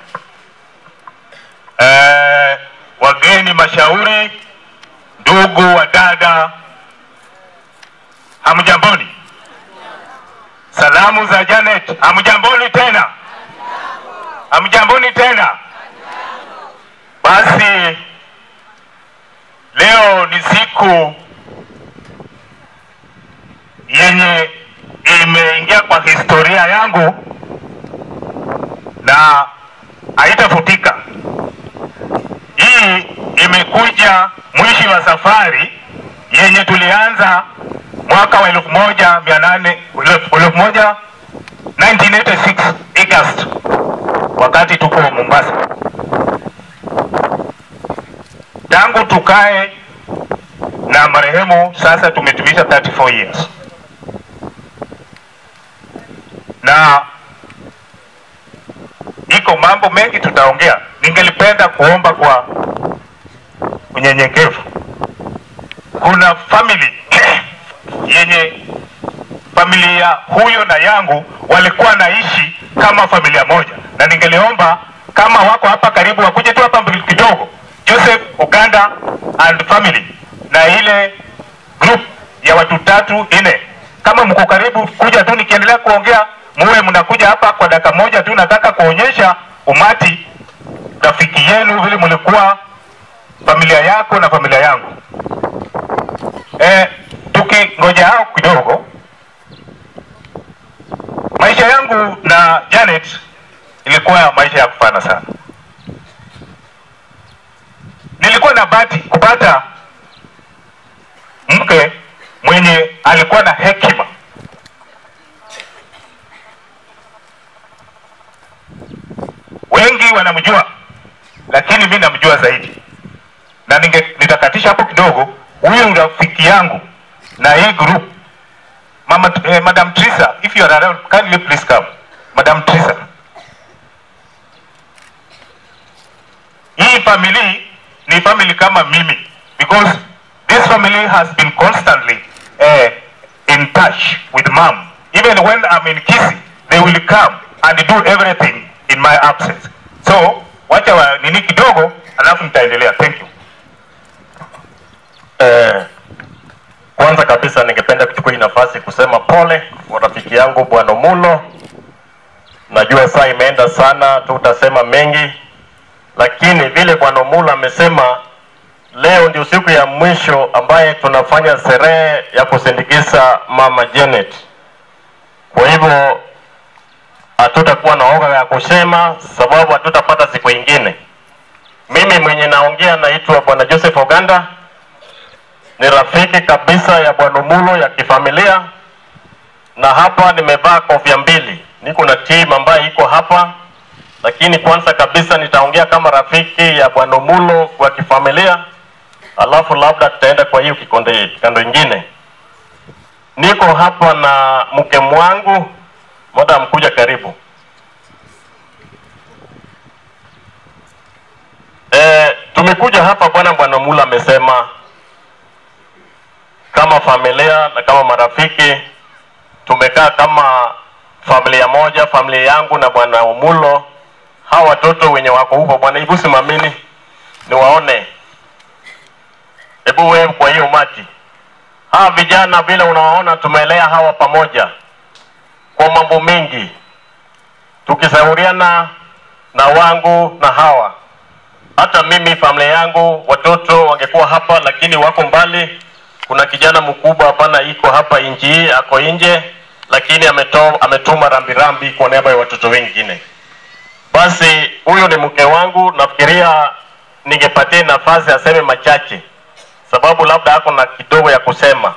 Eh, wageni mashauri, ndugu wa dada, hamjamboni. Salamu za Janet, hamjamboni tena, hamjamboni tena. Basi leo ni siku yenye imeingia kwa historia yangu na haitafutika. Hii imekuja mwisho wa safari yenye tulianza mwaka wa elfu moja mia nane elfu moja 1986 August, wakati tuko Mombasa. Tangu tukae na marehemu sasa tumetumisha 34 years na iko mambo mengi tutaongea. Ningelipenda kuomba kwa unyenyekevu. Kuna family yenye familia huyo na yangu walikuwa naishi kama familia moja, na ningeliomba kama wako hapa karibu wakuje tu hapa mbele kidogo, Joseph Uganda and family na ile group ya watu tatu nne, kama mko karibu, kuja tu, nikiendelea kuongea muwe mnakuja hapa kwa dakika moja tu. Nataka kuonyesha umati rafiki yenu vile mlikuwa familia yako na familia yangu. Eh, tukingoja hao kidogo, maisha yangu na Janet ilikuwa maisha ya kufana sana. Nilikuwa na bahati kupata mke mwenye alikuwa na hekima wengi wanamjua, lakini mi namjua zaidi, na ninge, nitakatisha hapo kidogo. Huyu rafiki yangu na hii group Mama, eh, Madam Trisa, if you are around, kindly please come. Madam Trisa, hii hii family ni family kama mimi because this family has been constantly uh, in touch with mom even when I'm in Kisi they will come and do everything in my absence so wacha wa nini kidogo alafu nitaendelea thank you Eh, kwanza kabisa ningependa kuchukua hii nafasi kusema pole kwa rafiki yangu Bwana Mulo. Najua saa imeenda sana, tutasema mengi, lakini vile Bwana Mulo amesema, leo ndio siku ya mwisho ambaye tunafanya sherehe ya kusindikiza Mama Janet. Kwa hivyo hatutakuwa na oga ya kusema, sababu hatutapata siku ingine. Mimi mwenye naongea naitwa Bwana Joseph Oganda ni rafiki kabisa ya bwana Mulo ya kifamilia, na hapa nimevaa kofia mbili. Niko na team ambayo iko hapa, lakini kwanza kabisa nitaongea kama rafiki ya bwana Mulo kwa kifamilia, alafu labda tutaenda kwa hiyo kikonde kando ingine. Niko hapa na mke wangu, madam, kuja karibu. E, tumekuja hapa bwana bwana Mulo amesema kama familia na kama marafiki tumekaa kama familia moja, familia yangu na bwana Umulo. Hawa watoto wenye wako huko, bwana, hebu simamini niwaone, hebu wewe kwa hiyo umati. Hawa vijana vile unawaona, tumelea hawa pamoja kwa mambo mengi, tukishauriana na wangu na hawa. Hata mimi familia yangu watoto wangekuwa hapa, lakini wako mbali kuna kijana mkubwa hapana iko hapa nchi hii ako nje lakini ameto, ametuma rambirambi kwa niaba ya watoto wengine basi huyu ni mke wangu nafikiria ningepatia nafasi aseme machache sababu labda ako na kidogo ya kusema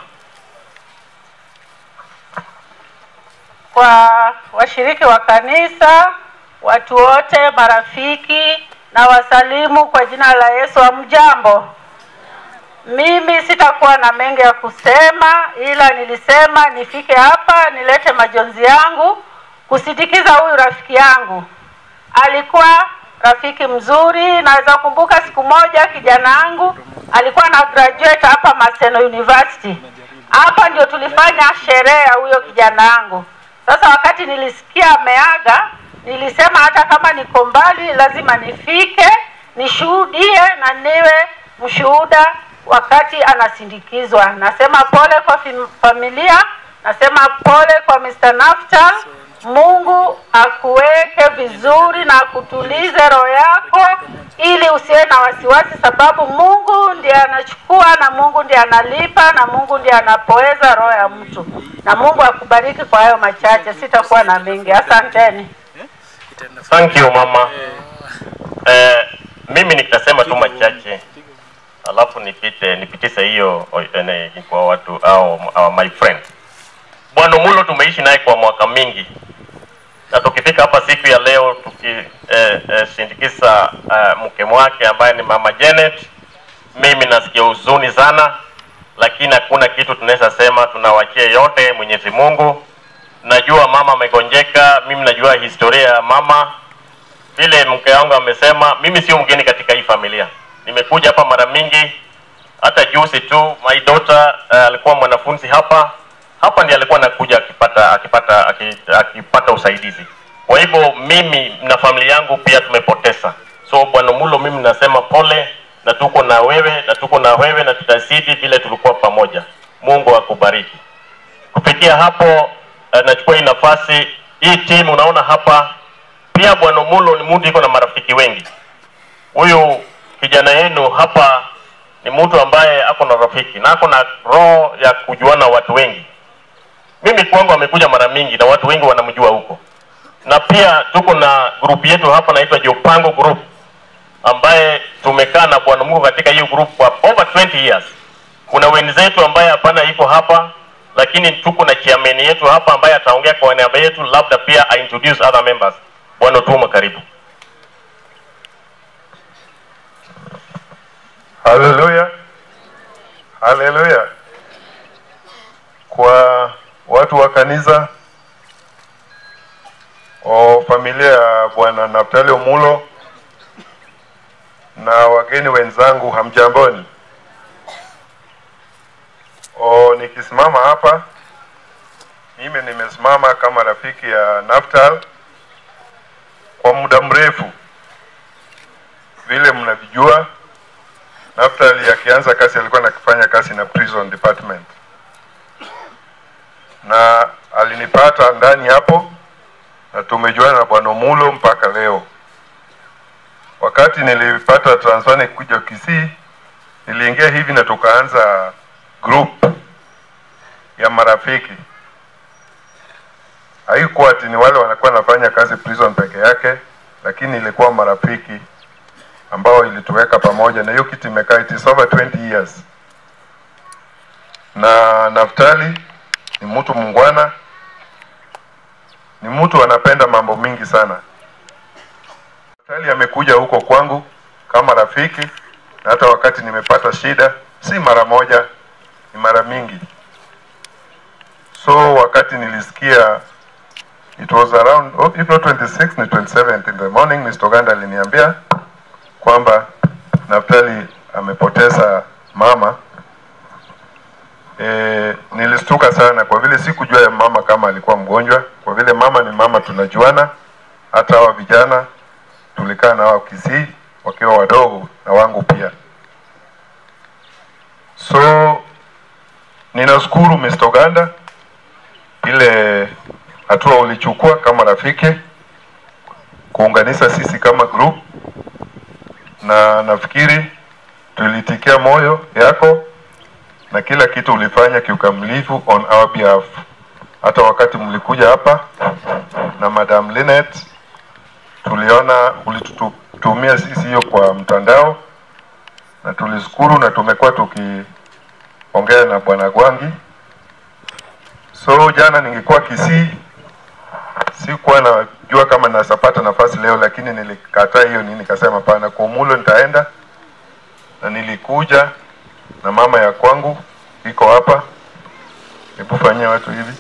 kwa washiriki wa kanisa, watu wote, marafiki na wasalimu kwa jina la Yesu. Hamjambo? Mimi sitakuwa na mengi ya kusema, ila nilisema nifike hapa nilete majonzi yangu kusindikiza huyu rafiki yangu. Alikuwa rafiki mzuri. Naweza kumbuka siku moja kijana wangu alikuwa na graduate hapa Maseno University. Hapa ndio tulifanya sherehe ya huyo kijana wangu. Sasa wakati nilisikia ameaga, nilisema hata kama niko mbali, lazima nifike nishuhudie na niwe mshuhuda wakati anasindikizwa. Nasema pole kwa fam- familia, nasema pole kwa Mr. Naftal. Mungu akuweke vizuri na akutulize roho yako, ili usiwe na wasiwasi, sababu Mungu ndiye anachukua na Mungu ndiye analipa na Mungu ndiye anapoeza roho ya mtu. Na Mungu akubariki kwa hayo machache, sitakuwa na mengi. Asanteni. thank you mama eh, mimi nitasema tu machache alafu nipite nipitishe hiyo o- ene- kwa watu au, au my friend bwana mulo tumeishi naye kwa mwaka mingi na tukifika hapa siku ya leo tukisindikiza eh, eh, mke wake ambaye ni mama Janet, mimi nasikia huzuni sana, lakini hakuna kitu tunaweza sema, tunawachia yote Mwenyezi Mungu. Najua mama amegonjeka, mimi najua historia ya mama. Vile mke wangu amesema, mimi sio mgeni katika hii familia, nimekuja hapa mara mingi. Hata juzi tu my daughter uh, alikuwa mwanafunzi hapa hapa ndiye alikuwa anakuja akipata akipata aki- akipata usaidizi. Kwa hivyo mimi na familia yangu pia tumepoteza. So bwana Mulo, mimi nasema pole, na tuko na wewe na tuko na wewe na tutazidi vile tulikuwa pamoja. Mungu akubariki. Kufikia hapo, uh, nachukua hii nafasi hii timu unaona hapa pia bwana Mulo ni mtu iko na marafiki wengi. Huyu kijana yenu hapa ni mtu ambaye ako na rafiki na ako na roho ya kujuana watu wengi. Mimi kwangu amekuja mara mingi na watu wengi wanamjua huko, na pia tuko na grupu yetu hapa naitwa Jopango Group ambaye tumekaa na bwana Mungu katika hiyo group kwa over 20 years. Kuna wenzetu ambaye hapana iko hapa, lakini tuko na chairman yetu hapa ambaye ataongea kwa niaba yetu, labda pia I introduce other members. Bwana Tuma, karibu. Haleluya, haleluya. Kwa watu wa kanisa o familia ya bwana Naftali Omulo na wageni wenzangu, hamjamboni? O, nikisimama hapa mimi nimesimama kama rafiki ya Naftal kwa muda mrefu. Vile mnavijua, Naftal akianza kazi alikuwa anafanya kazi na prison department, na alinipata ndani hapo na tumejuana na bwana Mulo mpaka leo. Wakati nilipata transfer nikuja Kisii, niliingia hivi na tukaanza group ya marafiki. Haikuwa ati ni wale wanakuwa wanafanya kazi prison peke yake, lakini ilikuwa marafiki ambao ilituweka pamoja, na hiyo kitu imekaa it is over 20 years. Na Naftali ni mtu mungwana, ni mtu anapenda mambo mingi sana. Naftali amekuja huko kwangu kama rafiki, na hata wakati nimepata shida, si mara moja, ni mara mingi. So wakati nilisikia it was around oh, if not 26 ni 27th in the morning, Mr. Uganda aliniambia kwamba Naftali amepoteza mama. E, nilistuka sana kwa vile sikujua ya mama kama alikuwa mgonjwa, kwa vile mama ni mama, tunajuana. Hata hawa vijana tulikaa na wao Kisii wakiwa wadogo na wangu pia. So ninashukuru Mr. Uganda ile hatua ulichukua kama rafiki kuunganisha sisi kama group, na nafikiri tulitikia moyo yako na kila kitu ulifanya kiukamilifu on our behalf. Hata wakati mlikuja hapa na Madam Linet, tuliona ulitutumia sisi hiyo kwa mtandao na tulishukuru, na tumekuwa tukiongea na bwana Gwangi. So jana ningekuwa Kisii, sikuwa najua kama nasapata nafasi leo, lakini nilikataa hiyo nini, nikasema pana kwa Mulo nitaenda, na nilikuja na mama ya kwangu iko hapa. Hebu fanyia watu hivi,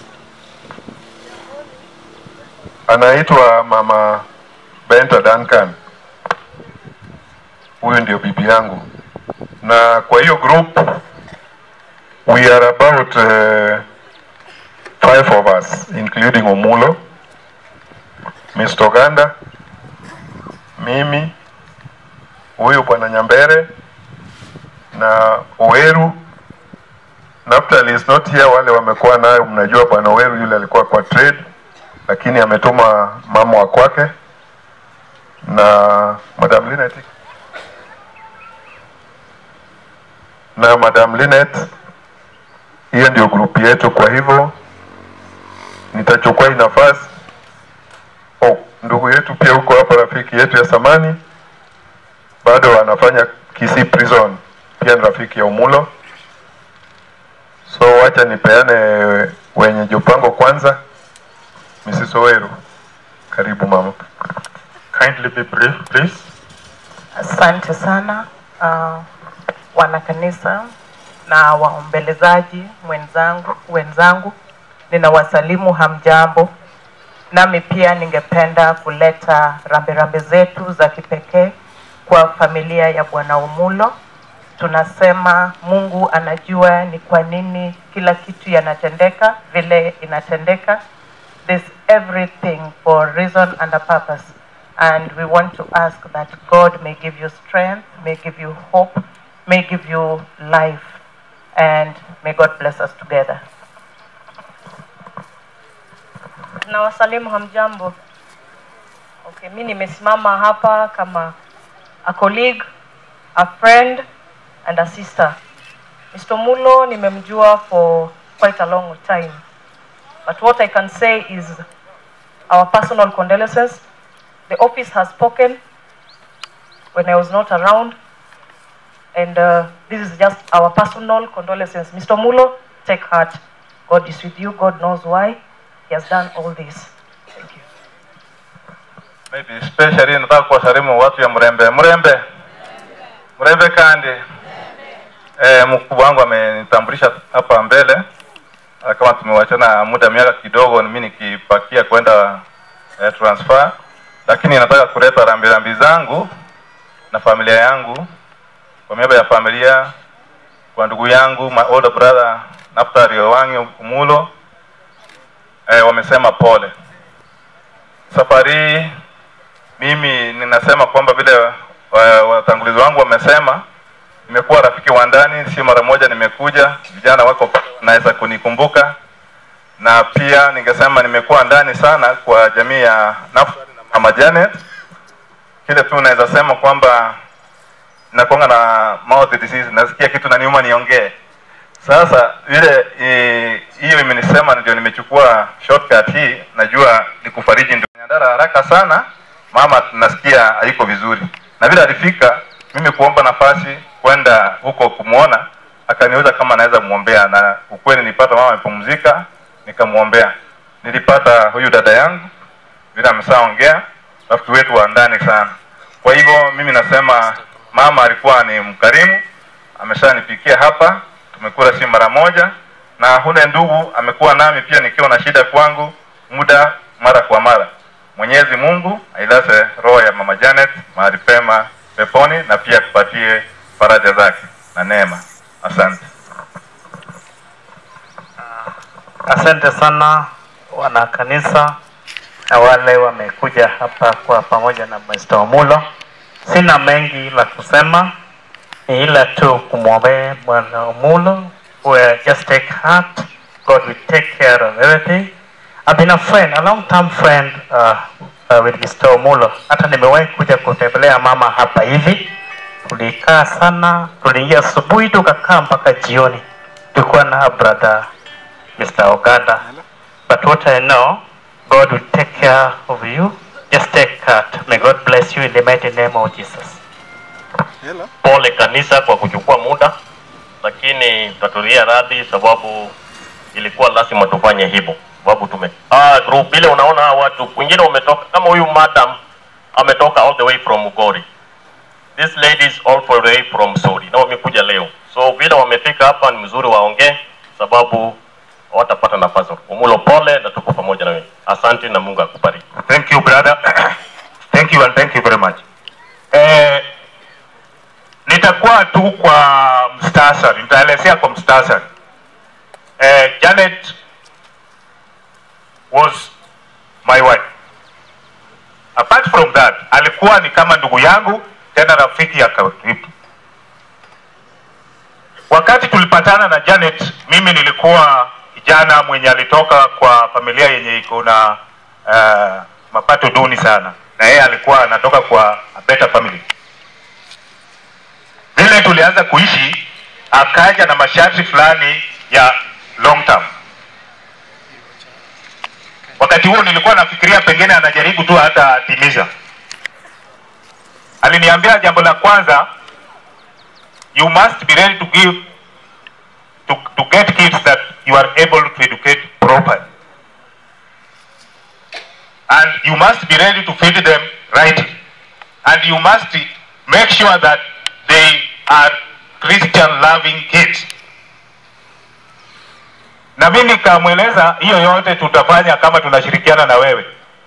anaitwa mama Benta Duncan, huyu ndio bibi yangu, na kwa hiyo group we are about uh, five of us including Omulo, Mr. Uganda, mimi, huyu bwana Nyambere na Oweru. Naftali is not here, wale wamekuwa nayo, mnajua bwana Oweru yule alikuwa kwa trade, lakini ametuma mama wa kwake na Madam Linet na Madam Linet. Hiyo ndio grupu yetu, kwa hivyo nitachukua hii nafasi. Oh, ndugu yetu pia huko hapa, rafiki yetu ya samani bado anafanya Kisii prison, pia ni rafiki ya Umulo. So wacha nipeane wenye jopango kwanza. Mrs. Oweru, karibu mama. Kindly be brief, please. Asante sana uh, wanakanisa na waombelezaji mwenzangu wenzangu, ninawasalimu hamjambo. Nami pia ningependa kuleta rambirambi zetu za kipekee kwa familia ya Bwana Umulo. Tunasema Mungu anajua ni kwa nini kila kitu yanatendeka vile inatendeka. There's everything for a reason and a purpose. And we want to ask that God may give you strength, may give you hope, may give you life, and may God bless us together. na wasalimu hamjambo. Okay, mi nimesimama hapa kama a colleague, a friend and a sister. Mr. Mulo nimemjua for quite a long time. But what I can say is our personal condolences. The office has spoken when I was not around and uh, this is just our personal condolences. Mr. Mulo, take heart. God is with you. God knows why he has done all this. maybe especially nataka kuwasalimu watu ya Mrembe. Mrembe, Mrembe kandi eh, mkubwa wangu amenitambulisha hapa mbele Ah, kama tumewachana muda miaka kidogo, mimi nikipakia kwenda eh, transfer, lakini nataka kuleta rambirambi zangu na familia yangu kwa niaba ya familia, kwa ndugu yangu my older brother Naftali Owangi Umulo eh, wamesema pole. Safari hii mimi ninasema kwamba vile wa- watangulizi wangu wamesema, nimekuwa rafiki wa ndani, si mara moja nimekuja. Vijana wako pale wanaweza kunikumbuka, na pia ningesema nimekuwa ndani sana kwa jamii ya Naftali na Mama Janet. Kile tu naweza sema kwamba nakuanga na mouth disease, nasikia kitu na niuma niongee. Sasa ile eh, hiyo imenisema ndio nimechukua shortcut hii, najua ni kufariji ndio niandara haraka sana. Mama nasikia haiko vizuri, na vile alifika mimi kuomba nafasi kwenda huko kumwona, akaniuliza kama naweza muombea, na ukweli nilipata mama amepumzika, nikamwombea. Nilipata huyu dada yangu vile ameshaongea, rafiki wetu wa ndani sana. Kwa hivyo mimi nasema mama alikuwa ni mkarimu, ameshanipikia hapa, tumekula si mara moja, na hule ndugu amekuwa nami pia nikiwa na shida kwangu muda mara kwa mara. Mwenyezi Mungu ailaze roho ya mama Janet mahali pema peponi, na pia kupatie faraja zake na neema. Asante. Asante sana wana kanisa na wale wamekuja hapa kwa pamoja na Mr. Omulo. Sina mengi la kusema, ni ila tu kumwombea Bwana Omulo, where just take heart, God will take care of everything. I've been a friend, a long time friend uh, uh, with Mr. Omulo. Hata nimewahi kuja kutembelea mama hapa hivi, tulikaa sana, tuliingia asubuhi tukakaa mpaka jioni, tulikuwa na brother Mr. Oganda. But what I know, God will take care of you. Just take heart. May God bless you in the mighty name of Jesus. Pole kanisa kwa kuchukua muda, lakini tutatulia radhi sababu ilikuwa lazima tufanye hivyo, sababu tume ah, group ile unaona hawa watu wengine wametoka kama huyu madam ametoka all the way from Mugori. This lady is all the way from Sori na wamekuja leo, so vile wamefika hapa ni mzuri waongee, sababu hawatapata nafasi. Umulo, pole na tuko pamoja na wewe. Asante na Mungu akubariki. Thank you brother. thank you and thank you very much. Eh, nitakuwa tu kwa mstasari, nitaelezea kwa mstasari. Eh, Janet was my wife. Apart from that, alikuwa ni kama ndugu yangu tena rafiki ya karibu. Wakati tulipatana na Janet, mimi nilikuwa kijana mwenye alitoka kwa familia yenye iko na uh, mapato duni sana, na yeye alikuwa anatoka kwa a better family. Vile tulianza kuishi, akaja na masharti fulani ya long term. Wakati huo nilikuwa nafikiria pengine anajaribu tu hata atimiza. Aliniambia jambo la kwanza, you must be ready to give to, to get kids that you are able to educate properly. And you must be ready to feed them rightly. And you must make sure that they are Christian loving kids. Na mimi nikamweleza hiyo yote tutafanya kama tunashirikiana na wewe,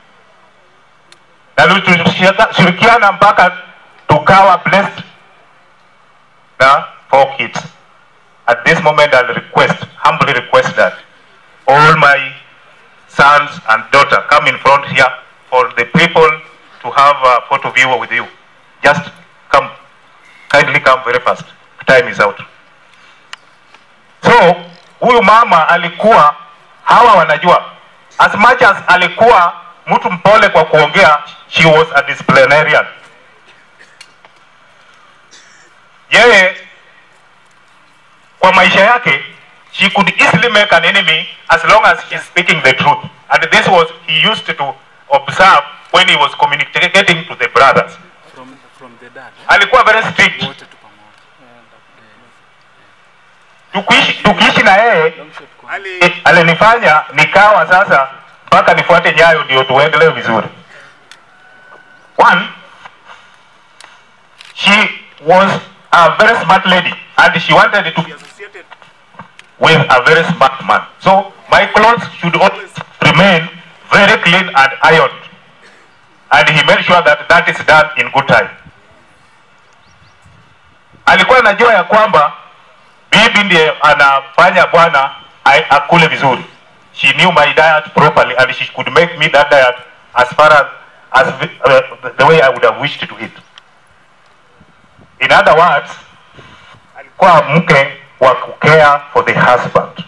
na tulishirikiana mpaka tukawa blessed na four kids. At this moment, I'll request, humbly request that all my sons and daughter come in front here for the people to have a photo view with you. Just come, kindly come very fast. Time is out. So, huyu mama alikuwa, hawa wanajua, as much as alikuwa mtu mpole kwa kuongea, she was a disciplinarian. Yeye kwa maisha yake she could easily make an enemy as long as she's speaking the truth and this was he used to observe when he was communicating to the brothers From, from the dad. alikuwa very strict tukiishi, tukiishi na yeye ali- alinifanya nikawa sasa mpaka nifuate nyayo ndio tuendelee vizuri one she was a very smart lady and she wanted to be associated with a very smart man so my clothes should always remain very clean and ironed and he made sure that that is done in good time alikuwa alikuwa anajua ya kwamba bibi ndiye anafanya bwana ai- akule vizuri. She knew my diet properly and she could make me that diet as far as, as uh, the way I would have wished to eat. In other words, alikuwa mke wa kucare for the husband.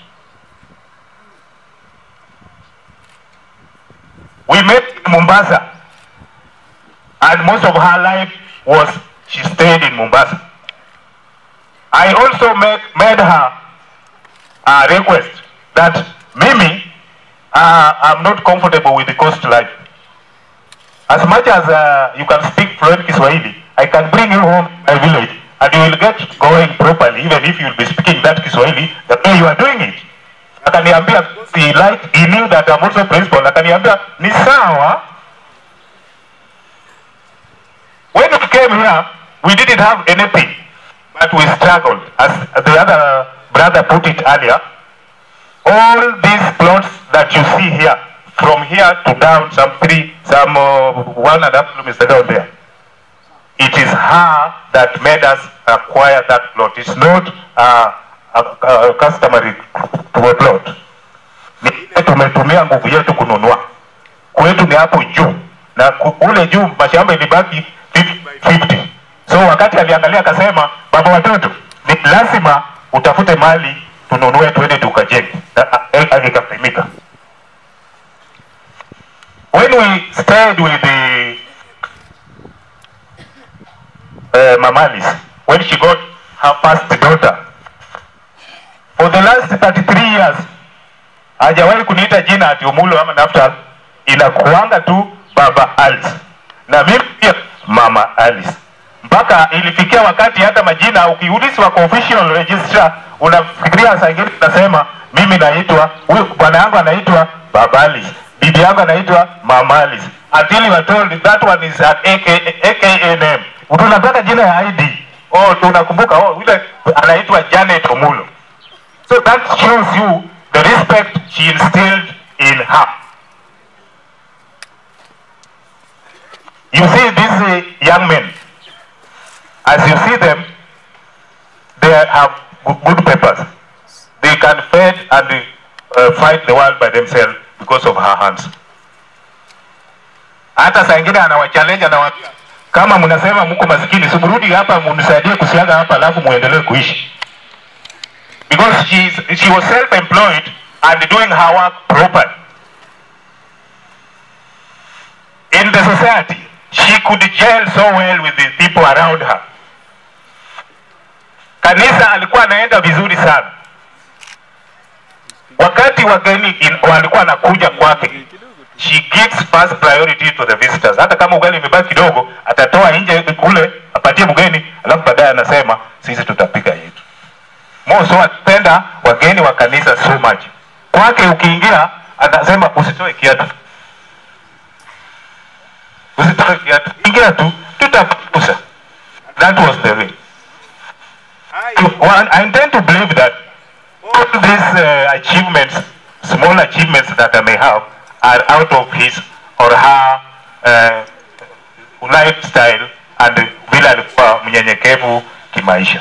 We met in Mombasa and most of her life was she stayed in Mombasa. I also made, made her a request that Mimi, uh, I'm not comfortable with the coast life. As much as uh, you can speak fluent Kiswahili, I can bring you home to my village and you will get going properly even if you will be speaking that Kiswahili the way you are doing it. Akaniambia, he, liked, he knew that I'm also principal. Akaniambia, ni sawa. When we came here, we didn't have anything, but we struggled. As the other brother put it earlier, all these plots that you see here, from here to down, some three, some uh, one and a half kilometers down there, it is her that made us acquire that plot. It's not uh, a, a, a customary plot. Ni ile tumetumia nguvu yetu kununua. Kwetu ni hapo juu na ku- kule juu mashamba ilibaki 50. So wakati aliangalia akasema, baba watoto, ni lazima utafute mali tununue twende tukajenge. Na a- a- Ikapimika. When we stayed with the uh, Mamalis, when she got her first daughter, for the last 33 years hajawahi kuniita jina ati Umulo ama Naftali, inakuanga tu baba Alice na mimi pia mama Alice, mpaka ilifikia wakati hata majina ukiulizwa kwa official registrar unafikiria saa ingine unasema mimi naitwa huyu bwana yangu anaitwa baba Alice, bibi yangu anaitwa mama Alice, until you are told that one is an AKA, AKA name. Tunataka jina ya ID. Oh, tunakumbuka oh, yule anaitwa Janet Omulo. So that shows you the respect she instilled in her. You see these uh, young men, as you see them, they have go- good papers. They can fight and uh, fight the world by themselves because of her hands. Hata saa ingine anawachallenge anawaambia, kama mnasema mko masikini, si mrudi hapa mnisaidie kusiaga hapa, alafu muendelee kuishi because she, is, she was self-employed and doing her work properly. In the society, she could gel so well with the people around her. Kanisa alikuwa anaenda vizuri sana. Wakati wageni in- walikuwa wanakuja kwake, she gives first priority to the visitors. Hata kama ugali imebaki kidogo, atatoa nje kule apatie mgeni, alafu baadaye anasema sisi tutapika yetu. Moso atapenda wageni wa kanisa so much. Kwake ukiingia anasema usitoe kiatu, usitoe kiatu, ingia tu, tutakusa. That was the way. Well, I intend to believe that all these uh, achievements, small achievements that I may have, are out of his or her uh, lifestyle and vile alikuwa mnyenyekevu kimaisha.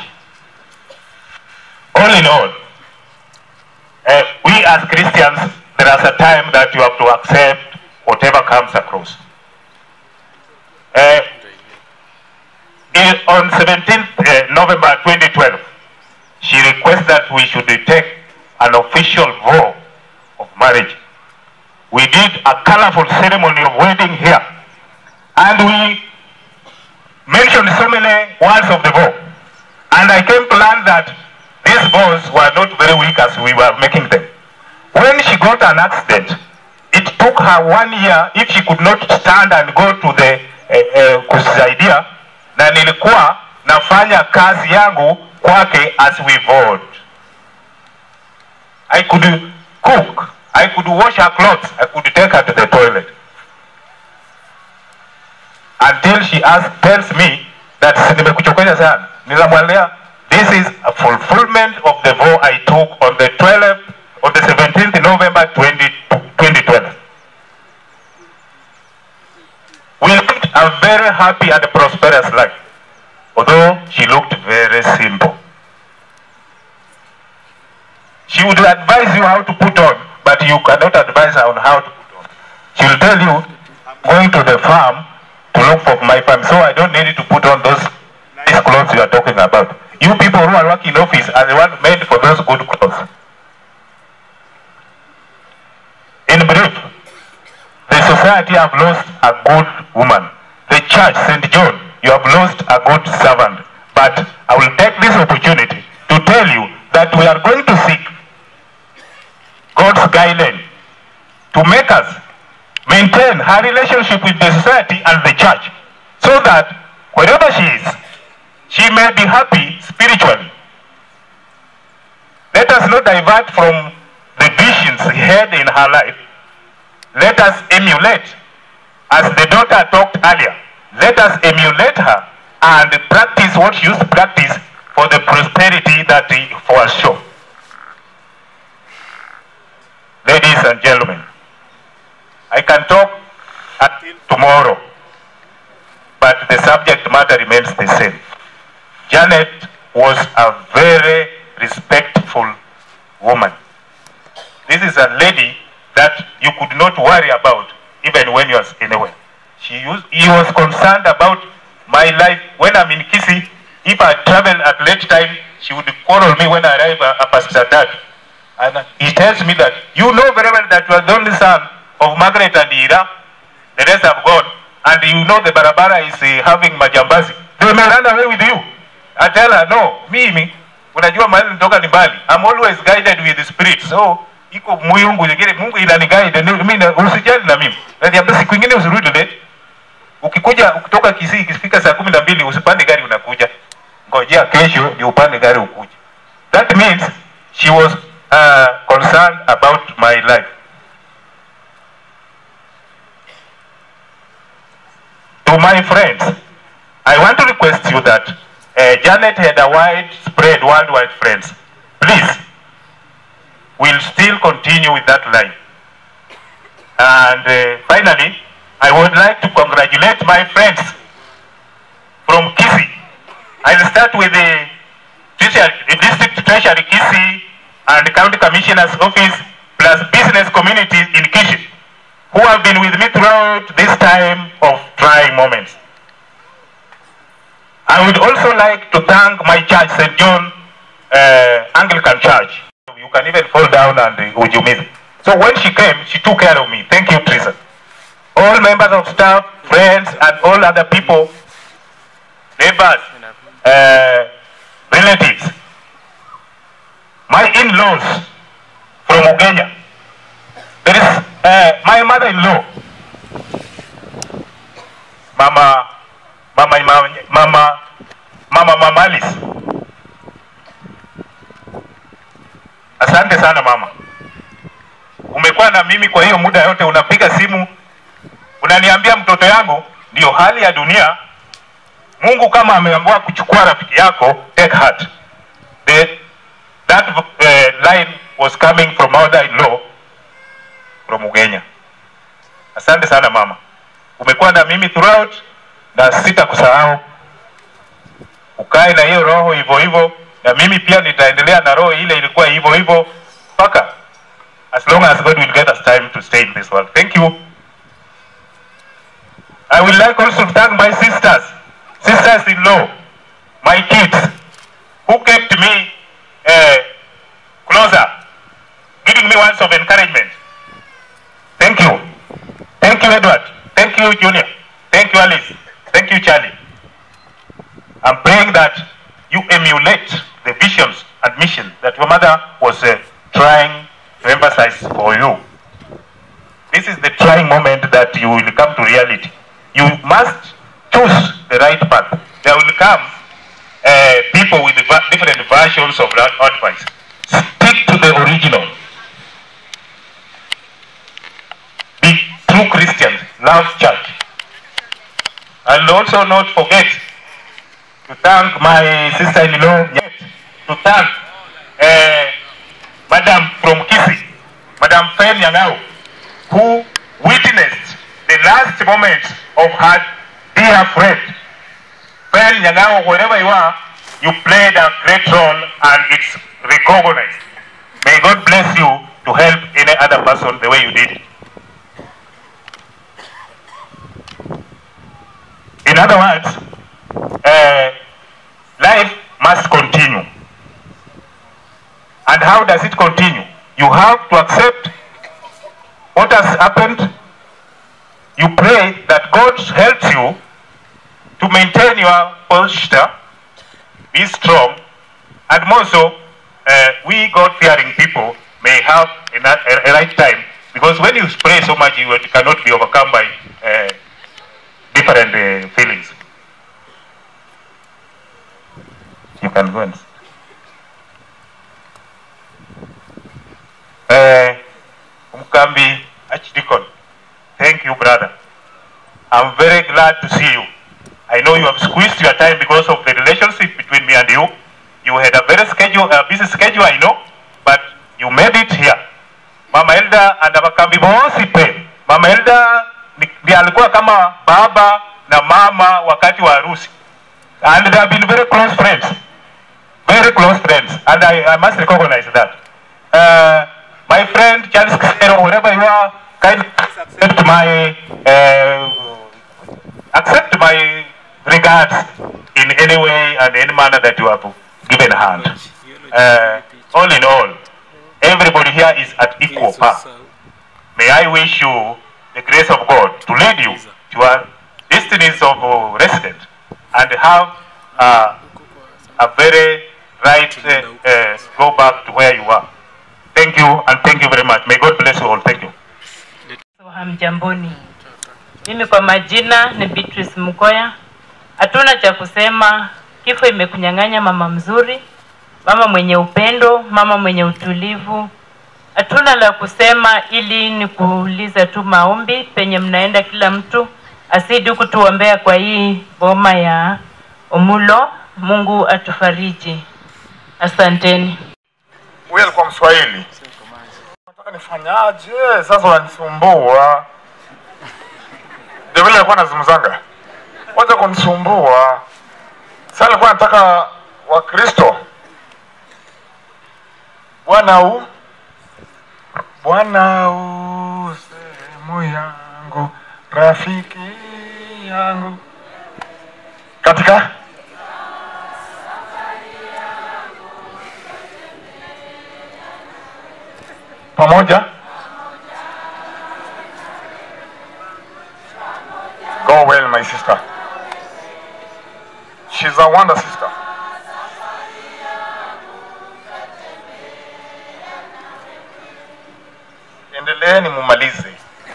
All in all, uh, we as Christians, there is a time that you have to accept whatever comes across. Uh, in- on 17th uh, November 2012, she requested that we should take an official vow of marriage. We did a colorful ceremony of wedding here, and we mentioned so many words of the vow. And I came to learn that these vows were not very weak as we were making them. When she got an accident, it took her one year if she could not stand and go to the eh, eh, kusaidia, na nilikuwa nafanya kazi yangu kwake as we vowed. I could cook, I could wash her clothes, I could take her to the toilet. Until she asks, tells me that "Si nimekuchokoza sana. Nikamwambia this is a fulfillment of the vow I took on the 12th, on the 17th November 20, 2012. We lived a very happy and prosperous life, although she looked very simple. to put on, but you cannot advise her on how to put on. She will tell you, going to the farm to look for my farm, so I don't need to put on those nice clothes you are talking about. You people who are working in office are the one made for those good clothes. In brief, the society have lost a good woman. The church, St. John, you have lost a good servant. But I will take this opportunity to tell you that we are going to seek God's guidelines to make us maintain her relationship with the society and the church so that wherever she is, she may be happy spiritually. Let us not divert from the visions he had in her life. Let us emulate, as the daughter talked earlier, let us emulate her and practice what she used to practice for the prosperity that he foresaw. Ladies and gentlemen, I can talk until tomorrow, but the subject matter remains the same. Janet was a very respectful woman. This is a lady that you could not worry about even when you was anywhere. She used, he was concerned about my life when I'm in Kisi. If I travel at late time, she would call on me when I arrive at at Pastor Dad. And he tells me that you know very well that you are the only son of Margaret and Ira. The rest have gone. And you know the barabara is uh, having majambazi. They may run away with you. I tell her, no, mimi, unajua mahali nitoka ni mbali. I'm always guided with the spirit. So, iko Mungu nyingine, Mungu inaniguide. Ni- Mimi na- usijali na mimi. Naniambia siku ingine usirudi late. Ukikuja kutoka Kisii ikifika saa kumi na mbili usipande gari unakuja. Ngojea kesho ndio upande gari ukuje. That means she was uh, concerned about my life. To my friends, I want to request you that uh, Janet had a widespread worldwide friends. Please, we'll still continue with that line. And uh, finally, I would like to congratulate my friends from Kisi. I'll start with the, treasury, the district treasury Kisi and the county commissioner's office plus business community in Kishi who have been with me throughout this time of trying moments. I would also like to thank my church, St. John uh, Anglican Church. You can even fall down and uh, ujumize. So when she came, she took care of me. Thank you, Teresa. All members of staff, friends, and all other people, neighbors, uh, relatives, my in-laws from Ugenya. There is uh, my mother-in-law, Mama, Mama, Mama, Mama, Mama, Mama Alice. Asante sana mama, umekuwa na mimi kwa hiyo muda yote, unapiga simu unaniambia mtoto yangu, ndio hali ya dunia. Mungu kama ameamua kuchukua rafiki yako, take heart. The, that uh, line was coming from mother-in-law from Ugenya. Asante sana mama, umekuwa na mimi throughout na sitakusahau. Ukae na hiyo roho hivyo hivyo, na mimi pia nitaendelea na roho ile ilikuwa hivyo hivyo mpaka as long as God will get us time to stay in this world. Thank you. I would like also to thank my sisters, sisters-in-law, my kids, who kept me uh, closer, giving me words of encouragement. Thank you. Thank you, Edward. Thank you, Junior. Thank you, Alice. Thank you, Charlie. I'm praying that you emulate the visions and mission that your mother was uh, trying to emphasize for you. This is the trying moment that you will come to reality. You must choose the right path. There will come uh, people with va- different versions of that advice. Stick to the original. Be true Christians. Love church. And also not forget to thank my sister-in-law, yes, to thank uh, Madam from Kisi, Madam Fen Yangao, who witnessed the last moments of her dear friend. Fen Yangao, wherever you are, you played a great role and it's recognized. May God bless you to help any other person the way you did it. In other words, uh, life must continue. And how does it continue? You have to accept what has happened. You pray that God helps you to maintain your posture, be strong, and more so, uh, we God-fearing people may have a, na- a, a right time because when you pray so much, you cannot be overcome by uh, different uh, feelings. You can go and. Uh, Umkambi Archdeacon, thank you, brother. I'm very glad to see you. I know you have squeezed your time because of the relationship between me and you. You had a very schedule, a busy schedule, I know, but you made it here. Mama Elda and Abakambi bosi pe. Mama Elda ni- ndiye alikuwa kama baba na mama wakati wa harusi. And they have been very close friends. Very close friends. And I, I must recognize that. Uh, my friend Charles Kisero, wherever you are, kindly accept my uh, accept my regards in any way and any manner that you have given hand. Uh, all in all, everybody here is at equal par. May I wish you the grace of God to lead you to your destinies of uh, resident and have uh, a very right uh, uh, go back to where you are. Thank you and thank you very much. May God bless you all. Thank you. Hamjamboni, mimi kwa majina ni Beatrice Mkoya. Hatuna cha kusema, kifo imekunyang'anya mama mzuri, mama mwenye upendo, mama mwenye utulivu. Hatuna la kusema, ili ni kuuliza tu maombi penye mnaenda, kila mtu asidi kutuombea kwa hii boma ya Omulo. Mungu atufariji, asanteni. Huyu alikuwa Mswahili. Nataka nifanyaje? Sasa wanisumbua. Ndio vile alikuwa anazungumzanga. Wacha kunisumbua. Sasa alikuwa anataka Wakristo. Bwana u Bwana u sehemu yangu, rafiki yangu. Katika pamoja go well my sister she's a wonder sister endeleeni mumalize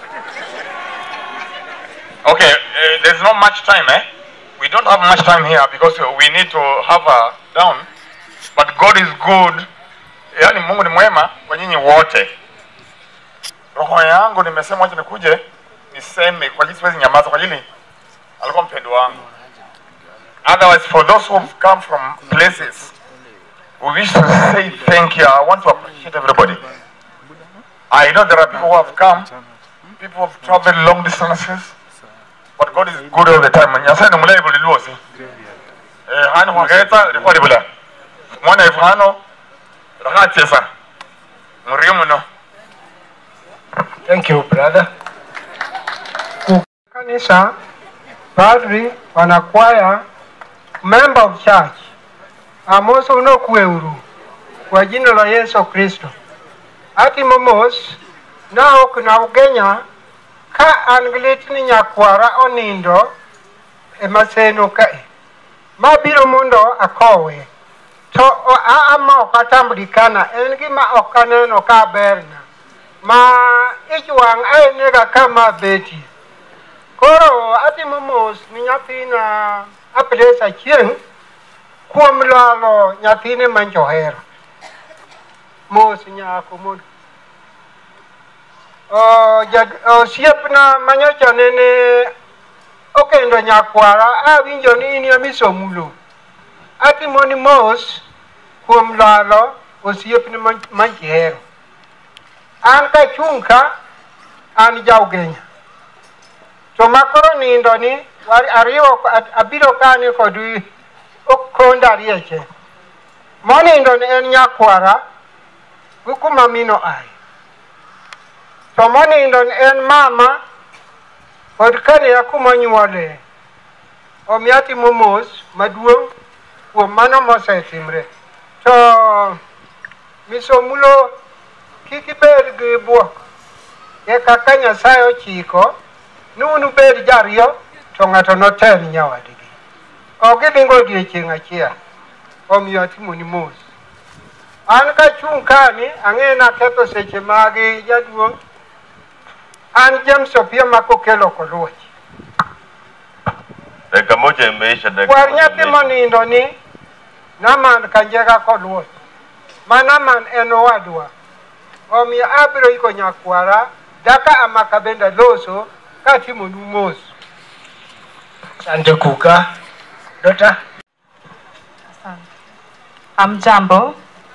okay uh, there's not much time eh we don't have much time here because we need to have her down but god is good yaani mungu ni mwema kwa nyinyi wote roho yangu nimesema wacha nikuje niseme kwa ajili siwezi nyamaza kwa ajili alikuwa mpendo wangu otherwise for those who have come from places we wish to say thank you i want to appreciate everybody i know there are people who have come people who have traveled long distances but god is good all the time nyasaye ni mulayi buli lwosi eh hano hwaketa likuwa libula mwana ifu hano rakachesa murio muno Thank you, brother. Kanisa, padri, wanakwaya, member of church, amoso unokuwe uru kwa jina la Yesu Kristo. Ati momos na ok na ugenya ka an gi lit ni nyakwara onindo e maseno kae mabiro mondo akowe to o- a ama ok atambulikana en gima ok aneno ka berna ma ich wang' aenega kama betie koro atimo mos ni nyathina aples achieng' kuom lalo nyathine ma johera mos nyako mondo O, jad- osiepna manyocha nene okendo nyakwara awinjo ni in emisomulo atimoni mos kuom lalo osiepni ma- ma jihero an kachung' ka an jaugenya to makoro nindo ni war- ariwo a- abiro kani kod okonda rieche monindo ni en nyakwara gi kuma mino aye to monindo en mama kod kane kumonyuole omiyo atimo mos maduong' kuom mano mosetimre to misomulo kik ibed gi buok e kaka nyasaye ochiko ni un ubed jariyo to ng'ato notel nyawadgi ok gidhingo odiechieng' achiel omiyo atimoni mos an kachung' kani ang'e naketho seche magi jaduong' an James Opia ma kokelo koluoch Dakika moja imeisha. Dakika kwar moja nyathi imeisha. monindo ni Naman Kanjega koluoch ma Naman en owadwa omiyo abiro iko nyakwara daka amaka bende loso katimonu mos Asante Kuka. Dota. Amjambo.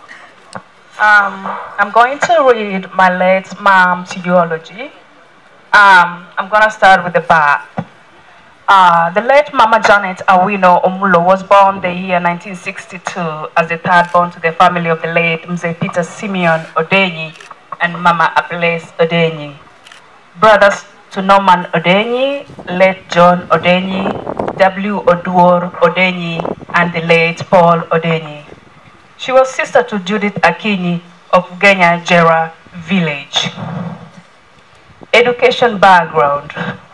Um, I'm going to read my late mom's eulogy. Um, I'm going to start with the back. Uh, the late Mama Janet Awino Omulo was born the year 1962 as the third born to the family of the late Mzee Peter Simeon Odenyi and Mama Aples Odenyi. Brothers to Norman Odenyi, late John Odenyi, W. Oduor Odenyi, and the late Paul Odenyi. She was sister to Judith Akinyi of Genya Jera village. Education background.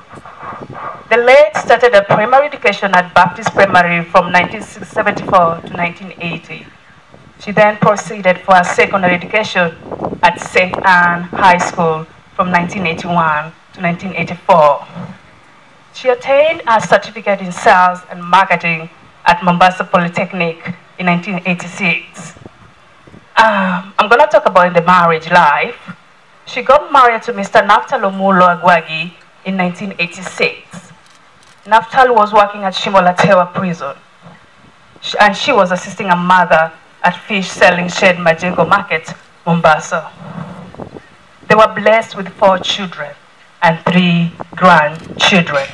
The late started her primary education at Baptist Primary from 1974 to 1980. She then proceeded for her secondary education at St. Anne High School from 1981 to 1984. She attained her certificate in sales and marketing at Mombasa Polytechnic in 1986. Um, I'm going to talk about the marriage life. She got married to Mr. Naftalo Mulo Agwagi in 1986. Naftal was working at Shimolatewa prison, Sh- and she was assisting a mother at fish selling shed Majengo Market, Mombasa. They were blessed with four children and three grandchildren.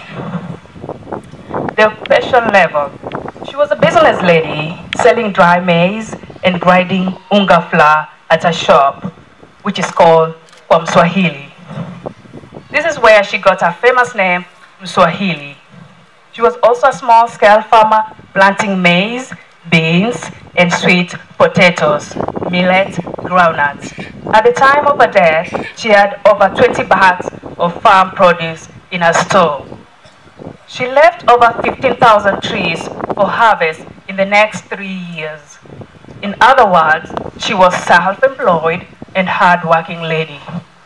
The occupation level. She was a business lady selling dry maize and grinding unga flour at a shop, which is called Kwa Mswahili. This is where she got her famous name, Mswahili. She was also a small scale farmer planting maize, beans, and sweet potatoes, millet, groundnuts. At the time of her death, she had over 20 bags of farm produce in her store. She left over 15,000 trees for harvest in the next three years. In other words, she was self-employed and hard-working lady.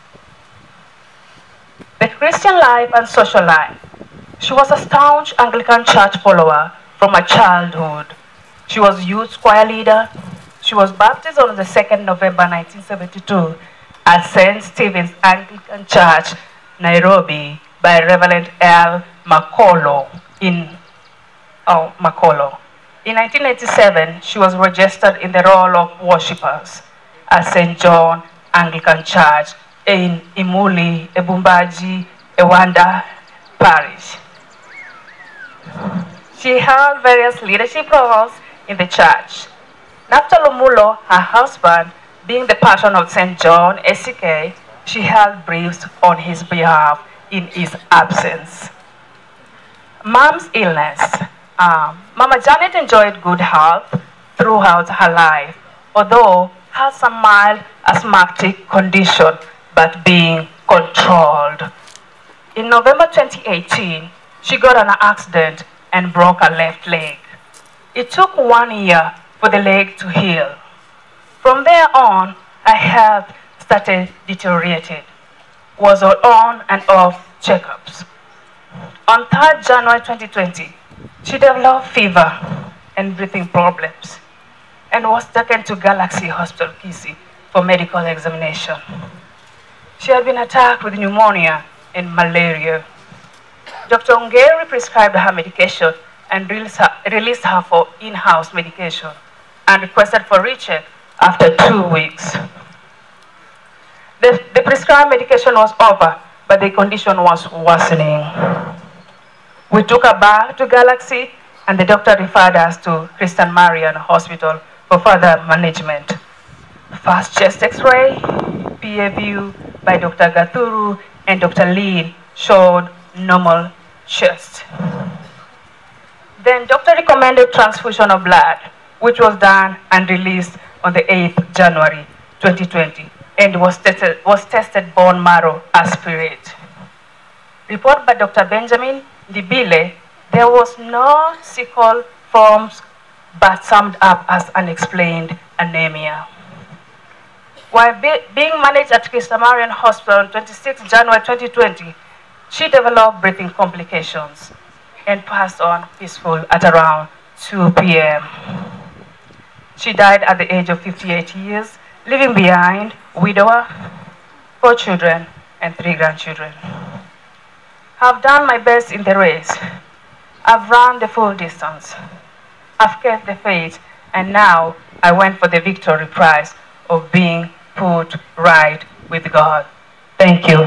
The Christian life and social life. She was a staunch Anglican church follower from her childhood. She was youth choir leader. She was baptized on the 2nd November 1972 at St. Stephen's Anglican Church, Nairobi, by Reverend L. Makolo in oh, Makolo. In 1987, she was registered in the role of worshippers at St. John Anglican Church in Imuli, Ebumbaji, Ewanda Parish. She held various leadership roles in the church. Naftalomulo, her husband, being the patron of St. John SCK, she held briefs on his behalf in his absence. Mom's illness. Um, Mama Janet enjoyed good health throughout her life, although had some mild asthmatic condition, but being controlled. In November 2018, she got an accident and broke her left leg. It took one year for the leg to heal. From there on, her health started deteriorating. Was on and off checkups. On 3rd January 2020, she developed fever and breathing problems and was taken to Galaxy Hospital, Kisi, for medical examination. She had been attacked with pneumonia and malaria. Dr. Ongeri prescribed her medication and released her, released her for in-house medication and requested for recheck after two weeks. The, the prescribed medication was over, but the condition was worsening. We took her back to Galaxy, and the doctor referred us to Christian Marian Hospital for further management. First chest x-ray, PA view, by Dr. Gathuru and Dr. Lee showed normal chest. Then doctor recommended transfusion of blood, which was done and released on the 8th January 2020 and was tested, was tested bone marrow aspirate. Report by Dr. Benjamin Libile, there was no sickle forms but summed up as unexplained anemia. While be, being managed at Kistamarian Hospital on 26 January 2020, she developed breathing complications and passed on peaceful at around 2 p.m. She died at the age of 58 years, leaving behind widower, four children, and three grandchildren. I've done my best in the race. I've run the full distance. I've kept the faith, and now I went for the victory prize of being put right with God. Thank you.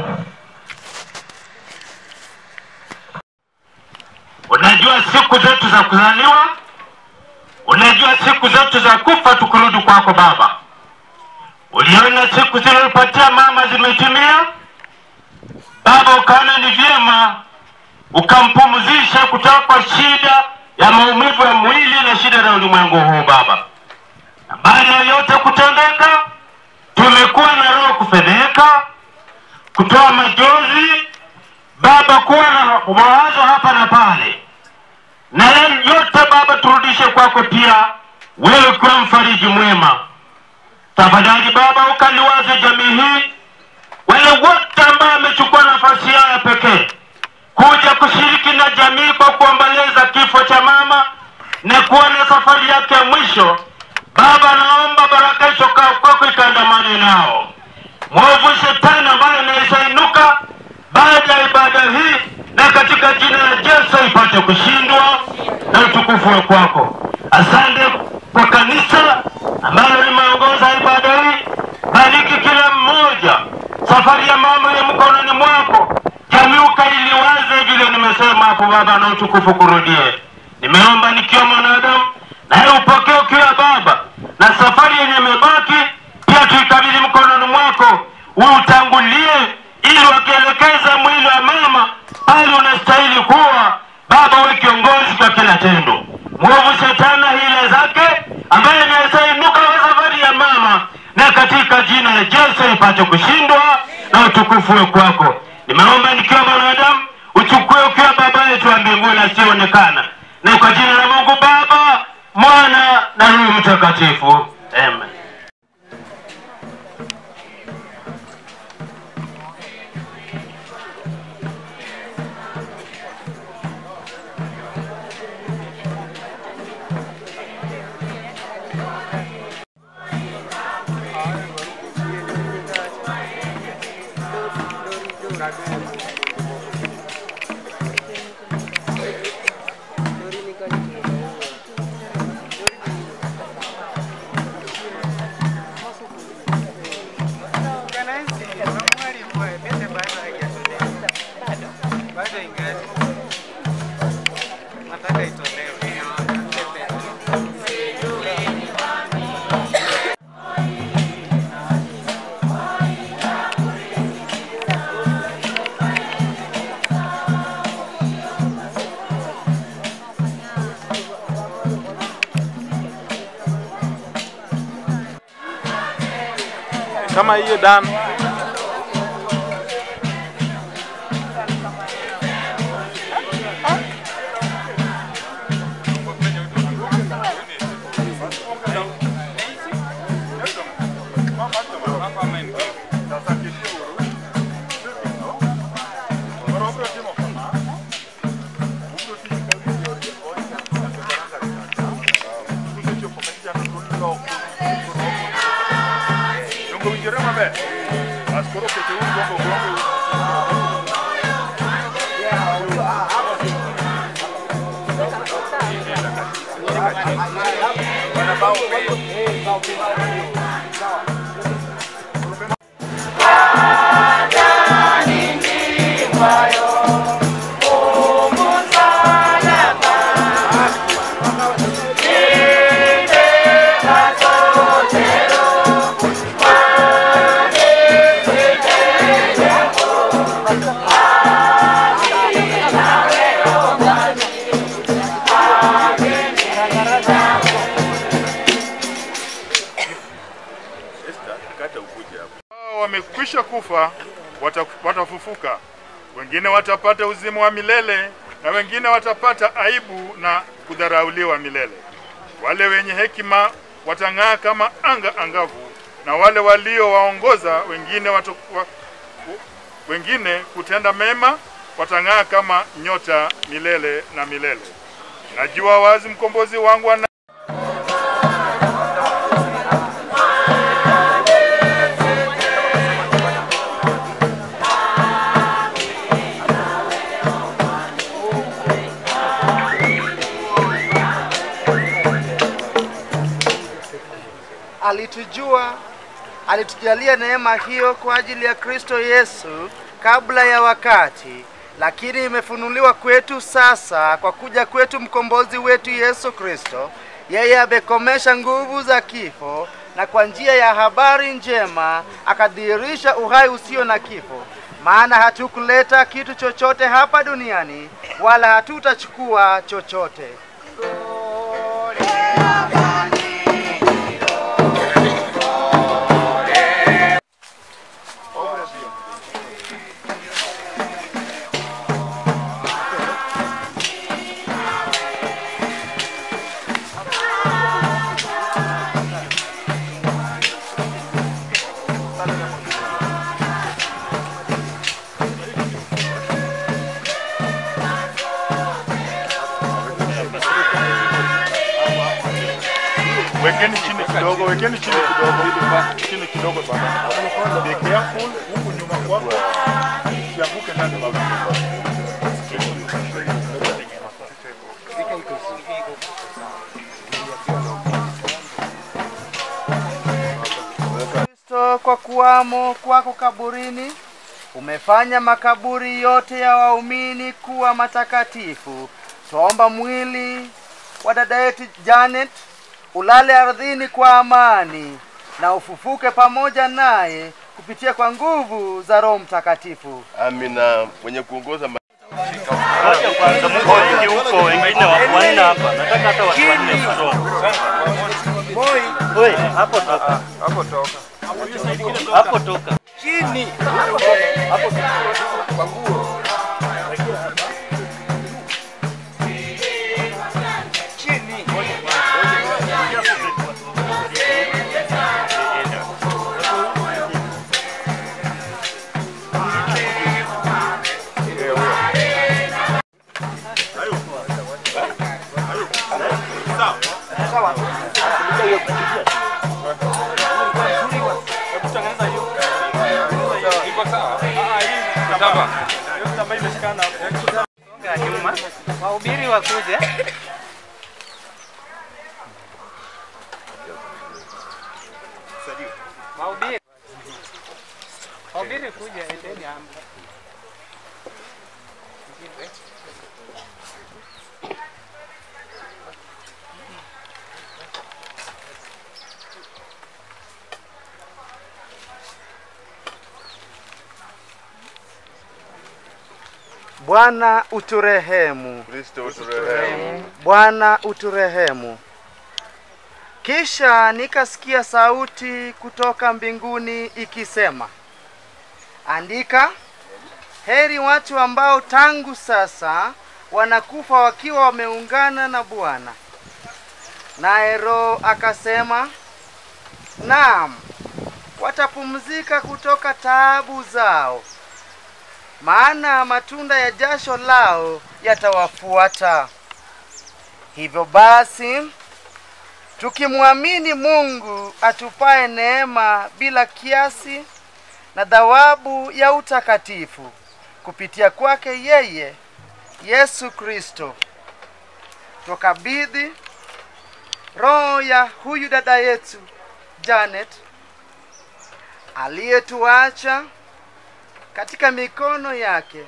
Unajua siku zetu za kuzaliwa, unajua siku zetu za kufa tukirudi kwako Baba. Uliona siku zilizopatia mama zimetimia, Baba, ukaona ni vyema ukampumzisha kutoka kwa shida ya maumivu ya mwili na shida za ulimwengu huu Baba. Na baada ya yote kutendeka, tumekuwa na roho kufedheka, kutoa majozi Baba, kuwa na mawazo hapa na pale, na yote Baba turudishe kwako pia, wewe ukiwa mfariji mwema. Tafadhali Baba, ukaliwaze jamii hii, wale wote ambao wamechukua nafasi yao ya pekee kuja kushiriki na jamii kwa kuomboleza kifo cha mama na kuona safari yake ya mwisho. Baba, naomba baraka hizo kwako ikaandamane nao. Mwovu shetani ambaye anawezainuka baada ya ibada hii, na katika jina la Yesu ipate kushindwa na utukufu wa kwako. Asante kwa kanisa ambalo limeongoza ibada hii. Bariki kila mmoja, safari ya mama ya mkononi mwako, jamii ukailiwaze vile nimesema hapo Baba, na utukufu kurudie. Nimeomba nikiwa mwanadamu, naye upokee ukiwa Baba, na safari yenye imebaki pia tuikabidhi mkononi mwako, uutangulie ili wakielekeza mwili wa mama pale unastahili kuwa Baba, we kiongozi kwa kila tendo. Mwovu shetani na hila zake ambaye anaweza inuka kwa safari ya mama, na katika jina la Yesu ipate kushindwa na utukufu we kwako. Nimeomba nikiwa mwanadamu, uchukue ukiwa Baba yetu wa mbinguni asiyeonekana, na kwa jina la Mungu Baba, Mwana na Roho Mtakatifu, amen. kama hiyo dan Dongo winjore maber. Bas koro kete un gongo gongo. Thank you. wamekwisha kufa wata- watafufuka, wengine watapata uzima wa milele na wengine watapata aibu na kudharauliwa milele. Wale wenye hekima watang'aa kama anga angavu, na wale waliowaongoza wengine watu, wa, wengine kutenda mema watang'aa kama nyota milele na milele. Najua wazi mkombozi wangu ana alitujua, alitujalia neema hiyo kwa ajili ya Kristo Yesu kabla ya wakati, lakini imefunuliwa kwetu sasa kwa kuja kwetu mkombozi wetu Yesu Kristo. Yeye amekomesha nguvu za kifo na kwa njia ya habari njema akadhihirisha uhai usio na kifo. Maana hatukuleta kitu chochote hapa duniani, wala hatutachukua chochote. Wekeni chini kidogo, wekeni chini kidogo, chini kidogo baba. Be careful huku nyuma kwako, usianguke ndani baba. Kristo kwa kuwamo kwako kaburini umefanya makaburi yote ya waumini kuwa matakatifu. Twaomba mwili wa dada yetu Janet ulale ardhini kwa amani na ufufuke pamoja naye kupitia kwa nguvu za Roho Mtakatifu. Amina. Mwenye kuongoza ma- Wacha kwanza mko wengi huko, wengine wako wanne hapa. Nataka hata watu wanne sio. Oi, hapo toka. Hapo toka. Hapo toka. Chini. Hapo kwa nguo. Chini. nyuma wahubiri wakuje wahubiri wahubiri kuja endeni hapa Bwana uturehemu. Kristo uturehemu. Bwana uturehemu. Kisha nikasikia sauti kutoka mbinguni ikisema, andika, heri watu ambao tangu sasa wanakufa wakiwa wameungana na Bwana. Naye Roho akasema, naam, watapumzika kutoka taabu zao, maana matunda ya jasho lao yatawafuata. Hivyo basi, tukimwamini Mungu atupae neema bila kiasi na thawabu ya utakatifu kupitia kwake yeye Yesu Kristo, tukabidhi roho ya huyu dada yetu Janet aliyetuacha katika mikono yake.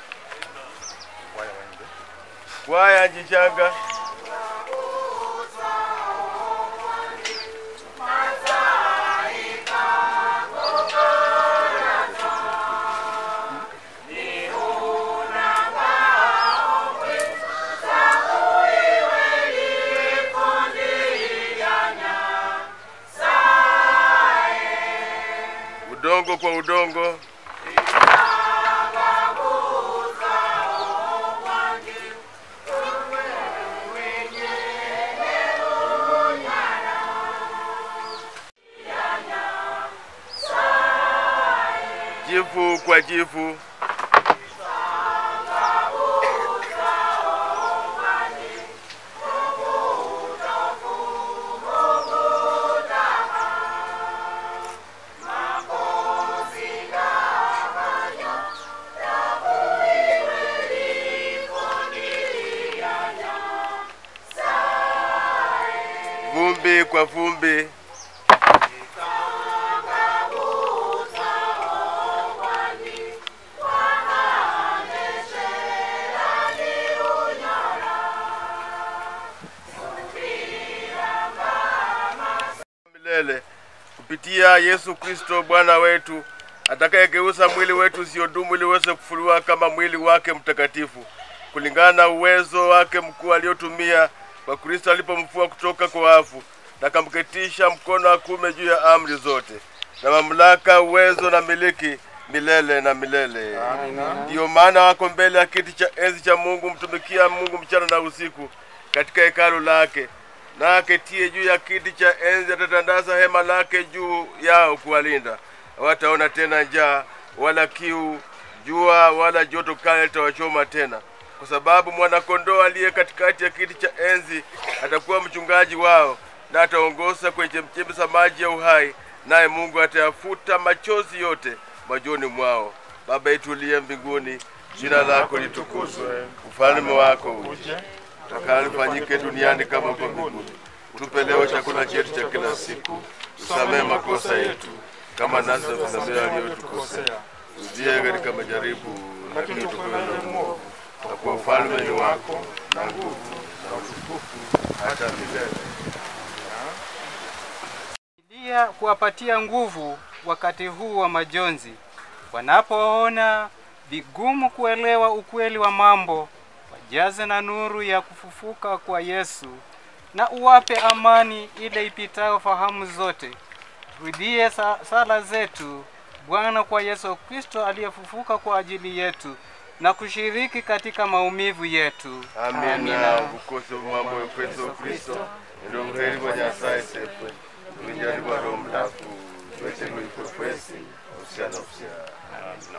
Kwaya Njichanga. udongo kwa udongo. Jivu kwa jivu. Vumbi kwa vumbi. milele kupitia Yesu Kristo Bwana wetu atakayegeuza mwili wetu usiodumu ili uweze kufuliwa kama mwili wake mtakatifu kulingana na uwezo wake mkuu aliotumia kwa Kristo alipomfua kutoka kwa wafu na akamketisha mkono wa kuume juu ya amri zote na mamlaka, uwezo na miliki milele na milele. Ndiyo maana wako mbele ya kiti cha enzi cha Mungu, mtumikia Mungu mchana na usiku katika hekalu lake na aketie juu ya kiti cha enzi atatandaza hema lake juu yao kuwalinda. Hawataona tena njaa wala kiu, jua wala joto kali litawachoma tena, kwa sababu mwanakondoo aliye katikati ya kiti cha enzi atakuwa mchungaji wao, na ataongoza kwenye chemchemi za maji ya uhai, naye Mungu atayafuta machozi yote machoni mwao. Baba yetu uliye mbinguni, jina lako litukuzwe, ufalme wako uje utakalo lifanyike duniani kama huko mbinguni. Utupe leo chakula chetu cha kila siku, usamehe makosa yetu kama nasi tunasamehe waliotukosea, usitie katika majaribu, lakini utukoe na mwovu, kwa kuwa ufalme ni wako na nguvu na utukufu hata milele. kusaidia kuwapatia nguvu wakati huu wa majonzi, wanapoona vigumu kuelewa ukweli wa mambo, wajaze na nuru ya kufufuka kwa Yesu, na uwape amani ile ipitayo fahamu zote. Turudie sa sala zetu Bwana kwa Yesu Kristo aliyefufuka kwa ajili yetu na kushiriki katika maumivu yetu. Amina. Ukose mambo ya Yesu Kristo, ndio mheri wa Nyasaye sefe. Tulijaliwa Roho Mtakatifu, tuweze kuikwesi usia na usia. Amina.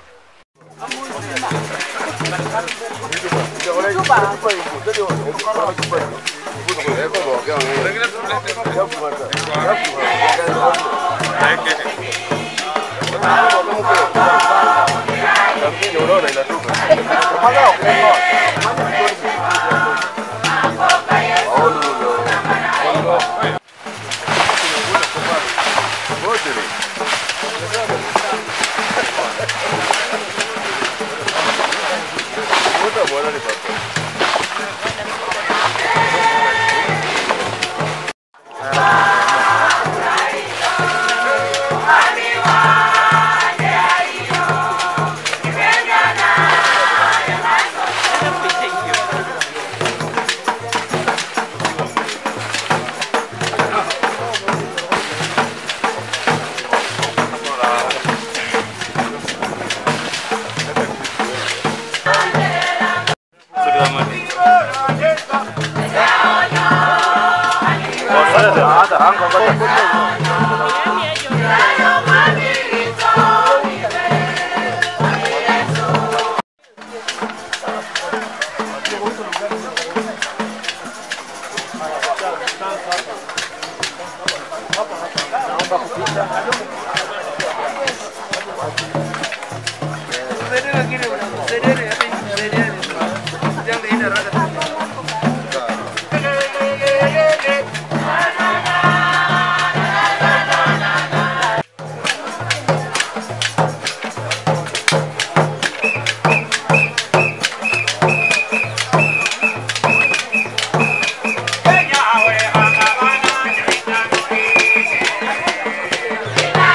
Kenya,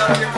Hallelujah.